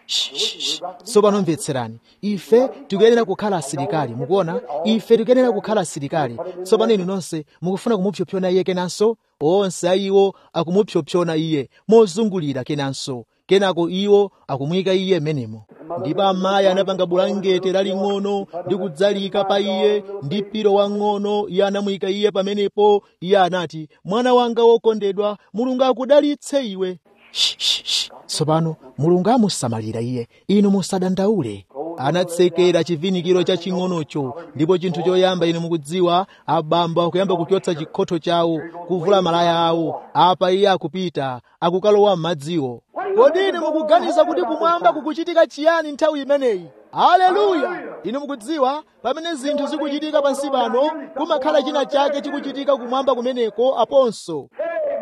tsopano mvetserani ife tikuyenera kukhala asilikali mukuona ife tikuyenera kukhala asilikali tsopano inu nonse mukufuna kumupsopsona iye kenanso onse ayiwo akumupsopsona iye mozungulira kenanso kenako iwo akumuyika iye menemo ndipo amayi anapanga bulangete laling'ono ndi kudzalika pa iye ndi pilo wang'ono iye anamuyika iye pamenepo iye anati mwana wanga wokondedwa mulungu akudalitse iwe tsopano mulungu amusamalira iye inu musadandaule anatsekera chivinikiro chaching'onocho ndipo chinthu choyamba inu mukudziwa abambo akuyamba kuchotsa chikhotho chawo kuvula malaya awo apa iye akupita akukalowa m'madziwo kodi inu mukuganiza kuti kumwamba kukuchitika chiyani nthawi imeneyi haleluya inu mukudziwa pamene zinthu zikuchitika pansi pano kumakhala china chake chikuchitika kumwamba kumeneko aponso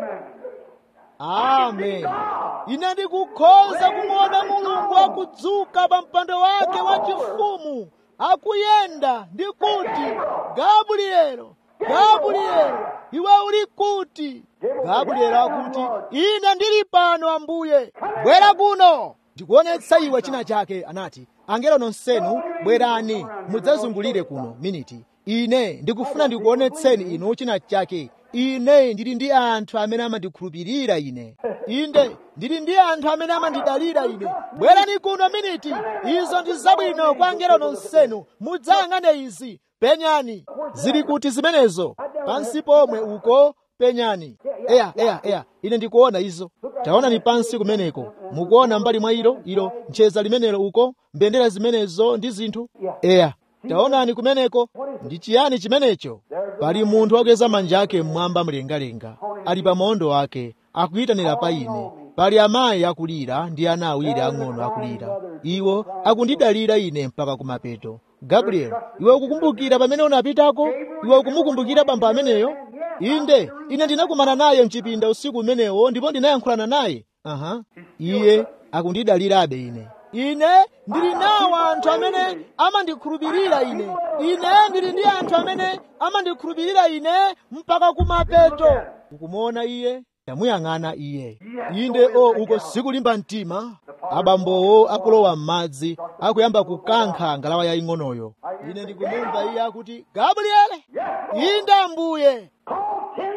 amen ine ndikukhoza kumuona mulungu akudzuka pa mpando wake wachifumu akuyenda ndi kuti gabrielo gabrielo iwe uli kuti gabrielo akuti ine ndili pano ambuye bwera kuno ndikuonetsa iwe china chake anati angelo nonsenu bwerani mudzazungulire kuno miniti ine ndikufuna ndikuonetseni inu china chake ine ndili ndi anthu amene amandikhulupirira ine inde ndili ndi anthu amene amandidalira ine bwerani kuno miniti izo ndi zabwino kwa angelo nonsenu mudzayang'ane izi penyani zili kuti zimenezo pansi pomwe uko penyani eya eya eya ine ndikuona izo taonani pansi kumeneko mukuona mbali mwa ilo ilo ncheza limenelo uko mbendera zimenezo ndi zinthu eya taonani kumeneko ndi chiyani chimenecho pali munthu wakweza manja ake mmwamba mlengalenga ali pa maondo ake akuyitanira pa ine pali amayi akulira ndi ana awiri ang'ono akulira iwo akundidalira ine mpaka kumapeto gabriel iwe ukukumbukira pamene unapitako iwe ukumukumbukira bamba ameneyo inde ine ndinakumana naye mchipinda usiku umenewo ndipo ndinayankhulana naye aha iye akundidalirabe ine ine ndili nawo anthu amene amandikhulupirira ine ine ndili ndi anthu amene amandikhulupirira ine mpaka kumapeto ukumuona iye tamuyang'ana iye inde o uko sikulimba mtima abambowo akulowa m'madzi akuyamba kukankha ngalawa yaying'onoyo ine ndikumumva iye akuti gabriele inde ambuye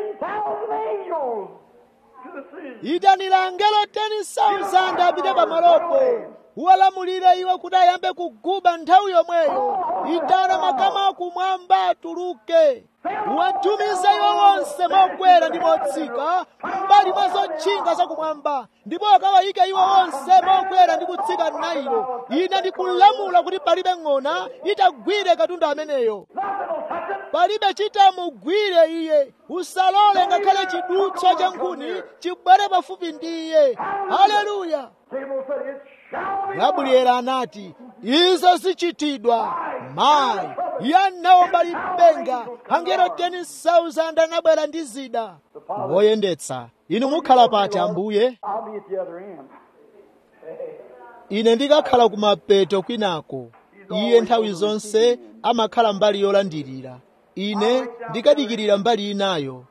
thousand angels to the sea. itanira angelo 10,000 apite pamalopo uwalamulire iwo kuti ayambe kuguba nthawi yomweyo itana makama akumwamba atuluke uwatumize iwo onse mokwera ndi motsika mbali mwa zotchinga zakumwamba ndipo akawayike iwo onse mokwera ndi kutsika nailo ine ndikulamula kuti palibe ng'ona itagwire katundu ameneyo palibe chitamugwire iye usalole ngakhale chidutswa cha nkhuni chibwere pafupi ndi iye haleluya Gabriel said, It shall be gabrieli anati izo zichitidwa mayi iye anaomba lipenga angelo 10,000 anabwera ndi zida woyendetsa inu mukhala pati ambuye I'll be at the other end. ine ndikakhala kumapeto kwinako iye nthawi zonse amakhala mbali yolandirira ine ndikadikirira mbali inayo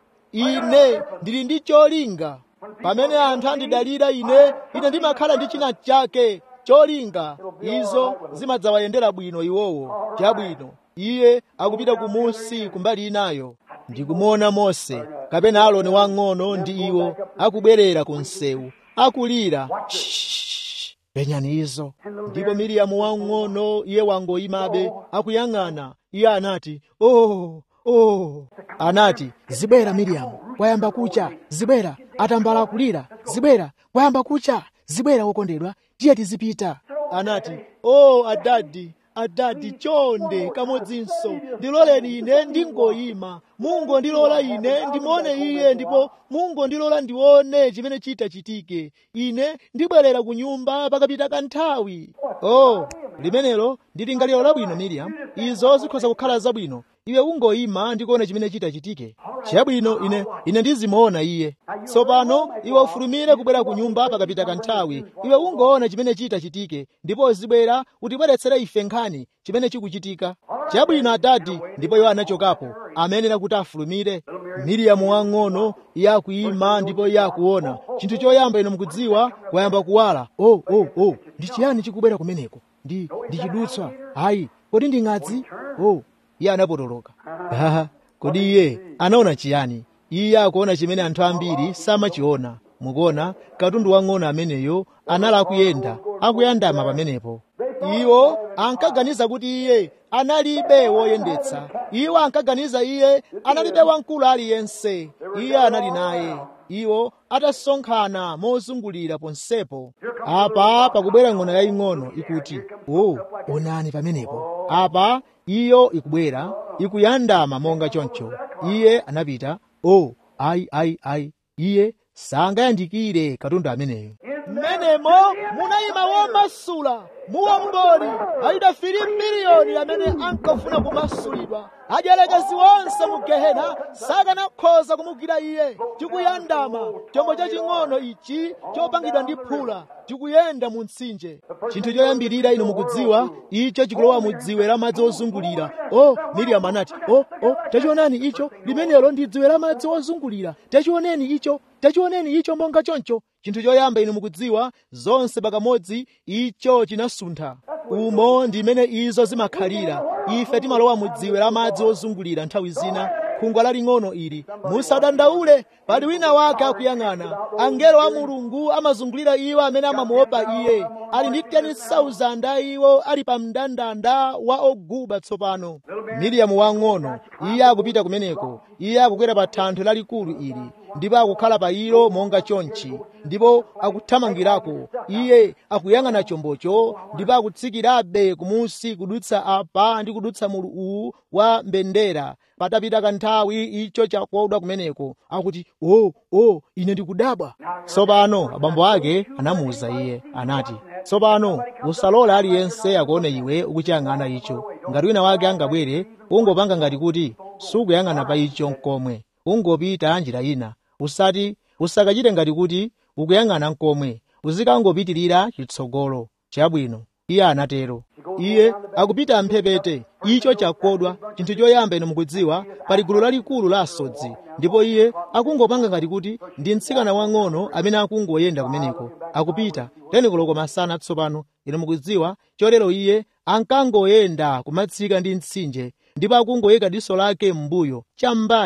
ine ndili ndi cholinga pamene anthu andidalira ine ine ndimakhala ndi china chake cholinga izo zimadzawayendera bwino iwowo chabwino iye akupita kumunsi kumbali inayo ndikumuona mose kapena aloni wang'ono ndi iwo akubwerera ku msewu akulira "Shh, penyani izo ndipo miriyamu wang'ono iye wangoyimabe akuyang'ana iye anati oh oh anati zibwera miriyamu kwayamba kucha zibwera atambala kulira zibwera kwayamba kucha zibwera wokondedwa tiye tizipita anati oh adadi adadi chonde kamodzinso ndiloleni ine ndingoyima mungu ndilola ine ndimuone iye ndipo mungu ndilola ndione chimene chita chitike ine ndibwerera ku nyumba pakapita kanthawi oh limenelo ndi lingaliro labwino miriam izo zikhoza kukhala zabwino iwe ungoyima ndikuona chimene chita chitike chabwino ine ine ndizimuona iye tsopano iwe ufulumire kubwera ku nyumba pakapita kanthawi iwe ungoona chimene chita chitike ndipo uzibwera utibweretsere ife nkhani chimene chikuchitika chabwino adadi ndipo iwo anachokapo amenera kuti afulumire miriyamu wang'ono iye akuyima ndipo iye akuona chinthu choyamba ino mukudziwa wayamba kuwala oh oh oh ndi chiyani chikubwera kumeneko ndi ndi chidutswa ayi kodi ndi ng'adzi oh iye anapotoloka haha kodi iye anaona chiyani iye akuona chimene anthu ambiri samachiona mukuona katundu wang'ono ameneyo anali akuyenda akuyandama pamenepo iwo ankaganiza kuti iye analibe woyendetsa iwo ankaganiza iye analibe wamkulu aliyense iye anali naye iwo atasonkhana mozungulira ponsepo apa pakubwera ng'ono yaying'ono ikuti o onani pamenepo apa iyo ikubwera ikuyandama monga choncho iye anapita o ayi ayi ayi iye sangayandikire katundu ameneyo mmenemo munayima womasula muwongoli alidafiri miliyoni amene ankafuna kumasulidwa adyelekezi onse mu gehena sakanakhoza kumugwira iye tikuyandama chombo chaching'ono ichi chopangidwa ndi phula tikuyenda mu mtsinje chinthu choyambirira inu mukudziwa icho chikulowa mu dziwe la madzi ozungulira o miriamu anati o o tachionani icho limenelo ndi dziwe la madzi ozungulira tachioneni icho tachioneni icho monga choncho chinthu choyamba inu mukudziwa zonse pakamodzi icho chinasuntha umo ndi imene izo zimakhalira ife timalowa mu dziwe la madzi ozungulira nthawi zina khungwa laling'ono ili musadandaule pali wina wake akuyang'ana angelo a mulungu amazungulira iwo amene amamuopa iye ali ndi 10,000 a iwo ali pa mndandanda wa oguba tsopano miriyamu wang'ono iye akupita kumeneko iye akukwera pa thanthwe lalikulu ili ndipo akukhala pa ilo monga chonchi ndipo akuthamangirako iye akuyang'ana chombocho ndipo akutsikirabe kumunsi kudutsa apa ndi kudutsa mulu uwu wa mbendera patapita kanthawi icho chakodwa kumeneko akuti o oh, o oh, ine ndikudabwa tsopano abambo ake anamuwuza iye anati tsopano usalole aliyense akuone iwe ukuchiyang'ana icho ngati wina wake angabwere ungopanga ngati kuti sukuyang'ana pa icho nkomwe ungopita njira ina usati usakachite ngati kuti ukuyang'ana nkomwe uzikangopitirira chitsogolo chabwino iye anatero iye akupita mphepete icho chakodwa chinthu choyamba ino mukudziwa pali gulu lalikulu la asodzi ndipo iye akungopanga ngati kuti ndi mtsikana wang'ono amene akungoyenda kumeneko akupita teni koloko masana tsopano ino mukudziwa chotero iye ankangoyenda kumatsika ndi mtsinje ndipo akungoyika diso lake m'mbuyo cham'mbali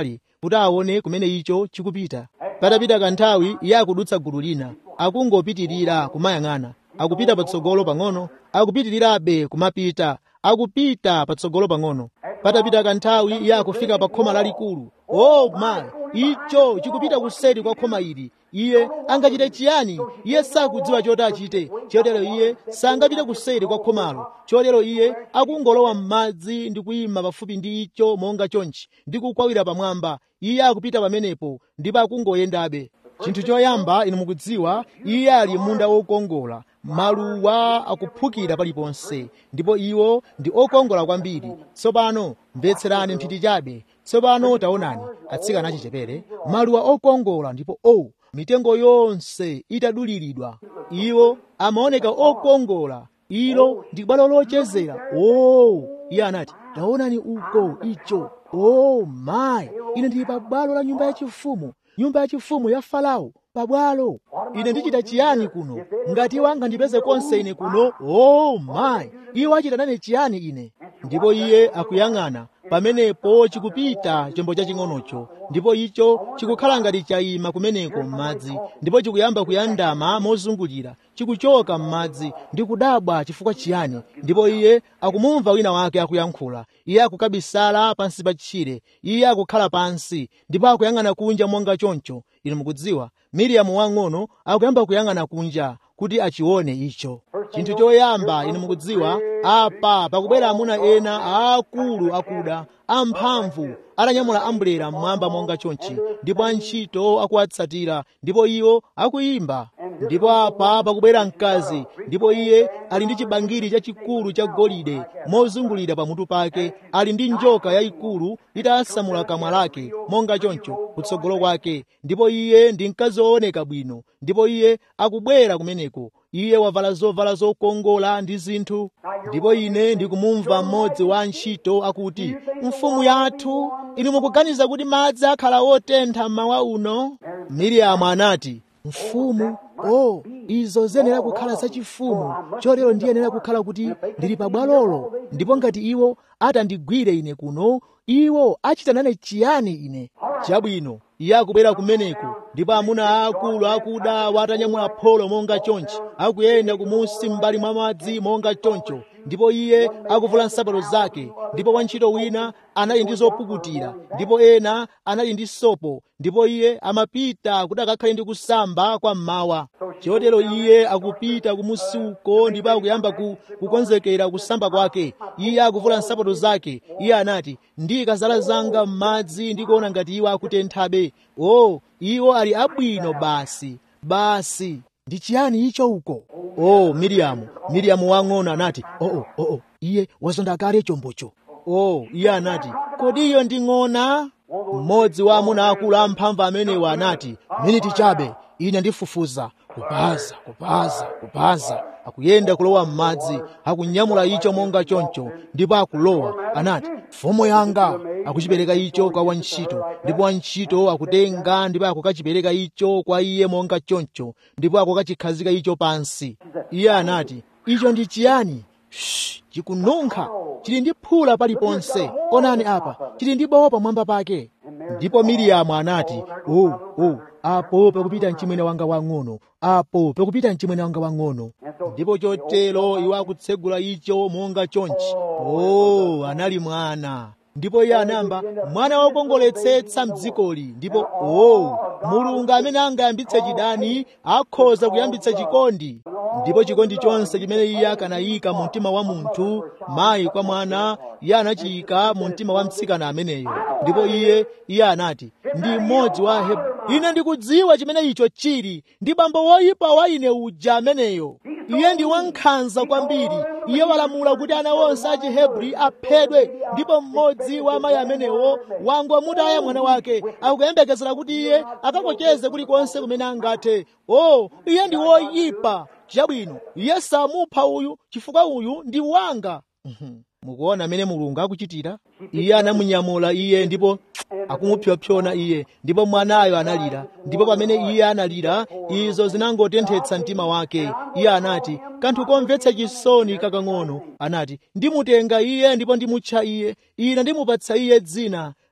kuti aone kumene icho chikupita patapita kanthawi iye akudutsa gulu lina akungopitirira kumayang'ana akupita patsogolo pang'ono akupitirirabe kumapita akupita patsogolo pang'ono patapita kanthawi iye akufika pa khoma lalikulu oh my icho chikupita kuseri kwa khoma ili iye angachite chiyani iye sakudziwa choti achite chotero iye sangapite kuseri kwa khomalo chotero iye akungolowa m'madzi ndi kuyima pafupi ndi icho monga chonchi ndi kukwawira pamwamba iye akupita pamenepo ndipo akungoyendabe chinthu choyamba inu mukudziwa iye ali munda wokongola maluwa akuphukira paliponse ndipo iwo ndi okongola kwambiri tsopano mvetserani nthiti chabe tsopano taonani atsikana achichepere maluwa okongola ndipo o oh, mitengo yonse itaduliridwa iwo amaoneka okongola ilo ndi bwalo lochezera o oh, iye anati taonani uko icho o oh, mayi ine ndili pa bwalo la nyumba yachifumu nyumba yachifumu ya farao pabwalo ine ndichita chiyani kuno ngati iwo angandipeze konse ine kuno o oh, mayi iwo achita nane chiyani ine ndipo iye akuyang'ana pamenepo chikupita chombo chaching'onocho ndipo icho chikukhala ngati chayima kumeneko m'madzi ndipo chikuyamba kuyandama mozungulira chikuchoka m'madzi ndi kudabwa chifukwa chiyani ndipo iye akumumva wina wake akuyankhula iye akukabisala pansi pa tchire iye akukhala pansi ndipo akuyang'ana kunja monga choncho inu mukudziwa miriyamu wang'ono akuyamba kuyang'ana kunja kuti achione icho chinthu choyamba inu mukudziwa apa pakubwera amuna ena aakulu akuda amphamvu atanyamula ambulera mmwamba monga chonchi ndipo antchito akuwatsatira ndipo iwo akuyimba ndipo apa pakubwera mkazi ndipo iye ali ndi chibangiri chachikulu cha golide mozungulira pamutu pake ali ndi njoka yayikulu itasamula kamwa lake monga choncho kutsogolo kwake ndipo iye ndi mkazi wooneka bwino ndipo iye akubwera kumeneko iye wavala zovala zokongola ndi zinthu ndipo ine ndikumumva mmodzi wa antchito akuti mfumu yathu inu mukuganiza kuti madzi akhala wotentha mmawa uno miriyamu anati mfumu o oh, izo ziyenera kukhala zachifumu chotero ndiyenera kukhala kuti ndili pabwalolo ndipo ngati iwo atandigwire ine kuno iwo achita nane chiyani ine chabwino iye akubwera kumeneko ndipo amuna aakulu akuda watanyamula pholo monga chonchi akuyenda kumusi m'mbali mwa madzi monga choncho ndipo iye akuvula nsapato zake ndipo wantchito wina anali ndi zopukutira ndipo ena anali ndi sopo ndipo iye amapita kuti akakhale ndi kusamba kwa mmawa chotero iye akupita kumusi uko ndipo akuyamba ku, kukonzekera kusamba kwake iye akuvula nsapato zake iye anati ndika zala zanga m'madzi ndikuona ngati iwo akutenthabe o oh, iwo ali abwino basi basi ndi chiyani icho uko oh miriyamu miriyamu wang'ono anati oo oh, oh, oh, oh. iye wazonda kale chombocho oh iye anati kodi iyo ndi ng'ona mmodzi wa amuna akulu amphamvu amenewa anati miniti chabe ine ndifufuza kupaza kupaza kupaza akuyenda kulowa m'madzi akunyamula icho monga choncho ndipo akulowa anati mfumu yanga akuchipereka icho kwa wantchito ndipo wantchito akutenga ndipo akukachipereka icho kwa iye monga choncho ndipo akukachikhazika icho pansi iye anati icho ndi chiyani chikununkha chili ndi phula paliponse onani apa chili ndi bowo pamwamba pake ndipo miriyamu anati o oh, oh, apo pakupita mchimwene wanga wang'ono apo pakupita mchimwene wanga wang'ono ndipo chotero iwo akutsegula icho monga chonchi o oh, anali mwana ndipo iye anamba mwana wokongoletsetsa mdzikoli ndipo o oh, mulungu amene angayambitse chidani akhoza kuyambitsa chikondi ndipo chikondi chonse chimene iye akanayika mu mtima wa munthu mayi kwa mwana iye anachiyika mu mtima wa mtsikana ameneyo ndipo iye iye anati ndi mmodzi wa Hebrew ine ndikudziwa chimene icho chili ndi bambo woyipa wa ine uja ameneyo iye ndi wankhanza kwambiri iye walamula kuti ana onse a chihebri aphedwe ndipo mmodzi wa amayi amenewo wangomutaya mwana wake akuyembekezera kuti iye akakocheze kulikonse kumene angathe o oh, iye ndi woyipa chabwino iye samupha uyu chifukwa uyu ndi wanga mukuona amene mulungu akuchitira iye anamunyamula iye ndipo akumupyopyona iye ndipo mwanayo analira ndipo pamene iye analira izo zinangotenthetsa mtima wake iye anati kanthu komvetsa chisoni kakang'ono anati ndimutenga iye ndipo ndimutcha iye ine ndimupatsa iye dzina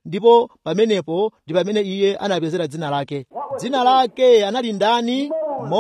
ndipo pamenepo ndi pamene iye anapezera dzina lake dzina lake anali ndani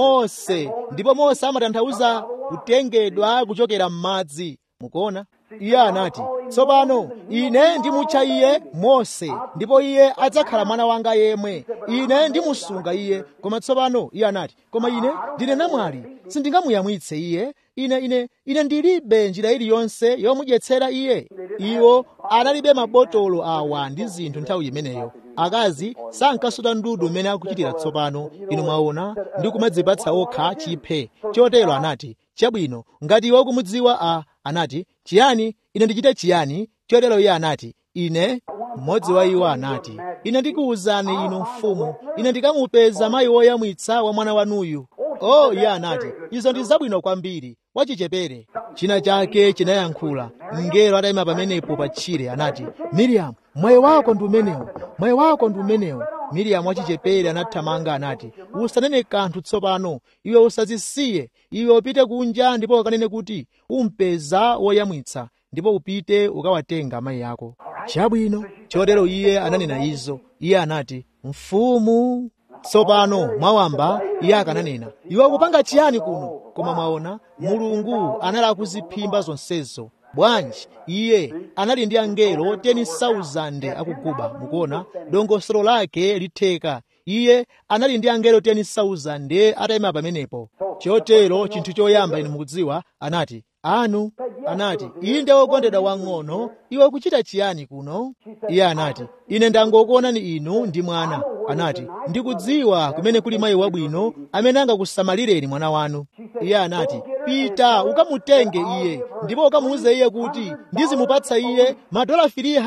mose ndipo mose amatanthauza kutengedwa kuchokera m'madzi mukuona iye anati tsopano ine ndimutcha iye mose ndipo iye adzakhala mwana wanga yemwe ine ndimusunga iye koma tsopano iye anati koma ine ndine namwali sindingamuyamwitse iye ine ine ine ndilibe njira iliyonse yomudyetsera iye iwo analibe mabotolo awa ndi zinthu nthawi imeneyo akazi sankasuta ndudu mmene akuchitira tsopano inu mwaona ndi kumadzipatsa okha chiphe chotero anati chabwino ngati iwe ukumudziwa a anati chiyani ine ndichite chiyani chotero iye anati ine mmodzi wa iwo anati ine ndikuwuzani inu mfumu ine ndikamupeza mayi woyamwitsa wa mwana wanuyu oh iye anati izo ndi zabwino kwambiri wachichepere china chake chinayankhula mngelo atayima pamenepo pa tchire anati miriamu mwayi wako ndi umenewo mwayi wako ndi umenewo miriamu wachichepere anathamanga anati usanene kanthu tsopano iwe usazisiye iwe upite kunja ndipo ukanene kuti umpeza woyamwitsa ndipo upite ukawatenga amayi ako chabwino chotero iye ananena izo iye anati mfumu tsopano mwawamba iye akananena iwe ukupanga chiyani kuno koma mwaona mulungu anali akuziphimba zonsezo bwanji iye anali ndi angelo 10,000 akuguba mukuona dongosolo lake litheka iye anali ndi angelo 10,000 atayima pamenepo chotero chinthu choyamba inu mukudziwa anati anu anati inde wokondedwa wang'ono iwe ukuchita chiyani kuno iye anati ine ndangokuonani inu ndi mwana anati ndikudziwa kumene kuli mayi wabwino amene angakusamalireni mwana wanu iye anati pita ukamutenge iye ndipo ukamuuze iye kuti ndizimupatsa iye madola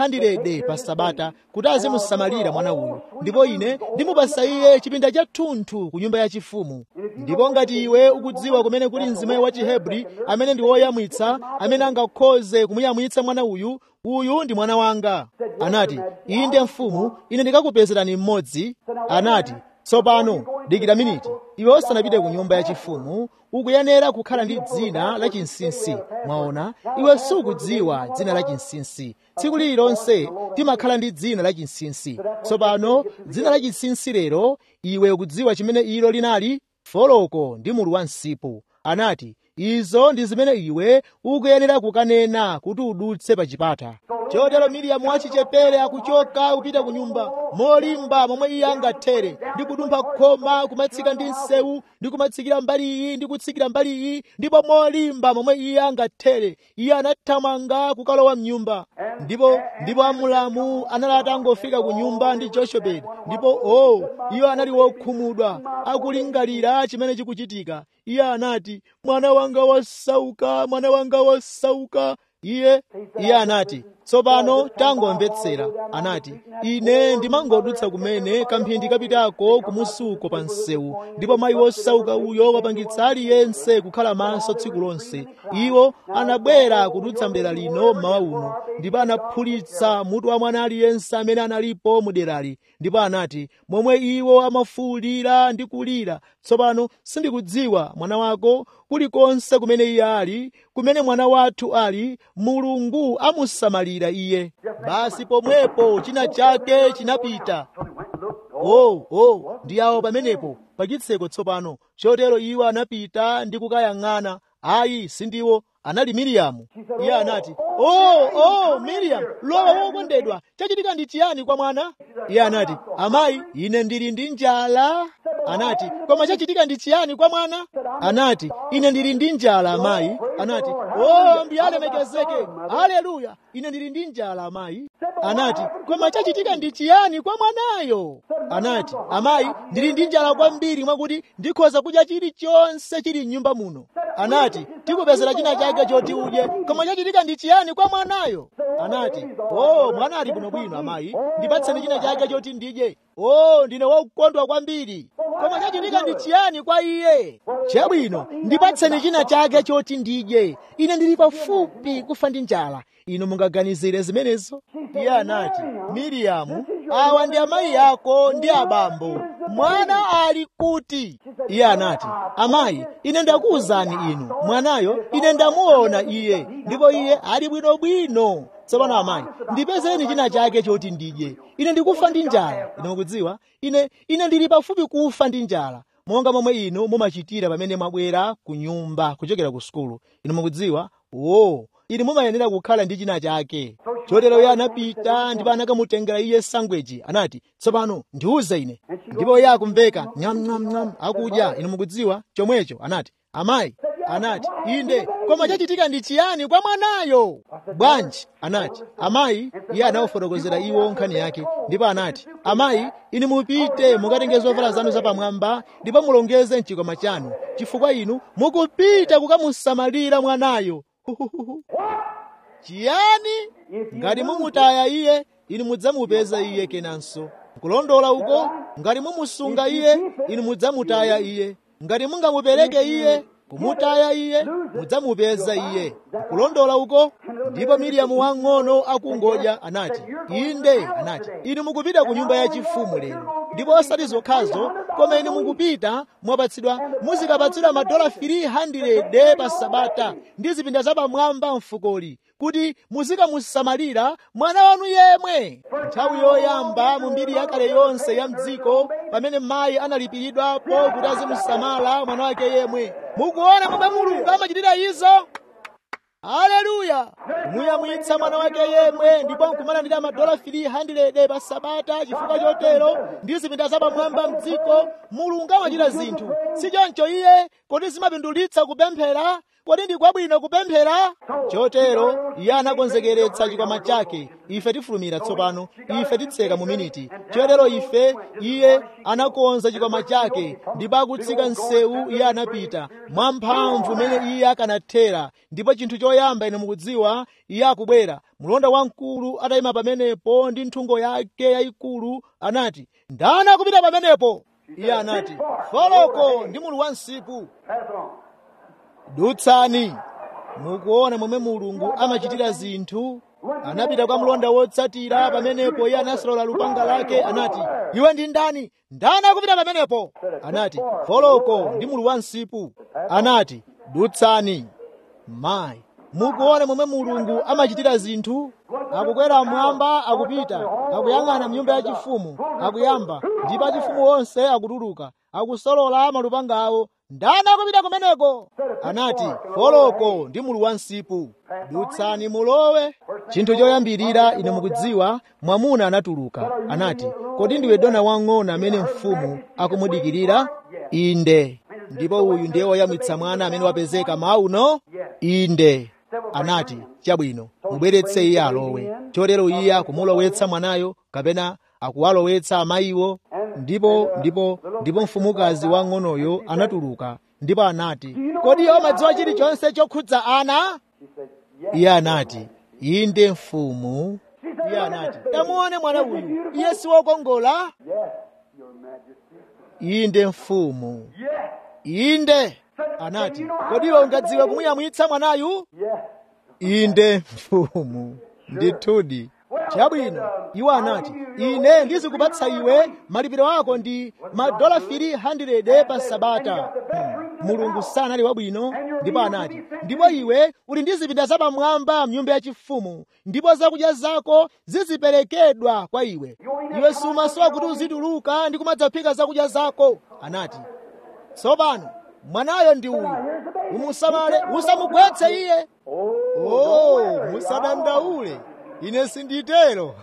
300 pa sabata kuti azimusamalira mwana uyu ndipo ine ndimupasa iye chipinda chathunthu ku nyumba yachifumu ndipo ngati iwe ukudziwa kumene kuli mzimayi wa chihebri amene ndi woyamwitsa amene angakhoze kumuyamwitsa mwana uyu uyu ndi mwana wanga anati inde mfumu ine ndikakupezerani mmodzi anati tsopano dikira miniti iwe usanapite ku nyumba yachifumu ukuyenera kukhala ndi dzina la chinsinsi mwaona iwe sukudziwa dzina la chinsinsi tsiku lililonse timakhala ndi dzina la chinsinsi tsopano dzina la chinsinsi lero iwe ukudziwa chimene ilo linali foloko ndi mulu wa msipu anati izo ndi zimene iwe ukuyenera kukanena kuti udutse pa chipata chotero miriyamu wachichepere akuchoka kupita ku nyumba molimba momwe iye angathere ndi kudumpha khoma kumatsika ndi nsewu ndi kumatsikira mbali iyi ndi kutsikira mbali iyi ndipo molimba momwe iye angathere iye anathamanga kukalowa mnyumba ndipo ndipo amulamu anali atangofika ku nyumba ndi joshebedi ndipo o oh, iwo anali wokhumudwa akulingalira chimene chikuchitika iye anati mwana wanga wasauka mwana wanga wasauka iye iye anati tsopano tangomvetsera anati ine ndimangodutsa kumene kamphindi kapitako kumusuko pa msewu ndipo mayi wosauka uyo wapangitsa aliyense kukhala maso tsiku lonse iwo anabwera kudutsa mdera lino mmawa uno ndipo anaphulitsa mutu wa mwana aliyense amene analipo mu derali ndipo anati momwe iwo amafuwulira ndi kulira tsopano sindikudziwa mwana wako kulikonse kumene iye ali kumene mwana wathu ali mulungu amusamalira iye basi pomwepo china chake chinapita oh oh ndi awo pamenepo pachitseko tsopano chotero iwo anapita ndi kukayang'ana ayi sindiwo anali miriyamu iye anati oh oh miriyamu lowa wokondedwa chachitika ndi chiyani kwa mwana iye anati amayi ine ndili ndi njala anati koma chachitika ndi chiyani kwa mwana anati ine ndili ndi njala amayi anati oh mbiyalemekezeke haleluya ine ndili ndi njala amayi anati koma chachitika ndi chiyani kwa mwanayo anati amayi ndili ndi njala kwambiri mwakuti ndikhoza kudya chilichonse chili m'nyumba muno anati tikupezera china chake choti udye koma chachitika ndi chiyani kwa mwanayo anati oh mwana ali bwinobwino amayi ndipatseni china chake choti ndidye oh ndine wokondwa kwambiri koma chachitika ndi chiyani kwa iye chabwino ndipatseni china chake choti ndidye ine ndili pafupi kufa ndi njala inu mungaganizire zimenezo iye anati miriyamu awa ndi amayi ako ndi abambo mwana ali kuti iye anati amayi ine ndakuwuzani inu mwanayo ine ndamuona iye ndipo iye ali bwinobwino tsopano amayi ndipezeni china chake choti ndidye ine ndikufa ndi njala ine mukudziwa ine ine ndili pafupi kufa ndi njala monga momwe inu mumachitira pamene mwabwera ku nyumba kuchokera ku sukulu inu mukudziwa o inu mumayenera kukhala ndi china chake chotero iye anapita ndipo anakamutengera iye sangweji anati tsopano ndiuze ine ndipo iye akumveka nyamnyamnyam akudya inu mukudziwa chomwecho anati amayi anati inde koma chachitika ndi chiyani kwa mwanayo bwanji anati amayi iye anawafotokozera iwo nkhani yake ndipo anati amayi inu mupite mukatenge zovala zanu zapamwamba ndipo mulongeze mchikwama chanu chifukwa inu mukupita kukamusamalira mwanayo Huhuhuhu. chiyani ngati mumutaya iye inu mudzamupeza iye kenanso kulondola uko ngati mumusunga iye inu mudzamutaya iye ngati mungamupereke iye kumutaya iye mudzamupeza iye kulondola uko ndipo miriyamu wang'ono akungodya anati inde anati inu mukupita ku nyumba yachifumu lero ndipo osati zokhazo koma inu mukupita mwapatsidwa muzikapatsidwa madola 300 pa sabata ndi zipinda zapamwamba mfukoli kuti muzikamusamalira mwana wanu yemwe nthawi yoyamba mu mbiri yakale yonse ya mdziko pamene mayi analipiridwapo kuti azimusamala mwana wake yemwe mukuona momwe mulungu amachitira izo haleluya kumuyamwitsa mwana wake yemwe ndipo nkumalandira madola 300 pa sabata chifukwa chotero ndi zipinda zapamwamba mdziko mulungu amachita zinthu si choncho iye kodi zimapindulitsa kupemphera kodi ndi kwabwino kupemphera chotero iye anakonzekeretsa chikwama chake ife tifulumira tsopano ife titseka mu miniti chotero ife iye anakonza chikwama chake ndipo akutsika msewu iye anapita mwamphamvu mene iye akanathera ndipo chinthu choyamba ine mukudziwa iye akubwera mlonda wamkulu atayima pamenepo ndi nthungo yake yayikulu anati ndani akupita pamenepo iye anati foloko ndi mulu wa msipu Pass it on. dutsani mukuona momwe mulungu amachitira zinthu anapita kwa mlonda wotsatira pamenepo iye anasolola lupanga lake anati iwe ndi ndani ndani akupita pamenepo anati foloko ndi mulu wa msipu anati dutsani mayi mukuona momwe mulungu amachitira zinthu akukwera mmwamba akupita akuyang'ana mnyumba yachifumu akuyamba ndipo achifumu onse akutuluka akusolola malupanga awo ndani akupita kumeneko anati foloko ndi mulu wa msipu dutsani mulowe chinthu choyambirira ine mukudziwa mwamuna anatuluka anati kodi ndiwe dona wang'ono amene mfumu akumudikirira inde ndipo uyu ndiye woyamwitsa mwana amene wapezeka mauno inde anati chabwino mubweretse iye alowe chotero iye akumulowetsa mwanayo kapena akuwalowetsa amayiwo ndipo ndipo ndipo mfumukazi wang'onoyo anatuluka ndipo anati kodi iwe umadziwa chilichonse chokhudza ana She said, Yes. iye anati inde mfumu iye anati tamuone mwana uyu iye si wokongola Yes, Your Majesty. inde mfumu Yes. inde anati kodi iwe ungadziwe kumuyamwitsa mwanayu Yes. inde mfumu ndithudi chabwino iwo anati ine ndizikupatsa iwe malipiro ako ndi madola 300 pa sabata Hmm. mulungu sanali wabwino ndipo anati ndipo iwe uli ndi zipinda zapamwamba mnyumba yachifumu ndipo zakudya zako ziziperekedwa kwa iwe iwe sumasowa kuti uzituluka ndi kumadzaphika zakudya zako anati tsopano mwanayo ndi uyu umusamale usamugwetse iye oh musadandaule ine sinditero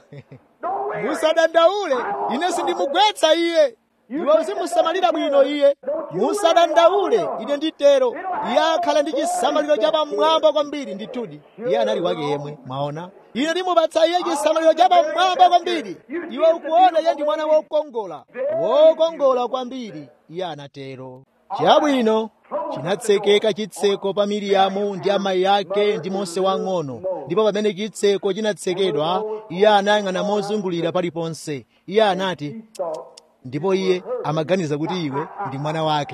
musadandaule ine sindimugwetsa iye iwe uzimusamalira bwino iye musadandaule ine nditero iye akhala ndi chisamaliro chapamwamba kwambiri ndithudi iye anali wake yemwe mwaona ine ndimupatsa iye chisamaliro chapamwamba kwambiri iwe ukuona iye ndi mwana wokongola wokongola kwambiri iye anatero chabwino chinatsekeka chitseko pa miriyamu ndi amayi ake ndi mose wang'ono ndipo pamene chitseko chinatsekedwa iye anayang'ana mozungulira paliponse iye anati ndipo iye amaganiza kuti iwe ndi mwana wake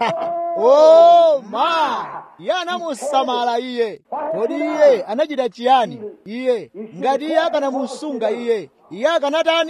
oh ma iye anamusamala iye kodi iye anachita chiyani iye ngati iye akanamusunga iye iye akanatani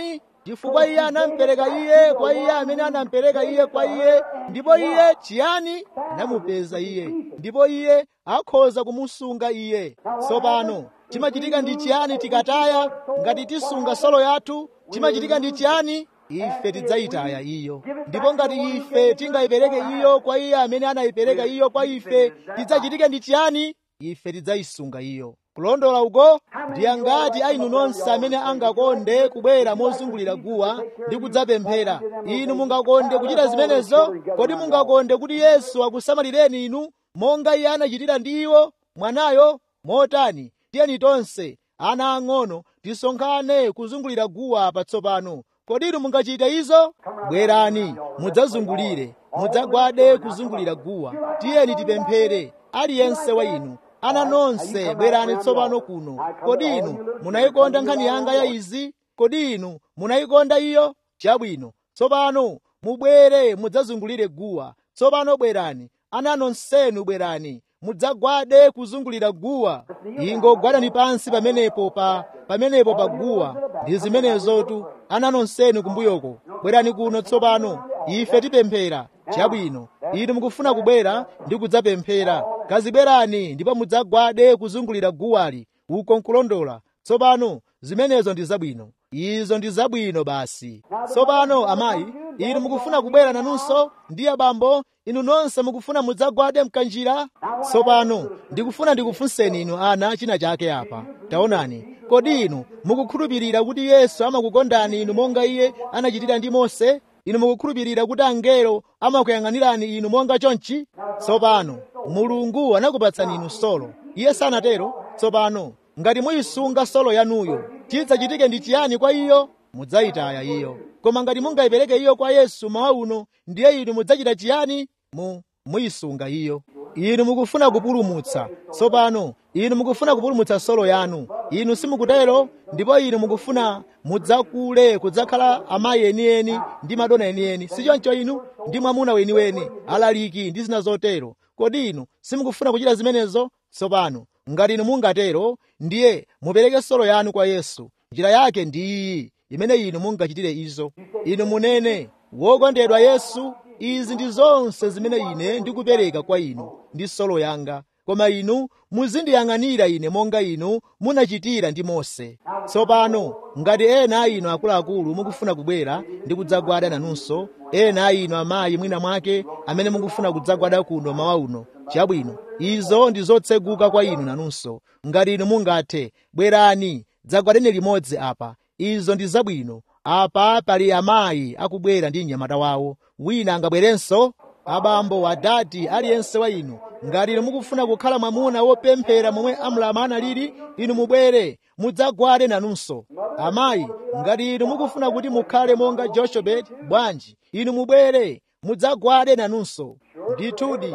chifukwa iye anampereka iye kwa iye amene anampereka iye kwa iye ndipo iye chiyani anamupeza iye ndipo iye akhoza kumusunga iye tsopano chimachitika ndi chiyani tikataya ngati tisunga solo yathu chimachitika ndi chiyani ife tidzayitaya iyo ndipo ngati ife tingayipereke iyo kwa iye amene anayipereka iyo kwa ife tidzachitike ndi chiyani ife tidzayisunga iyo kulondola uko ndi angati ainu nonse amene angakonde kubwera mozungulira guwa ndi kudzapemphera inu mungakonde kuchita zimenezo kodi mungakonde kuti yesu akusamalireni inu monga iye anachitira ndi iwo mwanayo motani tiyeni tonse ana ang'ono tisonkhane kuzungulira guwa patsopano kodi inu mungachite izo bwerani mudzazungulire mudzagwade kuzungulira guwa tiyeni tipemphere aliyense wa inu ana nonse bwerani tsopano kuno kodi inu munayikonda nkhani yanga ya izi kodi inu munayikonda iyo chabwino tsopano mubwere mudzazungulire guwa tsopano bwerani ana nonsenu bwerani mudzagwade kuzungulira guwa ingogwadani pansi pamenepo pa pamenepo pa guwa ndi zimenezotu ana nonsenu kumbuyoko bwerani kuno tsopano ife tipemphera chabwino inu mukufuna kubwera ndi kudzapemphera kazibwerani ndipo mudzagwade kuzungulira guwali uko nkulondola tsopano zimenezo ndi zabwino izo ndi zabwino basi tsopano amayi inu mukufuna kubwera nanunso ndi abambo inu nonse mukufuna mudzagwade mkanjira tsopano ndikufuna ndikufunseni inu ana china chake apa taonani kodi inu mukukhulupirira kuti yesu amakukondani inu monga iye anachitira ndi mose inu mukukhulupirira kuti angelo amakuyang'anirani inu monga chonchi tsopano mulungu anakupatsani inu solo iye sanatero tsopano ngati muyisunga solo yanuyo chidzachitike ndi chiyani kwa iyo mudzayitaya iyo koma ngati mungayipereke iyo kwa yesu mawa uno ndiye inu mudzachita chiyani mu muyisunga iyo inu mukufuna kupulumutsa tsopano inu mukufuna kupulumutsa solo yanu inu simukutero ndipo inu mukufuna mudzakule kudzakhala amayi enieni ndi madona enieni sichoncho inu ndi mwamuna weniweni alaliki ndi zina zotero kodi inu simukufuna kuchita zimenezo tsopano ngati inu mungatero ndiye mupereke solo yanu kwa yesu njira yake ndi iyi imene inu mungachitire izo inu munene wokondedwa yesu izi ndi zonse zimene ine ndikupereka kwa inu ndi solo yanga koma inu muzindiyang'anira ine monga inu munachitira ndi mose tsopano ngati ena a inu akuluakulu mukufuna kubwera ndi kudzagwada nanunso ena a inu amayi mwina mwake amene mukufuna kudzagwada kuno mawa uno chabwino izo ndi zotseguka kwa inu nanunso ngati inu mungathe bwerani dzagwadeni limodzi apa izo ndi zabwino apa pali amayi akubwera ndi mnyamata wawo wina angabwerenso abambo adati aliyense wa inu ngati inu mukufuna kukhala mwamuna wopemphera momwe amulama analili inu mubwere mudzagwade nanunso amayi ngati inu mukufuna kuti mukhale monga joshebeti bwanji inu mubwere mudzagwade nanunso ndithudi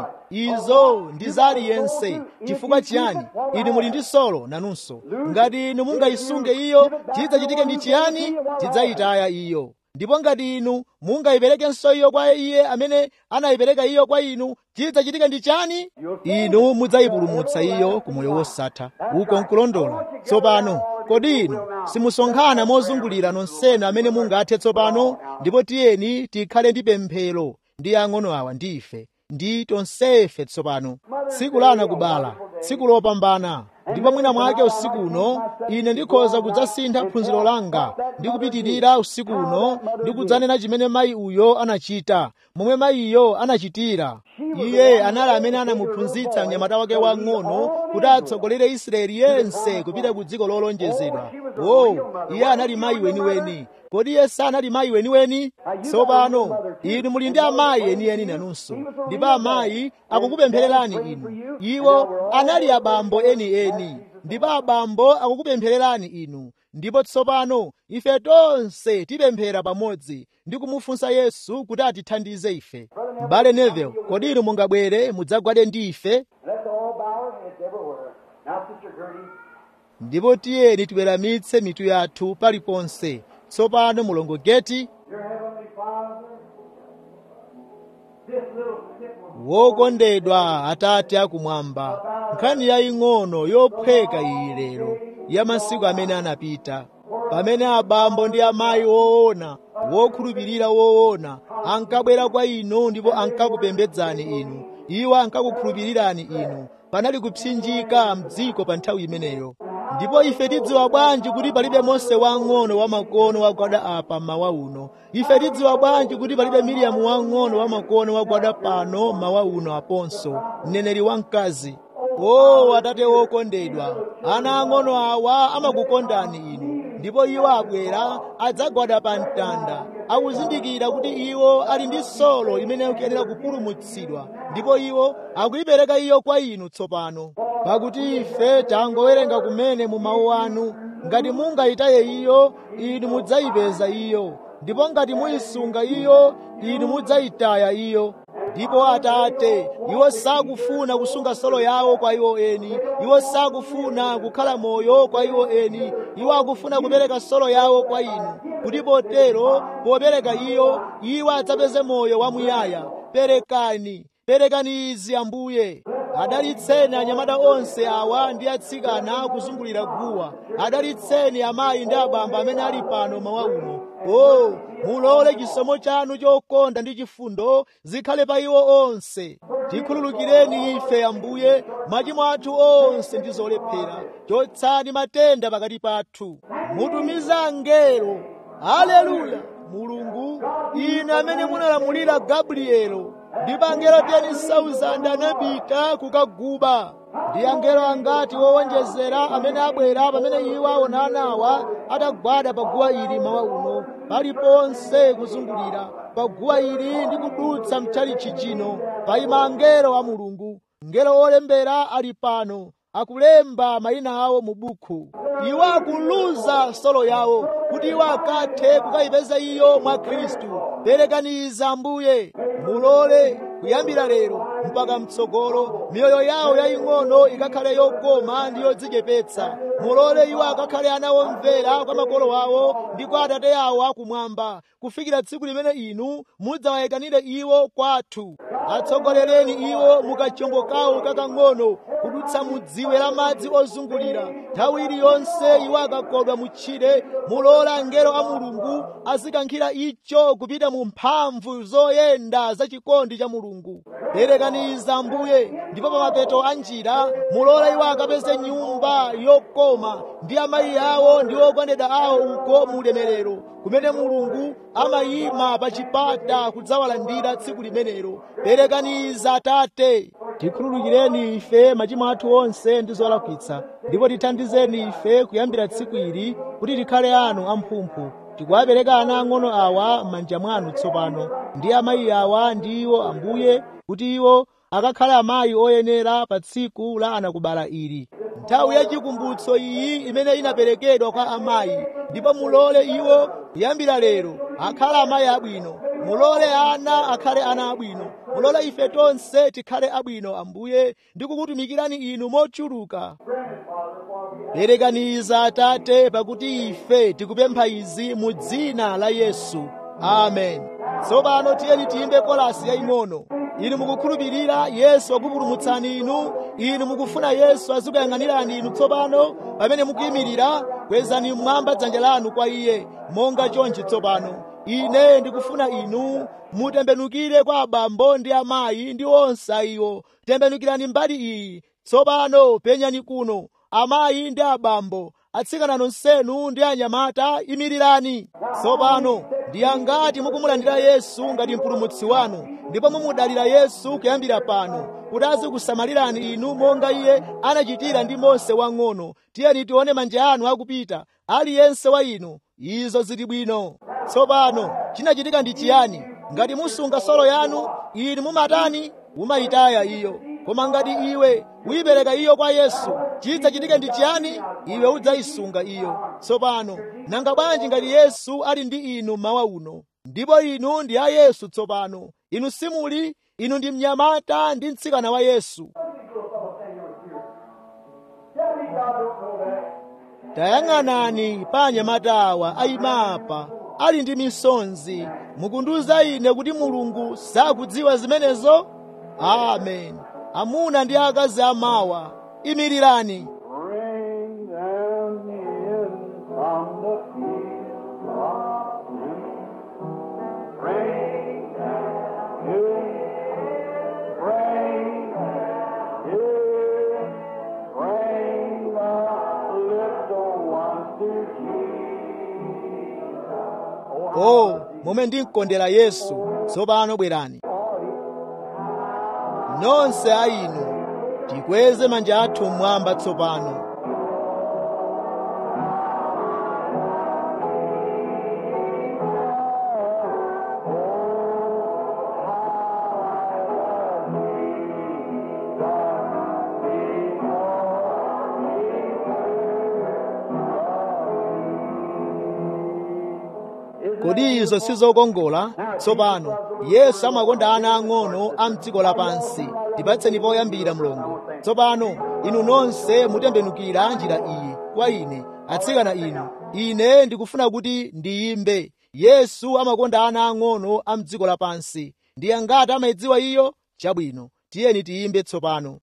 izo ndi za aliyense chifukwa chiyani inu muli ndi solo nanunso ngati inu mungayisunge iyo chidzachitike ndi chiyani chidzayitaya iyo ndipo ngati inu mungayiperekenso iyo kwa iye amene anayipereka iyo kwa inu chidzachitike ndi chani inu mudzayipulumutsa iyo ku moyo wosatha uko nkulondola tsopano kodi inu simusonkhana mozungulira nonsenu amene mungathe tsopano ndipo tiyeni tikhale ndi pemphero ndi ang'ono awa ndi ife ndi tonsefe tsopano tsiku lana kubala tsiku lopambana ndipo mwina mwake usiku uno ine ndikhoza kudzasintha phunziro langa ndi kupitirira usiku uno ndi kudzanena chimene mayi uyo anachita momwe mayiyo anachitira iye anali amene anamuphunzitsa mnyamata wake wang'ono kuti atsogolere israeli yense kupita ku dziko lolonjezedwa o iye anali mayi weniweni kodi iye sanali mayi weniweni tsopano inu muli ndi amayi enieni nanunso ndipo amayi akukupemphererani inu iwo anali abambo enieni ndipo abambo akukupemphererani inu ndipo tsopano ife tonse tipemphera pamodzi ndi kumufunsa yesu kuti atithandize ife m'bale neville kodi inu mungabwere mudzagwade ndi ife Let's all bow our heads everywhere. Now, Sister Gertie, ndipo tiyeni tiweramitse mitu yathu paliponse tsopano mulongo geti Dear Heavenly Father, this little snip was wokondedwa atate akumwamba nkhani yaying'ono yophweka iyi lero ya masiku amene anapita pamene abambo ndi amayi woona wokhulupirira woona ankabwera kwa inu ndipo ankakupembedzani inu iwo ankakukhulupirirani inu panali kupsinjika mdziko pa nthawi imeneyo ndipo ife tidziwa bwanji kuti palibe mose wang'ono wamakono wagwada apa mawa uno ife tidziwa bwanji kuti palibe miriyamu wang'ono wamakono wagwada pano mawa uno aponso mneneri wamkazi o atate wokondedwa ana ang'ono awa amakukondani inu ndipo iwo abwera adzagwada pa mtanda akuzindikira kuti iwo ali ndi solo imene ikuyenera kupulumutsidwa ndipo iwo akuyipereka iyo kwa inu tsopano pakuti ife tangowerenga kumene mu mawu anu ngati mungayitaye iyo inu mudzayipeza iyo ndipo ngati muyisunga iyo inu mudzayitaya iyo ndipo atate iwo sakufuna kusunga solo yawo kwa iwo eni iwo sakufuna kukhala moyo kwa iwo eni iwo akufuna kupereka solo yawo kwa inu kuti potero popereka iyo iwo adzapeze moyo wamuyaya perekani perekani izi ambuye adalitseni anyamata onse awa ndi atsikana kuzungulira guwa adalitseni amayi ndi abamba amene ali pano mawa uno o mulole chisomo chanu chokonda ndi chifundo zikhale pa iwo onse tikhululukireni ife ambuye machimo athu onse ndi zolephera chotsani matenda pakati pathu mutumiza angelo haleluya mulungu inu amene munalamulira gabrielo ndipo angelo 10,000 anapita kukaguba ndi angelo angati wowonjezera amene abwera pamene iwo aonanawa atagwada pa guwa ili mawa uno paliponse kuzungulira pa guwa ili ndi kudutsa mchalichi chino payima angelo a mulungu ngelo olembera ali pano akulemba mayina awo mu buku iwo akuluza solo yawo kuti iwo akathe kukayipeza iyo mwa khristu perekaniza ambuye mulole kuyambira lero mpaka mtsogolo miyoyo yawo yaying'ono ikakhale yokoma ndi yodzichepetsa mulole iwo akakhale ana omvera kwa makolo awo ndi kwa atate awo akumwamba kufikira tsiku limene inu mudzawayekanire iwo kwathu atsogolereni iwo mukachombo kawo kakang'ono kudutsa mu dziwe la madzi ozungulira nthawi iliyonse iwo akakodwa mutchire mulola angelo a mulungu azikankhira icho kupita mu mphamvu zoyenda za chikondi cha mulungu perekaniza ambuye ndipo pa mapeto a njira mulola iwo akapeze nyumba yokoma ndi amayi awo ndi okondedwa awo uko mu ulemerero kumene mulungu amayima pa chipata kudzawalandira tsiku limenelo perekaniza atate tikhululukireni ife machimo athu onse ndi zolakwitsa ndipo tithandizeni ife kuyambira tsiku ili kuti tikhale anu amphumphu tikuwapereka ana ang'ono awa m'manja mwanu tsopano ndi amayi awa ndi iwo ambuye kuti iwo akakhale amayi oyenera pa tsiku la anakubala ili nthawi yachikumbutso iyi imene inaperekedwa kwa amayi ndipo mulole iwo kuyambira lero akhale amayi abwino mulole ana akhale ana abwino mulole ife tonse tikhale abwino ambuye ndi kukutumikirani inu mochuluka perekaniza atate pakuti ife tikupempha izi mu dzina la yesu amen tsopano tiyeni tiyimbe kolasi yaying'ono inu mukukhulupirira yesu akupulumutsani inu inu mukufuna yesu azikuyang'anirani inu tsopano pamene mukuyimirira kwezani mmwamba dzanja lanu kwa iye monga chonchi tsopano ine ndikufuna inu mutembenukire kwa abambo ndi amayi ndi onse ayiwo tembenukirani mbali iyi tsopano penyani kuno amayi ndi abambo atsikana nonsenu ndi anyamata imirirani tsopano ndi angati mukumulandira yesu ngati mpulumutsi wanu ndipo mumudalira yesu kuyambira pano kuti azikusamalirani inu monga iye anachitira ndi mose wang'ono tiyeni tione manja anu akupita aliyense wa inu izo zili bwino tsopano chinachitika ndi chiyani ngati musunga solo yanu inu mumatani mumayitaya iyo koma ngati iwe uyipereka iyo kwa yesu chidzachitike ndi chiyani iwe udzayisunga iyo tsopano nanga bwanji ngati yesu ali ndi inu mawa uno ndipo inu ndi a yesu tsopano inu simuli inu ndi mnyamata ndi mtsikana wa yesu tayang'anani pa anyamata awa ayimapa ali ndi misonzi mukundiwuza ine kuti mulungu sakudziwa zimenezo amen amuna ndi akazi amawa imirirani Bring them in from the field. momwe ndimkondera yesu tsopano bwerani nonse a inu tikweze manja athu mmwamba tsopano kodi izo sizokongola tsopano yesu amakonda ana ang'ono a mdziko lapansi tipatseni poyambira mlongo tsopano inu nonse mutembenukira njira iyi kwa ine atsikana inu ine ndikufuna kuti ndiyimbe yesu amakonda ana ang'ono a mdziko lapansi ndiye ngati amayidziwa iyo chabwino tiyeni tiyimbe tsopano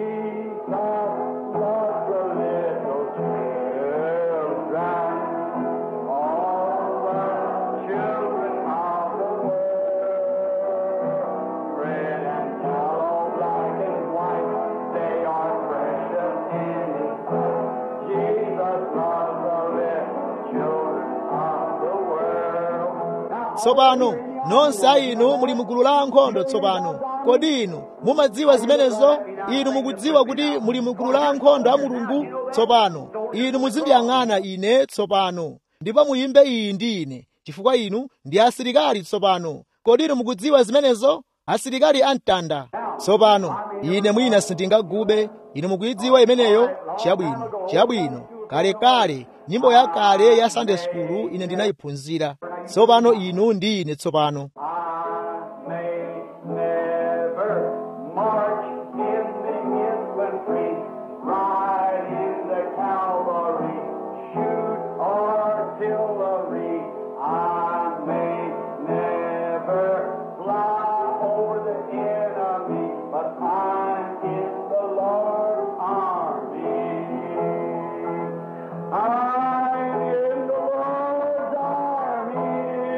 tsopano nonse a inu muli mugulu la ankhondo tsopano kodi inu mumadziwa zimenezo inu mukudziwa kuti muli mugulu la ankhondo a mulungu tsopano inu muzindiyang'ana ine tsopano ndipo muyimbe iyi ndi ine chifukwa inu ndi asilikali tsopano kodi inu mukudziwa zimenezo asilikali amtanda tsopano ine mwina sindingagube inu mukuyidziwa imeneyo chabwino chabwino kalekale nyimbo yakale ya sunday school ine ndinayiphunzira tsopano inu ndi ine tsopano I may never march in the infantry, ride in the cavalry, shoot artillery. I may never fly over the enemy, but I'm in the Lord's army. I'm in the Lord's army.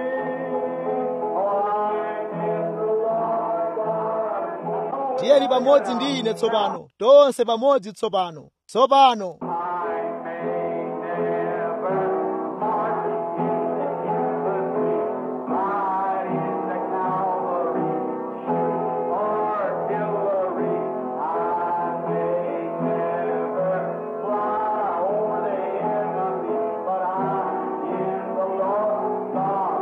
I'm in the Lord's army. tiyeni pamodzi ndi ine tsopano tonse pamodzi tsopano tsopano I may never march in the infantry, ride in the cavalry, shoot artillery. I may never fly over the enemy, but I'm in the Lord's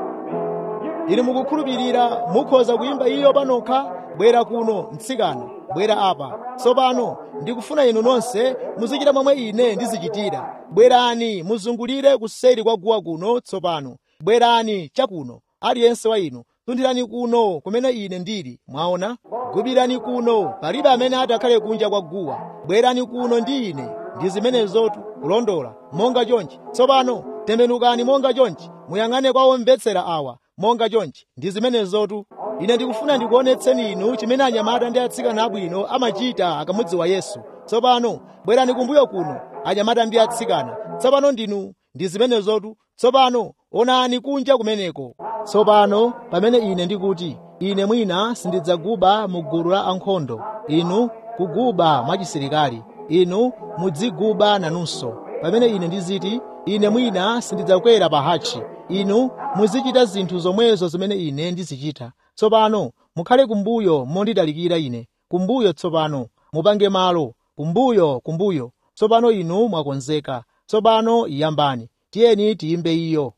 army. inu mukukhulupirira mukhoza kuyimba iyo panokha bwera kuno mtsikana bwera apa tsopano ndikufuna inu nonse muzichita momwe ine ndizichitira bwerani muzungulire kuseri kwa guwa kuno tsopano bwerani chakuno aliyense wa inu tunthirani kuno kumene ine ndili mwaona gubirani kuno palibe amene atakhale kunja kwa guwa bwerani kuno ndi ine ndi zimenezotu kulondola monga chonchi tsopano tembenukani monga chonchi muyang'ane kwa omvetsera awa monga chonchi ndi zimenezotu ine ndikufuna ndikuonetseni inu chimene anyamata ndi atsikana abwino amachita akamudziwa yesu tsopano bwerani kumbuyo kuno anyamata ndi atsikana tsopano ndinu ndi zimenezotu tsopano onani kunja kumeneko tsopano pamene ine ndikuti ine mwina sindidzaguba mu gulu la ankhondo inu kuguba mwachisilikali inu mudziguba nanunso pamene ine ndiziti ine mwina sindidzakwera pa hachi inu muzichita zinthu zomwezo zimene ine ndizichita tsopano mukhale kumbuyo mondidalikira ine kumbuyo tsopano mupange malo kumbuyo kumbuyo tsopano inu mwakonzeka tsopano yambani tiyeni tiyimbe iyo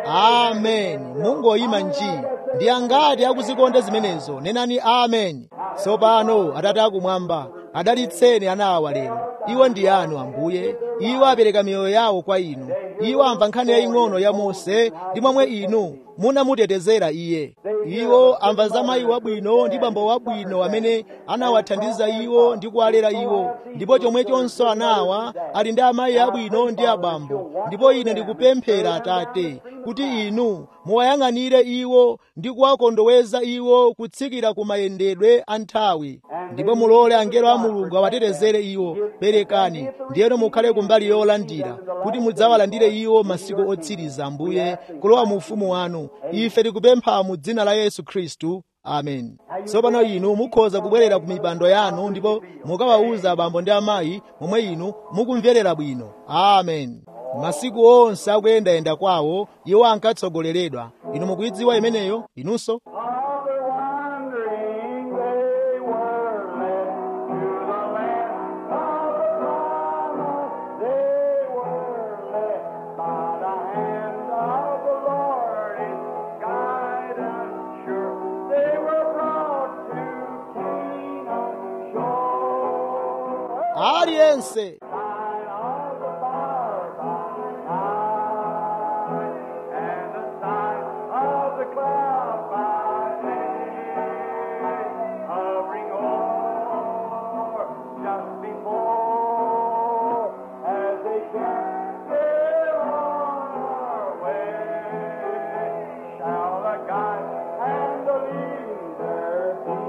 ameni mungoyima nji ndi angati akuzikonda zimenezo nenani ameni tsopano atate akumwamba adalitseni ana awa lero iwo ndi anu ambuye iwo apereka miyoyo yawo kwa inu iwo amva nkhani yaying'ono ya mose ndi momwe inu munamutetezera iye iwo amva za mayi wabwino ndi bambo wabwino amene anawathandiza iwo ndi kuwalera iwo ndipo chomwechonso anawa ali ndi amayi abwino ndi abambo ndipo ine ndikupemphera atate kuti inu muwayang'anire iwo ndi kuwakondoweza iwo kutsikira ku mayendedwe a nthawi ndipo mulole angelo a mulungu awatetezere iwo perekani ndiyeno mukhale kumbali yolandira kuti mudzawalandire iwo masiku otsiriza ambuye kulowa mu ufumu wanu ife tikupempha mu dzina la yesu khristu amen tsopano inu mukhoza kubwerera ku mipando yanu ndipo mukawawuza abambo ndi amayi momwe inu mukumverera bwino amen masiku onse akuyendayenda kwawo iwo ankatsogoleredwa inu mukuyidziwa imeneyo inunso All the wandering they were led to the land of the promise. They were led by the hand of the Lord in guidance sure. They were brought to Canaan shore. aliyense Sign of the fire by night, and the sign of the cloud by day, hovering o'er just before, as they carry on our way, shall the guide and the leader be.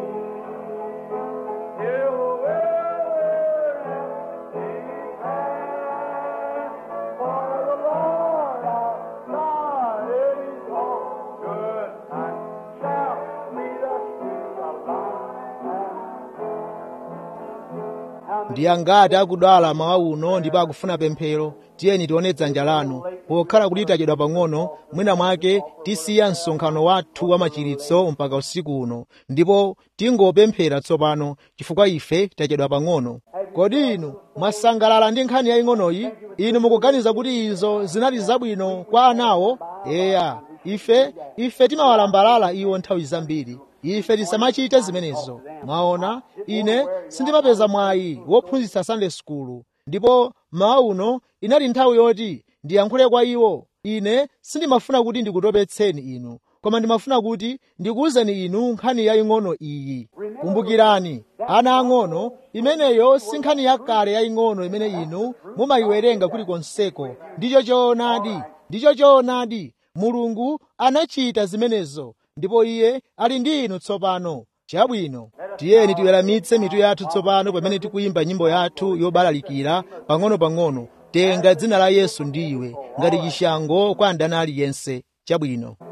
Till we're for the Lord our God is all good and shall lead us to the light. ndi angati akudwala mawa uno ndipo akufuna pemphero tiyeni tione dzanja lanu pokhala kuti tachedwa pang'ono mwina mwake tisiya msonkhano wathu wa machiritso mpaka usiku uno ndipo tingopemphera tsopano chifukwa ife tachedwa pang'ono kodi inu mwasangalala ndi nkhani yaying'onoyi inu mukuganiza kuti izo zinali zabwino kwa anawo eya ife ife timawalambalala iwo nthawi zambiri ife tisamachite zimenezo mwaona ine sindimapeza mwayi wophunzitsa sunday school ndipo mawa uno inali nthawi yoti ndiyankhule kwa iwo ine sindimafuna kuti ndikutopetseni inu koma ndimafuna kuti ndikuwuzeni inu nkhani yaying'ono iyi kumbukirani ana ang'ono imeneyo si nkhani yakale yaying'ono imene inu mumayiwerenga kulikonseko ndicho choonadi ndicho choonadi mulungu anachita zimenezo ndipo iye ali ndi inu tsopano chabwino tiyeni tiweramitse mitu yathu tsopano pamene tikuyimba nyimbo yathu yobalalikira pang'ono-pang'ono tenga dzina la yesu ndiwe ngati chishango kwa ndani aliyense chabwino